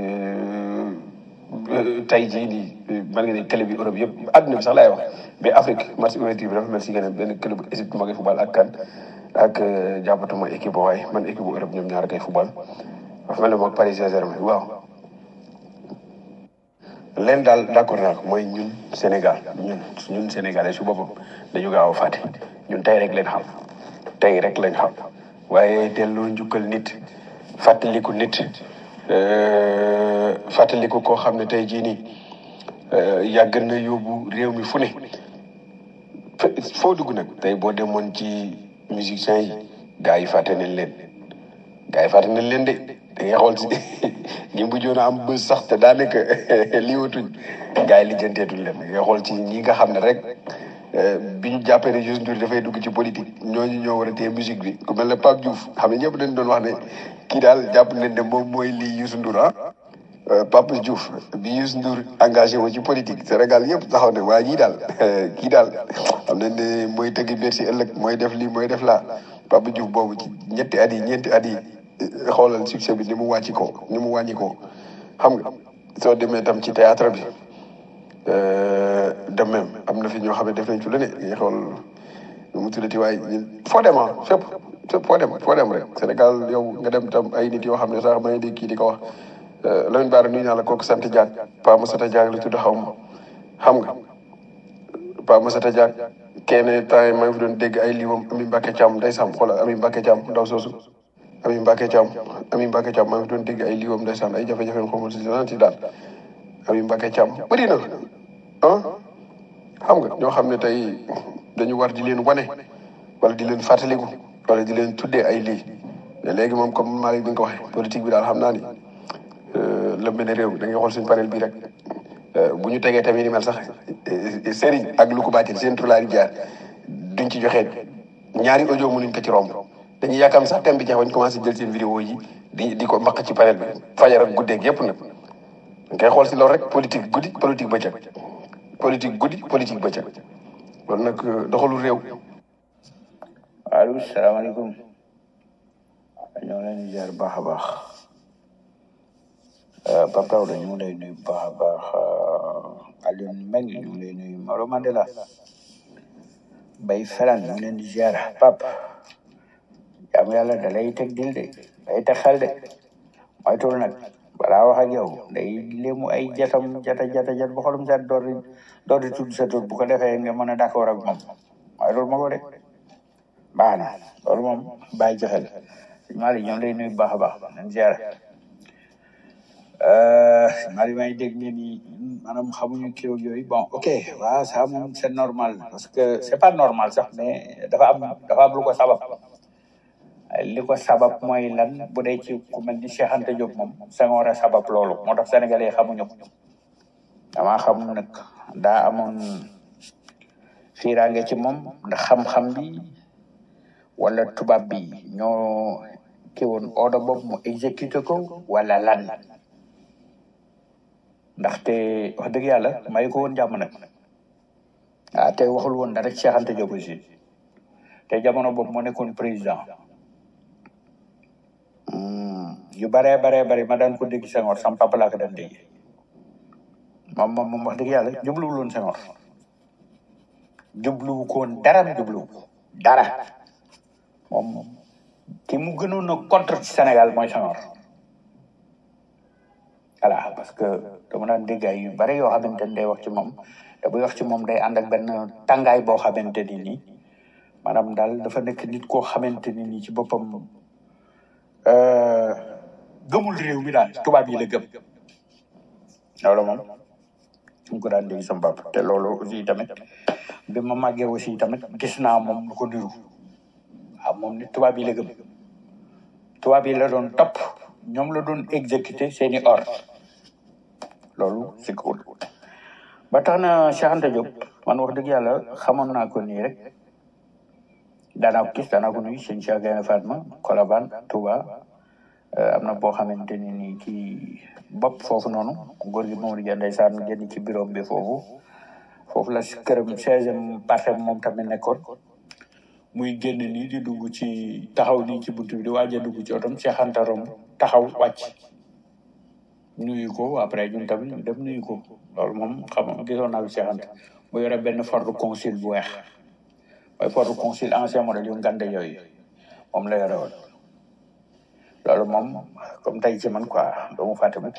tey jii nii mën nga ne club yi Europe yëpp àdduna bi sax laay wax mais Afrique match ouverture bi dafa mel si gën a benn club bu Égypte moo ngi football ak kan ak jàppatuma équipe ba waaye man équipe bu Europe ñoom ñaar kay football dafa mel ne moom Paris Saint-Germain waaw leen daal d'accord naa ko mooy ñun Sénégal ñun ñun sénégalais su boppam dañu gaaw a fàtte ñun tey rek leen xam tey rek lañ xam waaye delloo njukkal nit fàttaliku nit fàttaliku koo xam ne tey jii nii yàgg na yóbbu réew mi fu ne foo dugg nag tey boo demoon ci musiciens yi gars yi fàtte nañ leen gars yi fàtte nañ leen de da ngay xool si ñi bu joon a am bës sax te daanaka lii watuñ gars yi lijjanteetuñ leen da ngay xool ci ñi nga xam ne rek bi ñu jàppee ne Youssou Ndour dafay dugg ci politique ñooñu ñoo war a téye musique bi ku mel ne Pape Diouf xam ne ñëpp dañ doon wax ne kii daal jàpp nañ ne moom mooy lii Youssou Ndour ah Pape Diouf bi Youssou Ndour engagé wu ci politique Sénégal yëpp taxaw ne waa jii daal kii daal xam nañ ne mooy tëgg Bercy ëllëg mooy def lii mooy def laa Pape Diouf boobu ci ñetti at yi ñeenti at yi xoolal succès bi ni mu wàcci ko ni mu wàññi ko xam nga soo demee tam ci théâtre bi de même am na fi ñoo xam ne def nañ ci lu ne ngay xool nu mu tuddati waaye ñun foo dem ah fépp fépp foo dem foo dem rek Sénégal yow nga dem tam ay nit yoo xam ne sax may di kii di ko wax Lamine Bara nuyu naa la kooku sant Diack Pa Masata Diack la tudd xaw ma xam nga Pa Masata Diack kenn temps yi maa ngi fi doon dégg ay liiwam Ami Mbacke Thiam day sam xoolal Ami Mbacke Thiam ndaw soosu Ami Mbacke Thiam Ami Mbacke Thiam maa ngi fi doon dégg ay liiwam ndeysaan ay jafe-jafe xamul si lan ci daal Ami Mbacke Thiam bëri na ah xam nga ñoo xam ne tey dañu war di leen wane wala di leen fàttaliku wala di leen tuddee ay lii mais léegi moom comme Malick bi nga ko waxee politique bi daal xam naa ni lëmbe na réew mi da ngay xool suñu panel bii rek bu ñu tegee tamit ni mel sax Serigne ak lu ko bàcceel seen tur laa di jaar duñ ci joxe ñaari audio mënuñ ko ci romb dañuy yàkkam sax thème bi jeex bañ commencé jël seen vidéo yi di di ko maq ci panel bi fajar ak guddeeg yëpp nag nga koy xool si loolu rek politique guddi politique bëccëg politique guddi politique bëccëg loolu nag doxalu réew. allo salaamaaleykum ñoo leen di jaar baax a baax Pape Daouda ñu ngi lay nuyu baax a baax Alioune Mbengue ñu ngi lay nuyu Maro Mandela Bay Felan ñu ngi leen di jaar Pape jaamu yàlla da lay teg dil de day teg xel de moytul nag balaa wax ak yow day léemu ay jatam jata jata jat ba xolum sat door di door di tudd sa tur bu ko defee nga mën a d'accord ak moom waaye loolu ma ko de baax na loolu moom bàyyi ci xel Mali ñoom lay nuyu baax a baax nañ ziar Mali may dégg ngeen ni maanaam xamuñu kii ak yooyu bon ok waaw ça moom c'est normal parce que c'est pas normal sax mais dafa am dafa am lu ko sabab li ko sabab mooy lan bu dee ci ku mel ni Cheikh Anta Diop moom Senghor a sabab loolu moo tax sénégalais xamuñu ko damaa xam nag daa amoon fiiraange ci moom ndax xam-xam bi wala tubaab bi ñoo ki woon ordre boobu mu exécuté ko wala lan ndaxte wax dëgg yàlla may ko woon jàmm nag ah te waxul woon dara Cheikh Anta Diop aussi te jamono boobu moo nekkoon président yu baree baree bari ma daan ko dégg Senghor sam papa laa ko daan dégg moom moom moom wax dëgg yàlla jubluwul woon Senghor jubluwu ko woon dara jubluwu ko dara moom ki mu gënoon a contre ci Sénégal mooy Senghor voilà parce que dama daan dégg ay yu bari yoo xamante ni day wax ci moom te buy wax ci moom day ànd ak benn tàngaay boo xamante ni nii maanaam daal dafa nekk nit koo xamante ni nii ci boppam gëmul réew mi daal tubaab yi la gëm loolu moom ñu ko daan dégg sama papa te loolu aussi tamit bi ma màggee aussi tamit gis naa moom lu ko niru waaw moom nit tubaab yi la gëm tubaab yi la doon topp ñoom la doon exécuter seeni ordre loolu c'est cool ba tax na Cheikh Anta Diop man wax dëgg yàlla xamoon naa ko nii rek daanaa ko gis daanaa ko nuyu sëñ Cheikh Gaïndé Fatma Colobane Touba am na boo xamante ni nii ci bopp foofu noonu góor gi Mamadou Dia ndeysaan génn ci bureau bi foofu foofu la këram seizième partie moom tamit nekkoon muy génn nii di dugg ci taxaw nii ci buntu bi di waaj a dugg ci otom Cheikh Anta romb taxaw wàcc nuyu ko après ñun tamit ñu dem nuyu ko loolu moom xam nga gisoon naa fi Cheikh Anta mu yore benn Ford Consul bu weex mooy Ford Consul ancien modèle yu ngande yooyu moom la yore woon loolu moom comme tey ci man quoi doo mu fàtte mukk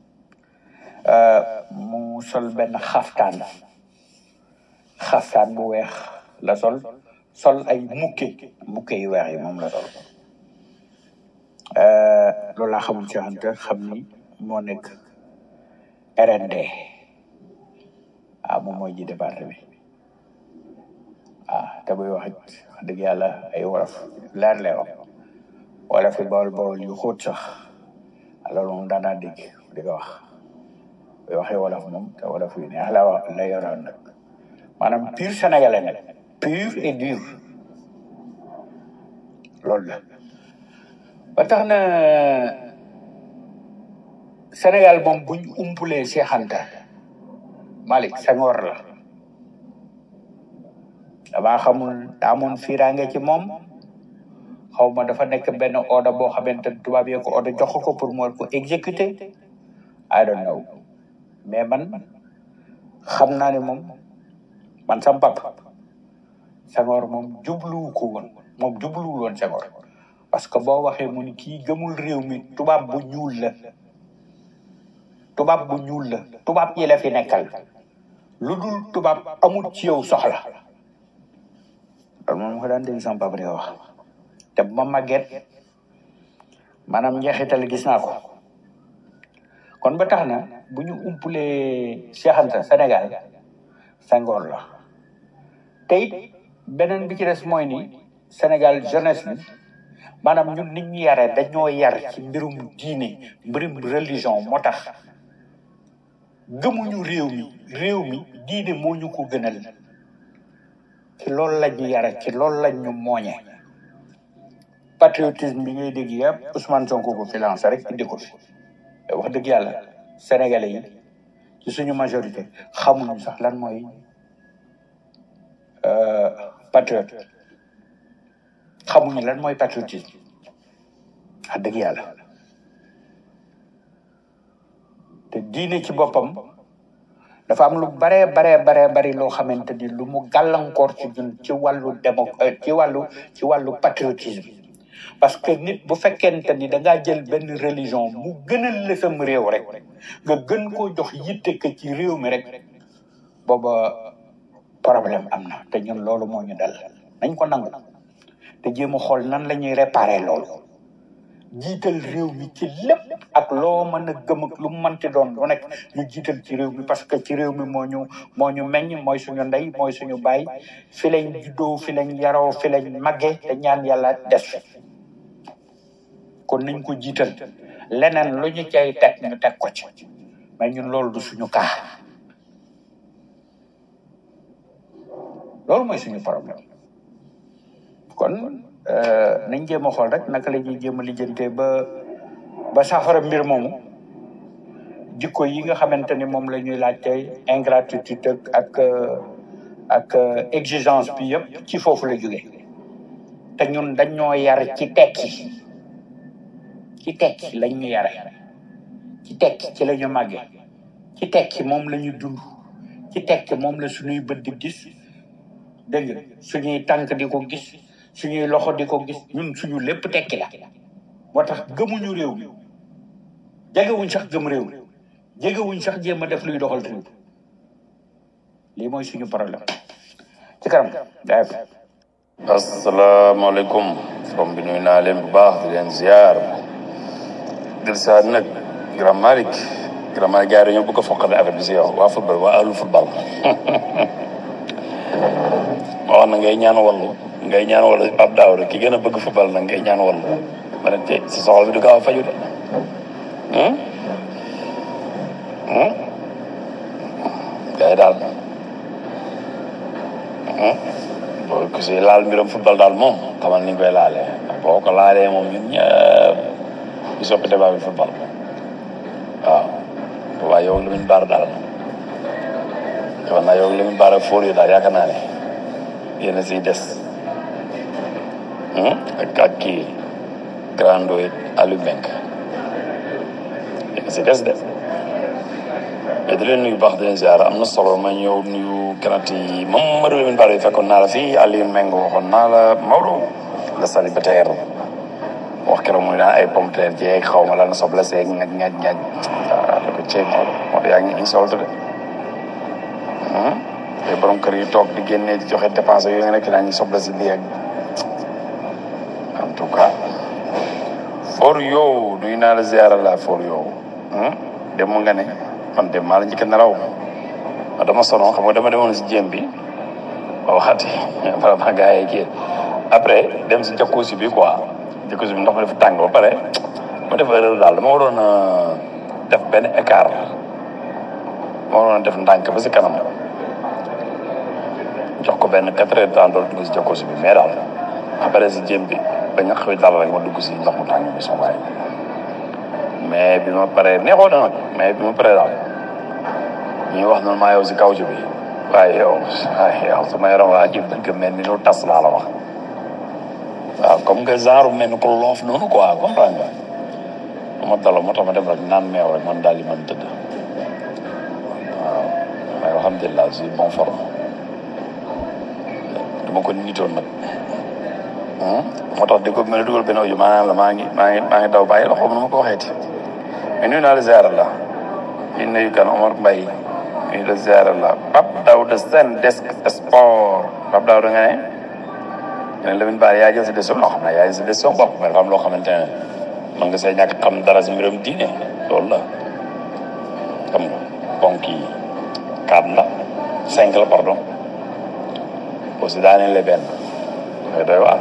mu sol benn xaftaan xaftaan bu weex la sol sol ay mukke mukke yu weex yi moom la sol loolu laa xamul Cheikh Anta xam ni moo nekk RND ah moom mooy ji département bi ah te buy wax it wax dëgg yàlla ay wolof leer lay wax wala fi bawol bawol yu xóot sax loolu moom daanaa dégg di ko wax buy waxee wolof moom te wolof yu neex la wax la yoroon nag maanaam pur sénégalais nag pur et dur loolu la ba tax na Sénégal moom buñ umpulee Cheikh Anta Malick Senghor la damaa xamul daa amoon fiiraange ci moom xaw ma dafa nekk benn ordre boo xamante ne tubaab yee ko ordre jox ko pour mu war ko exécuter I don't know mais man xam naa ne moom man sam papa Senghor moom jubluwu ko woon moom jubluwul woon Senghor parce que boo waxee mu ni kii gëmul réew mi tubaab bu ñuul la tubaab bu ñuul la tubaab yi la fi nekkal lu dul tubaab amul ci yow soxla loolu moom ko daan dégg sama papa di ko wax te bu ma màgget maanaam njeexital gis naa ko kon ba tax na bu ñu umpulee Cheikh Anta Sénégal Senghor la te it beneen bi ci des mooy ni Sénégal jeunesse bi maanaam ñun nit ñu yare dañoo yar ci mbirum diine mbirum religion moo tax gëmuñu réew mi réew mi diine moo ñu ko gënal ci loolu lañ ñu yare ci loolu lañ ñu mooñe patriotisme bi ngay dégg yëpp Ousmane Sonko ko fi lancé rek indi ko fi wax dëgg yàlla sénégalais yi ci suñu majorité xamuñu sax lan mooy patriote xamuñu lan mooy patriotisme wax dëgg yàlla te diine ci boppam dafa am lu baree baree baree bari loo xamante ni lu mu gàllankoor ci ñun ci wàllu démo ci wàllu ci wàllu patriotisme parce que nit bu fekkente ni da ngaa jël benn religion mu gënal la sam réew rek nga gën koo jox yitte que ci réew mi rek booba problème am na te ñun loolu moo ñu dal nañ ko nangu te jéem a xool nan la ñuy réparer loolu jiital réew mi ci lépp ak loo mën a gëm ak lu mu mënti doon lu nekk ñu jiital ci réew mi parce que ci réew mi moo ñu moo ñu meññ mooy suñu ndey mooy suñu baay fi lañ juddoo fi lañ yaroo fi lañ màggee te ñaan yàlla des fi kon nañ ko jiital leneen lu ñu cay teg ñu teg ko ci mais ñun loolu du suñu kaa loolu mooy suñu problème kon nañ jéem a xool rek naka la ñuy jéem a lijjantee ba ba saafara mbir moomu jikko yi nga xamante ni moom la ñuy laaj tey ingratitude ak ak exigence bi yëpp ci foofu la jóge te ñun dañoo yar ci tekki ci tekki lañ ñu yare ci tekki ci la ñu màggee ci tekki moom la ñu dund ci tekki moom la suñuy bët di gis dégg nga suñuy tànk di ko gis suñuy loxo di ko gis ñun suñu lépp tekki la moo tax gëmuñu réew mi jegewuñ sax gëm réew mi jegewuñ sax jéem a def luy doxal réew lii mooy suñu problème ci kanam daay asalaamaaleykum from bi nuyu naa leen bu baax di leen ziar dir saat nag grand malik que dama gars yi dañoo bëgg a foqale affaire bi si yow waa football waa ahlu football ma wax na ngay ñaan wallu ngay ñaan wallu ab daaw rek ki gën a bëgg football nag ngay ñaan wallu ma ne te si soxla bi du gaaw a faju de gars yi daal boo ko si laal mbiram football daal moom xamal ni ñu koy laalee boo ko laalee moom ñun ñëpp ñu soppi débat bi football waaw waaye yow Lamine Bara daal yow naa yow Lamine Bara fóor yi daal yaakaar naa ne yéen a siy des ak ak kii grando Aliou Mbengue yéen a siy des de mais di leen nuyu baax di leen ziar am na solo ma ñëw nuyu kanat yi moom Maodo Lamine Bara yi fekkoon naa la fii Aliou Mbengue waxoon naa la Maodo la célibataire wax keroog muy naan ay pomme de terre jeeg xaw ma lan soble seeg ñaaj ñaaj ñaaj ah da ko ceeb moo yaa ngi insolite de te borom kër yi toog di génnee di joxe dépense yooyu nga nekk naa ñu soble si lii ak en tout cas for yow nuyu naa la ziara la for yow dem nga ne man dem maa la njëkk a nelaw ma dama sono xam nga dama demoon si jéem bi ba waxati vraiment gars yi kii après dem si jacuzzi bi quoi jacuzzi bi ndox mi dafa tàng ba pare ma def erreur daal dama waroon a def benn écart ma waroon a def ndànk ba si kanam jox ko benn quatre heures temps doon dugg si jacuzzi bi mais daal après si jéem bi ba ñax wi dal rek ma dugg si ndox mu tàng bi sama waay mais bi ma paree neexoo na nag mais bi ma paree daal ñuy wax noonu maa yow si kaw ci bi waaye yow waaye yow sama yaram waa ji dëgg mel ni lu tas laa la wax waaw comme que genre mel ni ko loof noonu quoi comprendre nga ma daloo moo tax ma dem rek naan meew rek man daal di mën tëdd waaw mais alhamdulilah je suis bon forme dama ko nitoon nag moo tax di ko mel ni dugal benn audio maa la maa ngi maa ngi maa ngi daw bàyyi la xaw ma nu ma ko waxeeti mais nuyu naa la ziara la ñu nuyu kan Omar Mbaye nuyu la ziara la Pape Daouda Sène desk sport Pape Daouda nga ne nga ne Lamine Bara yaa jël sa décision loo xam ne yaa jël sa décision bopp mais dafa am loo xamante ne man nga see ñàkk xam dara si mbiram diine loolu la xam nga ponk yi quatre la cinq la pardon aussi daaneel le benn ngay doy waar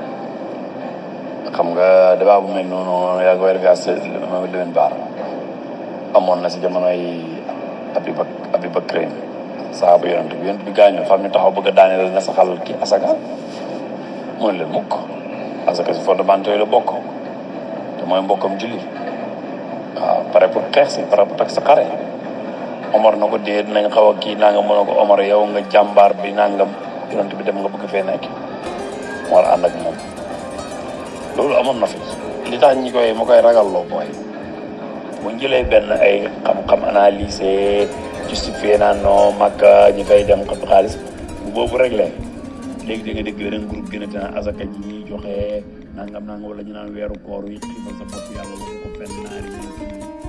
xam nga débat bu mel noonu yaa ngi koy defee ak Lamine Bara amoon na si jamonoy Abi Bak Abi Bakrin saaba yonent bi yonent bi gaañoo fam ñu taxaw bëgg a daaneel na saxal ki asaka mooy leen mukk asaka si fondamentaux yi la bokk te mooy mbokkam julli waaw pare pour xeex si pare pour teg sa xare Omar na ko dee dinañ xaw a kii naa nga mën a ko Omar yow nga jàmbaar bi nangam yonent bi dem nga bëgg fee nekk mu war a ànd ak moom loolu amoon na fi li tax ñi koy ma koy ragalloo mooy bu ñu jëlee benn ay xam-xam analyser justifié naa non Makka ñi fay dem xam xaalis bu boobu réglé léegi da nga dégg beneen groupe gën a tane asaka ji ñuy joxe nangam nangam wala ñu naan weeru koor yi xiifal sa bopp yàlla waxu ko fenn naari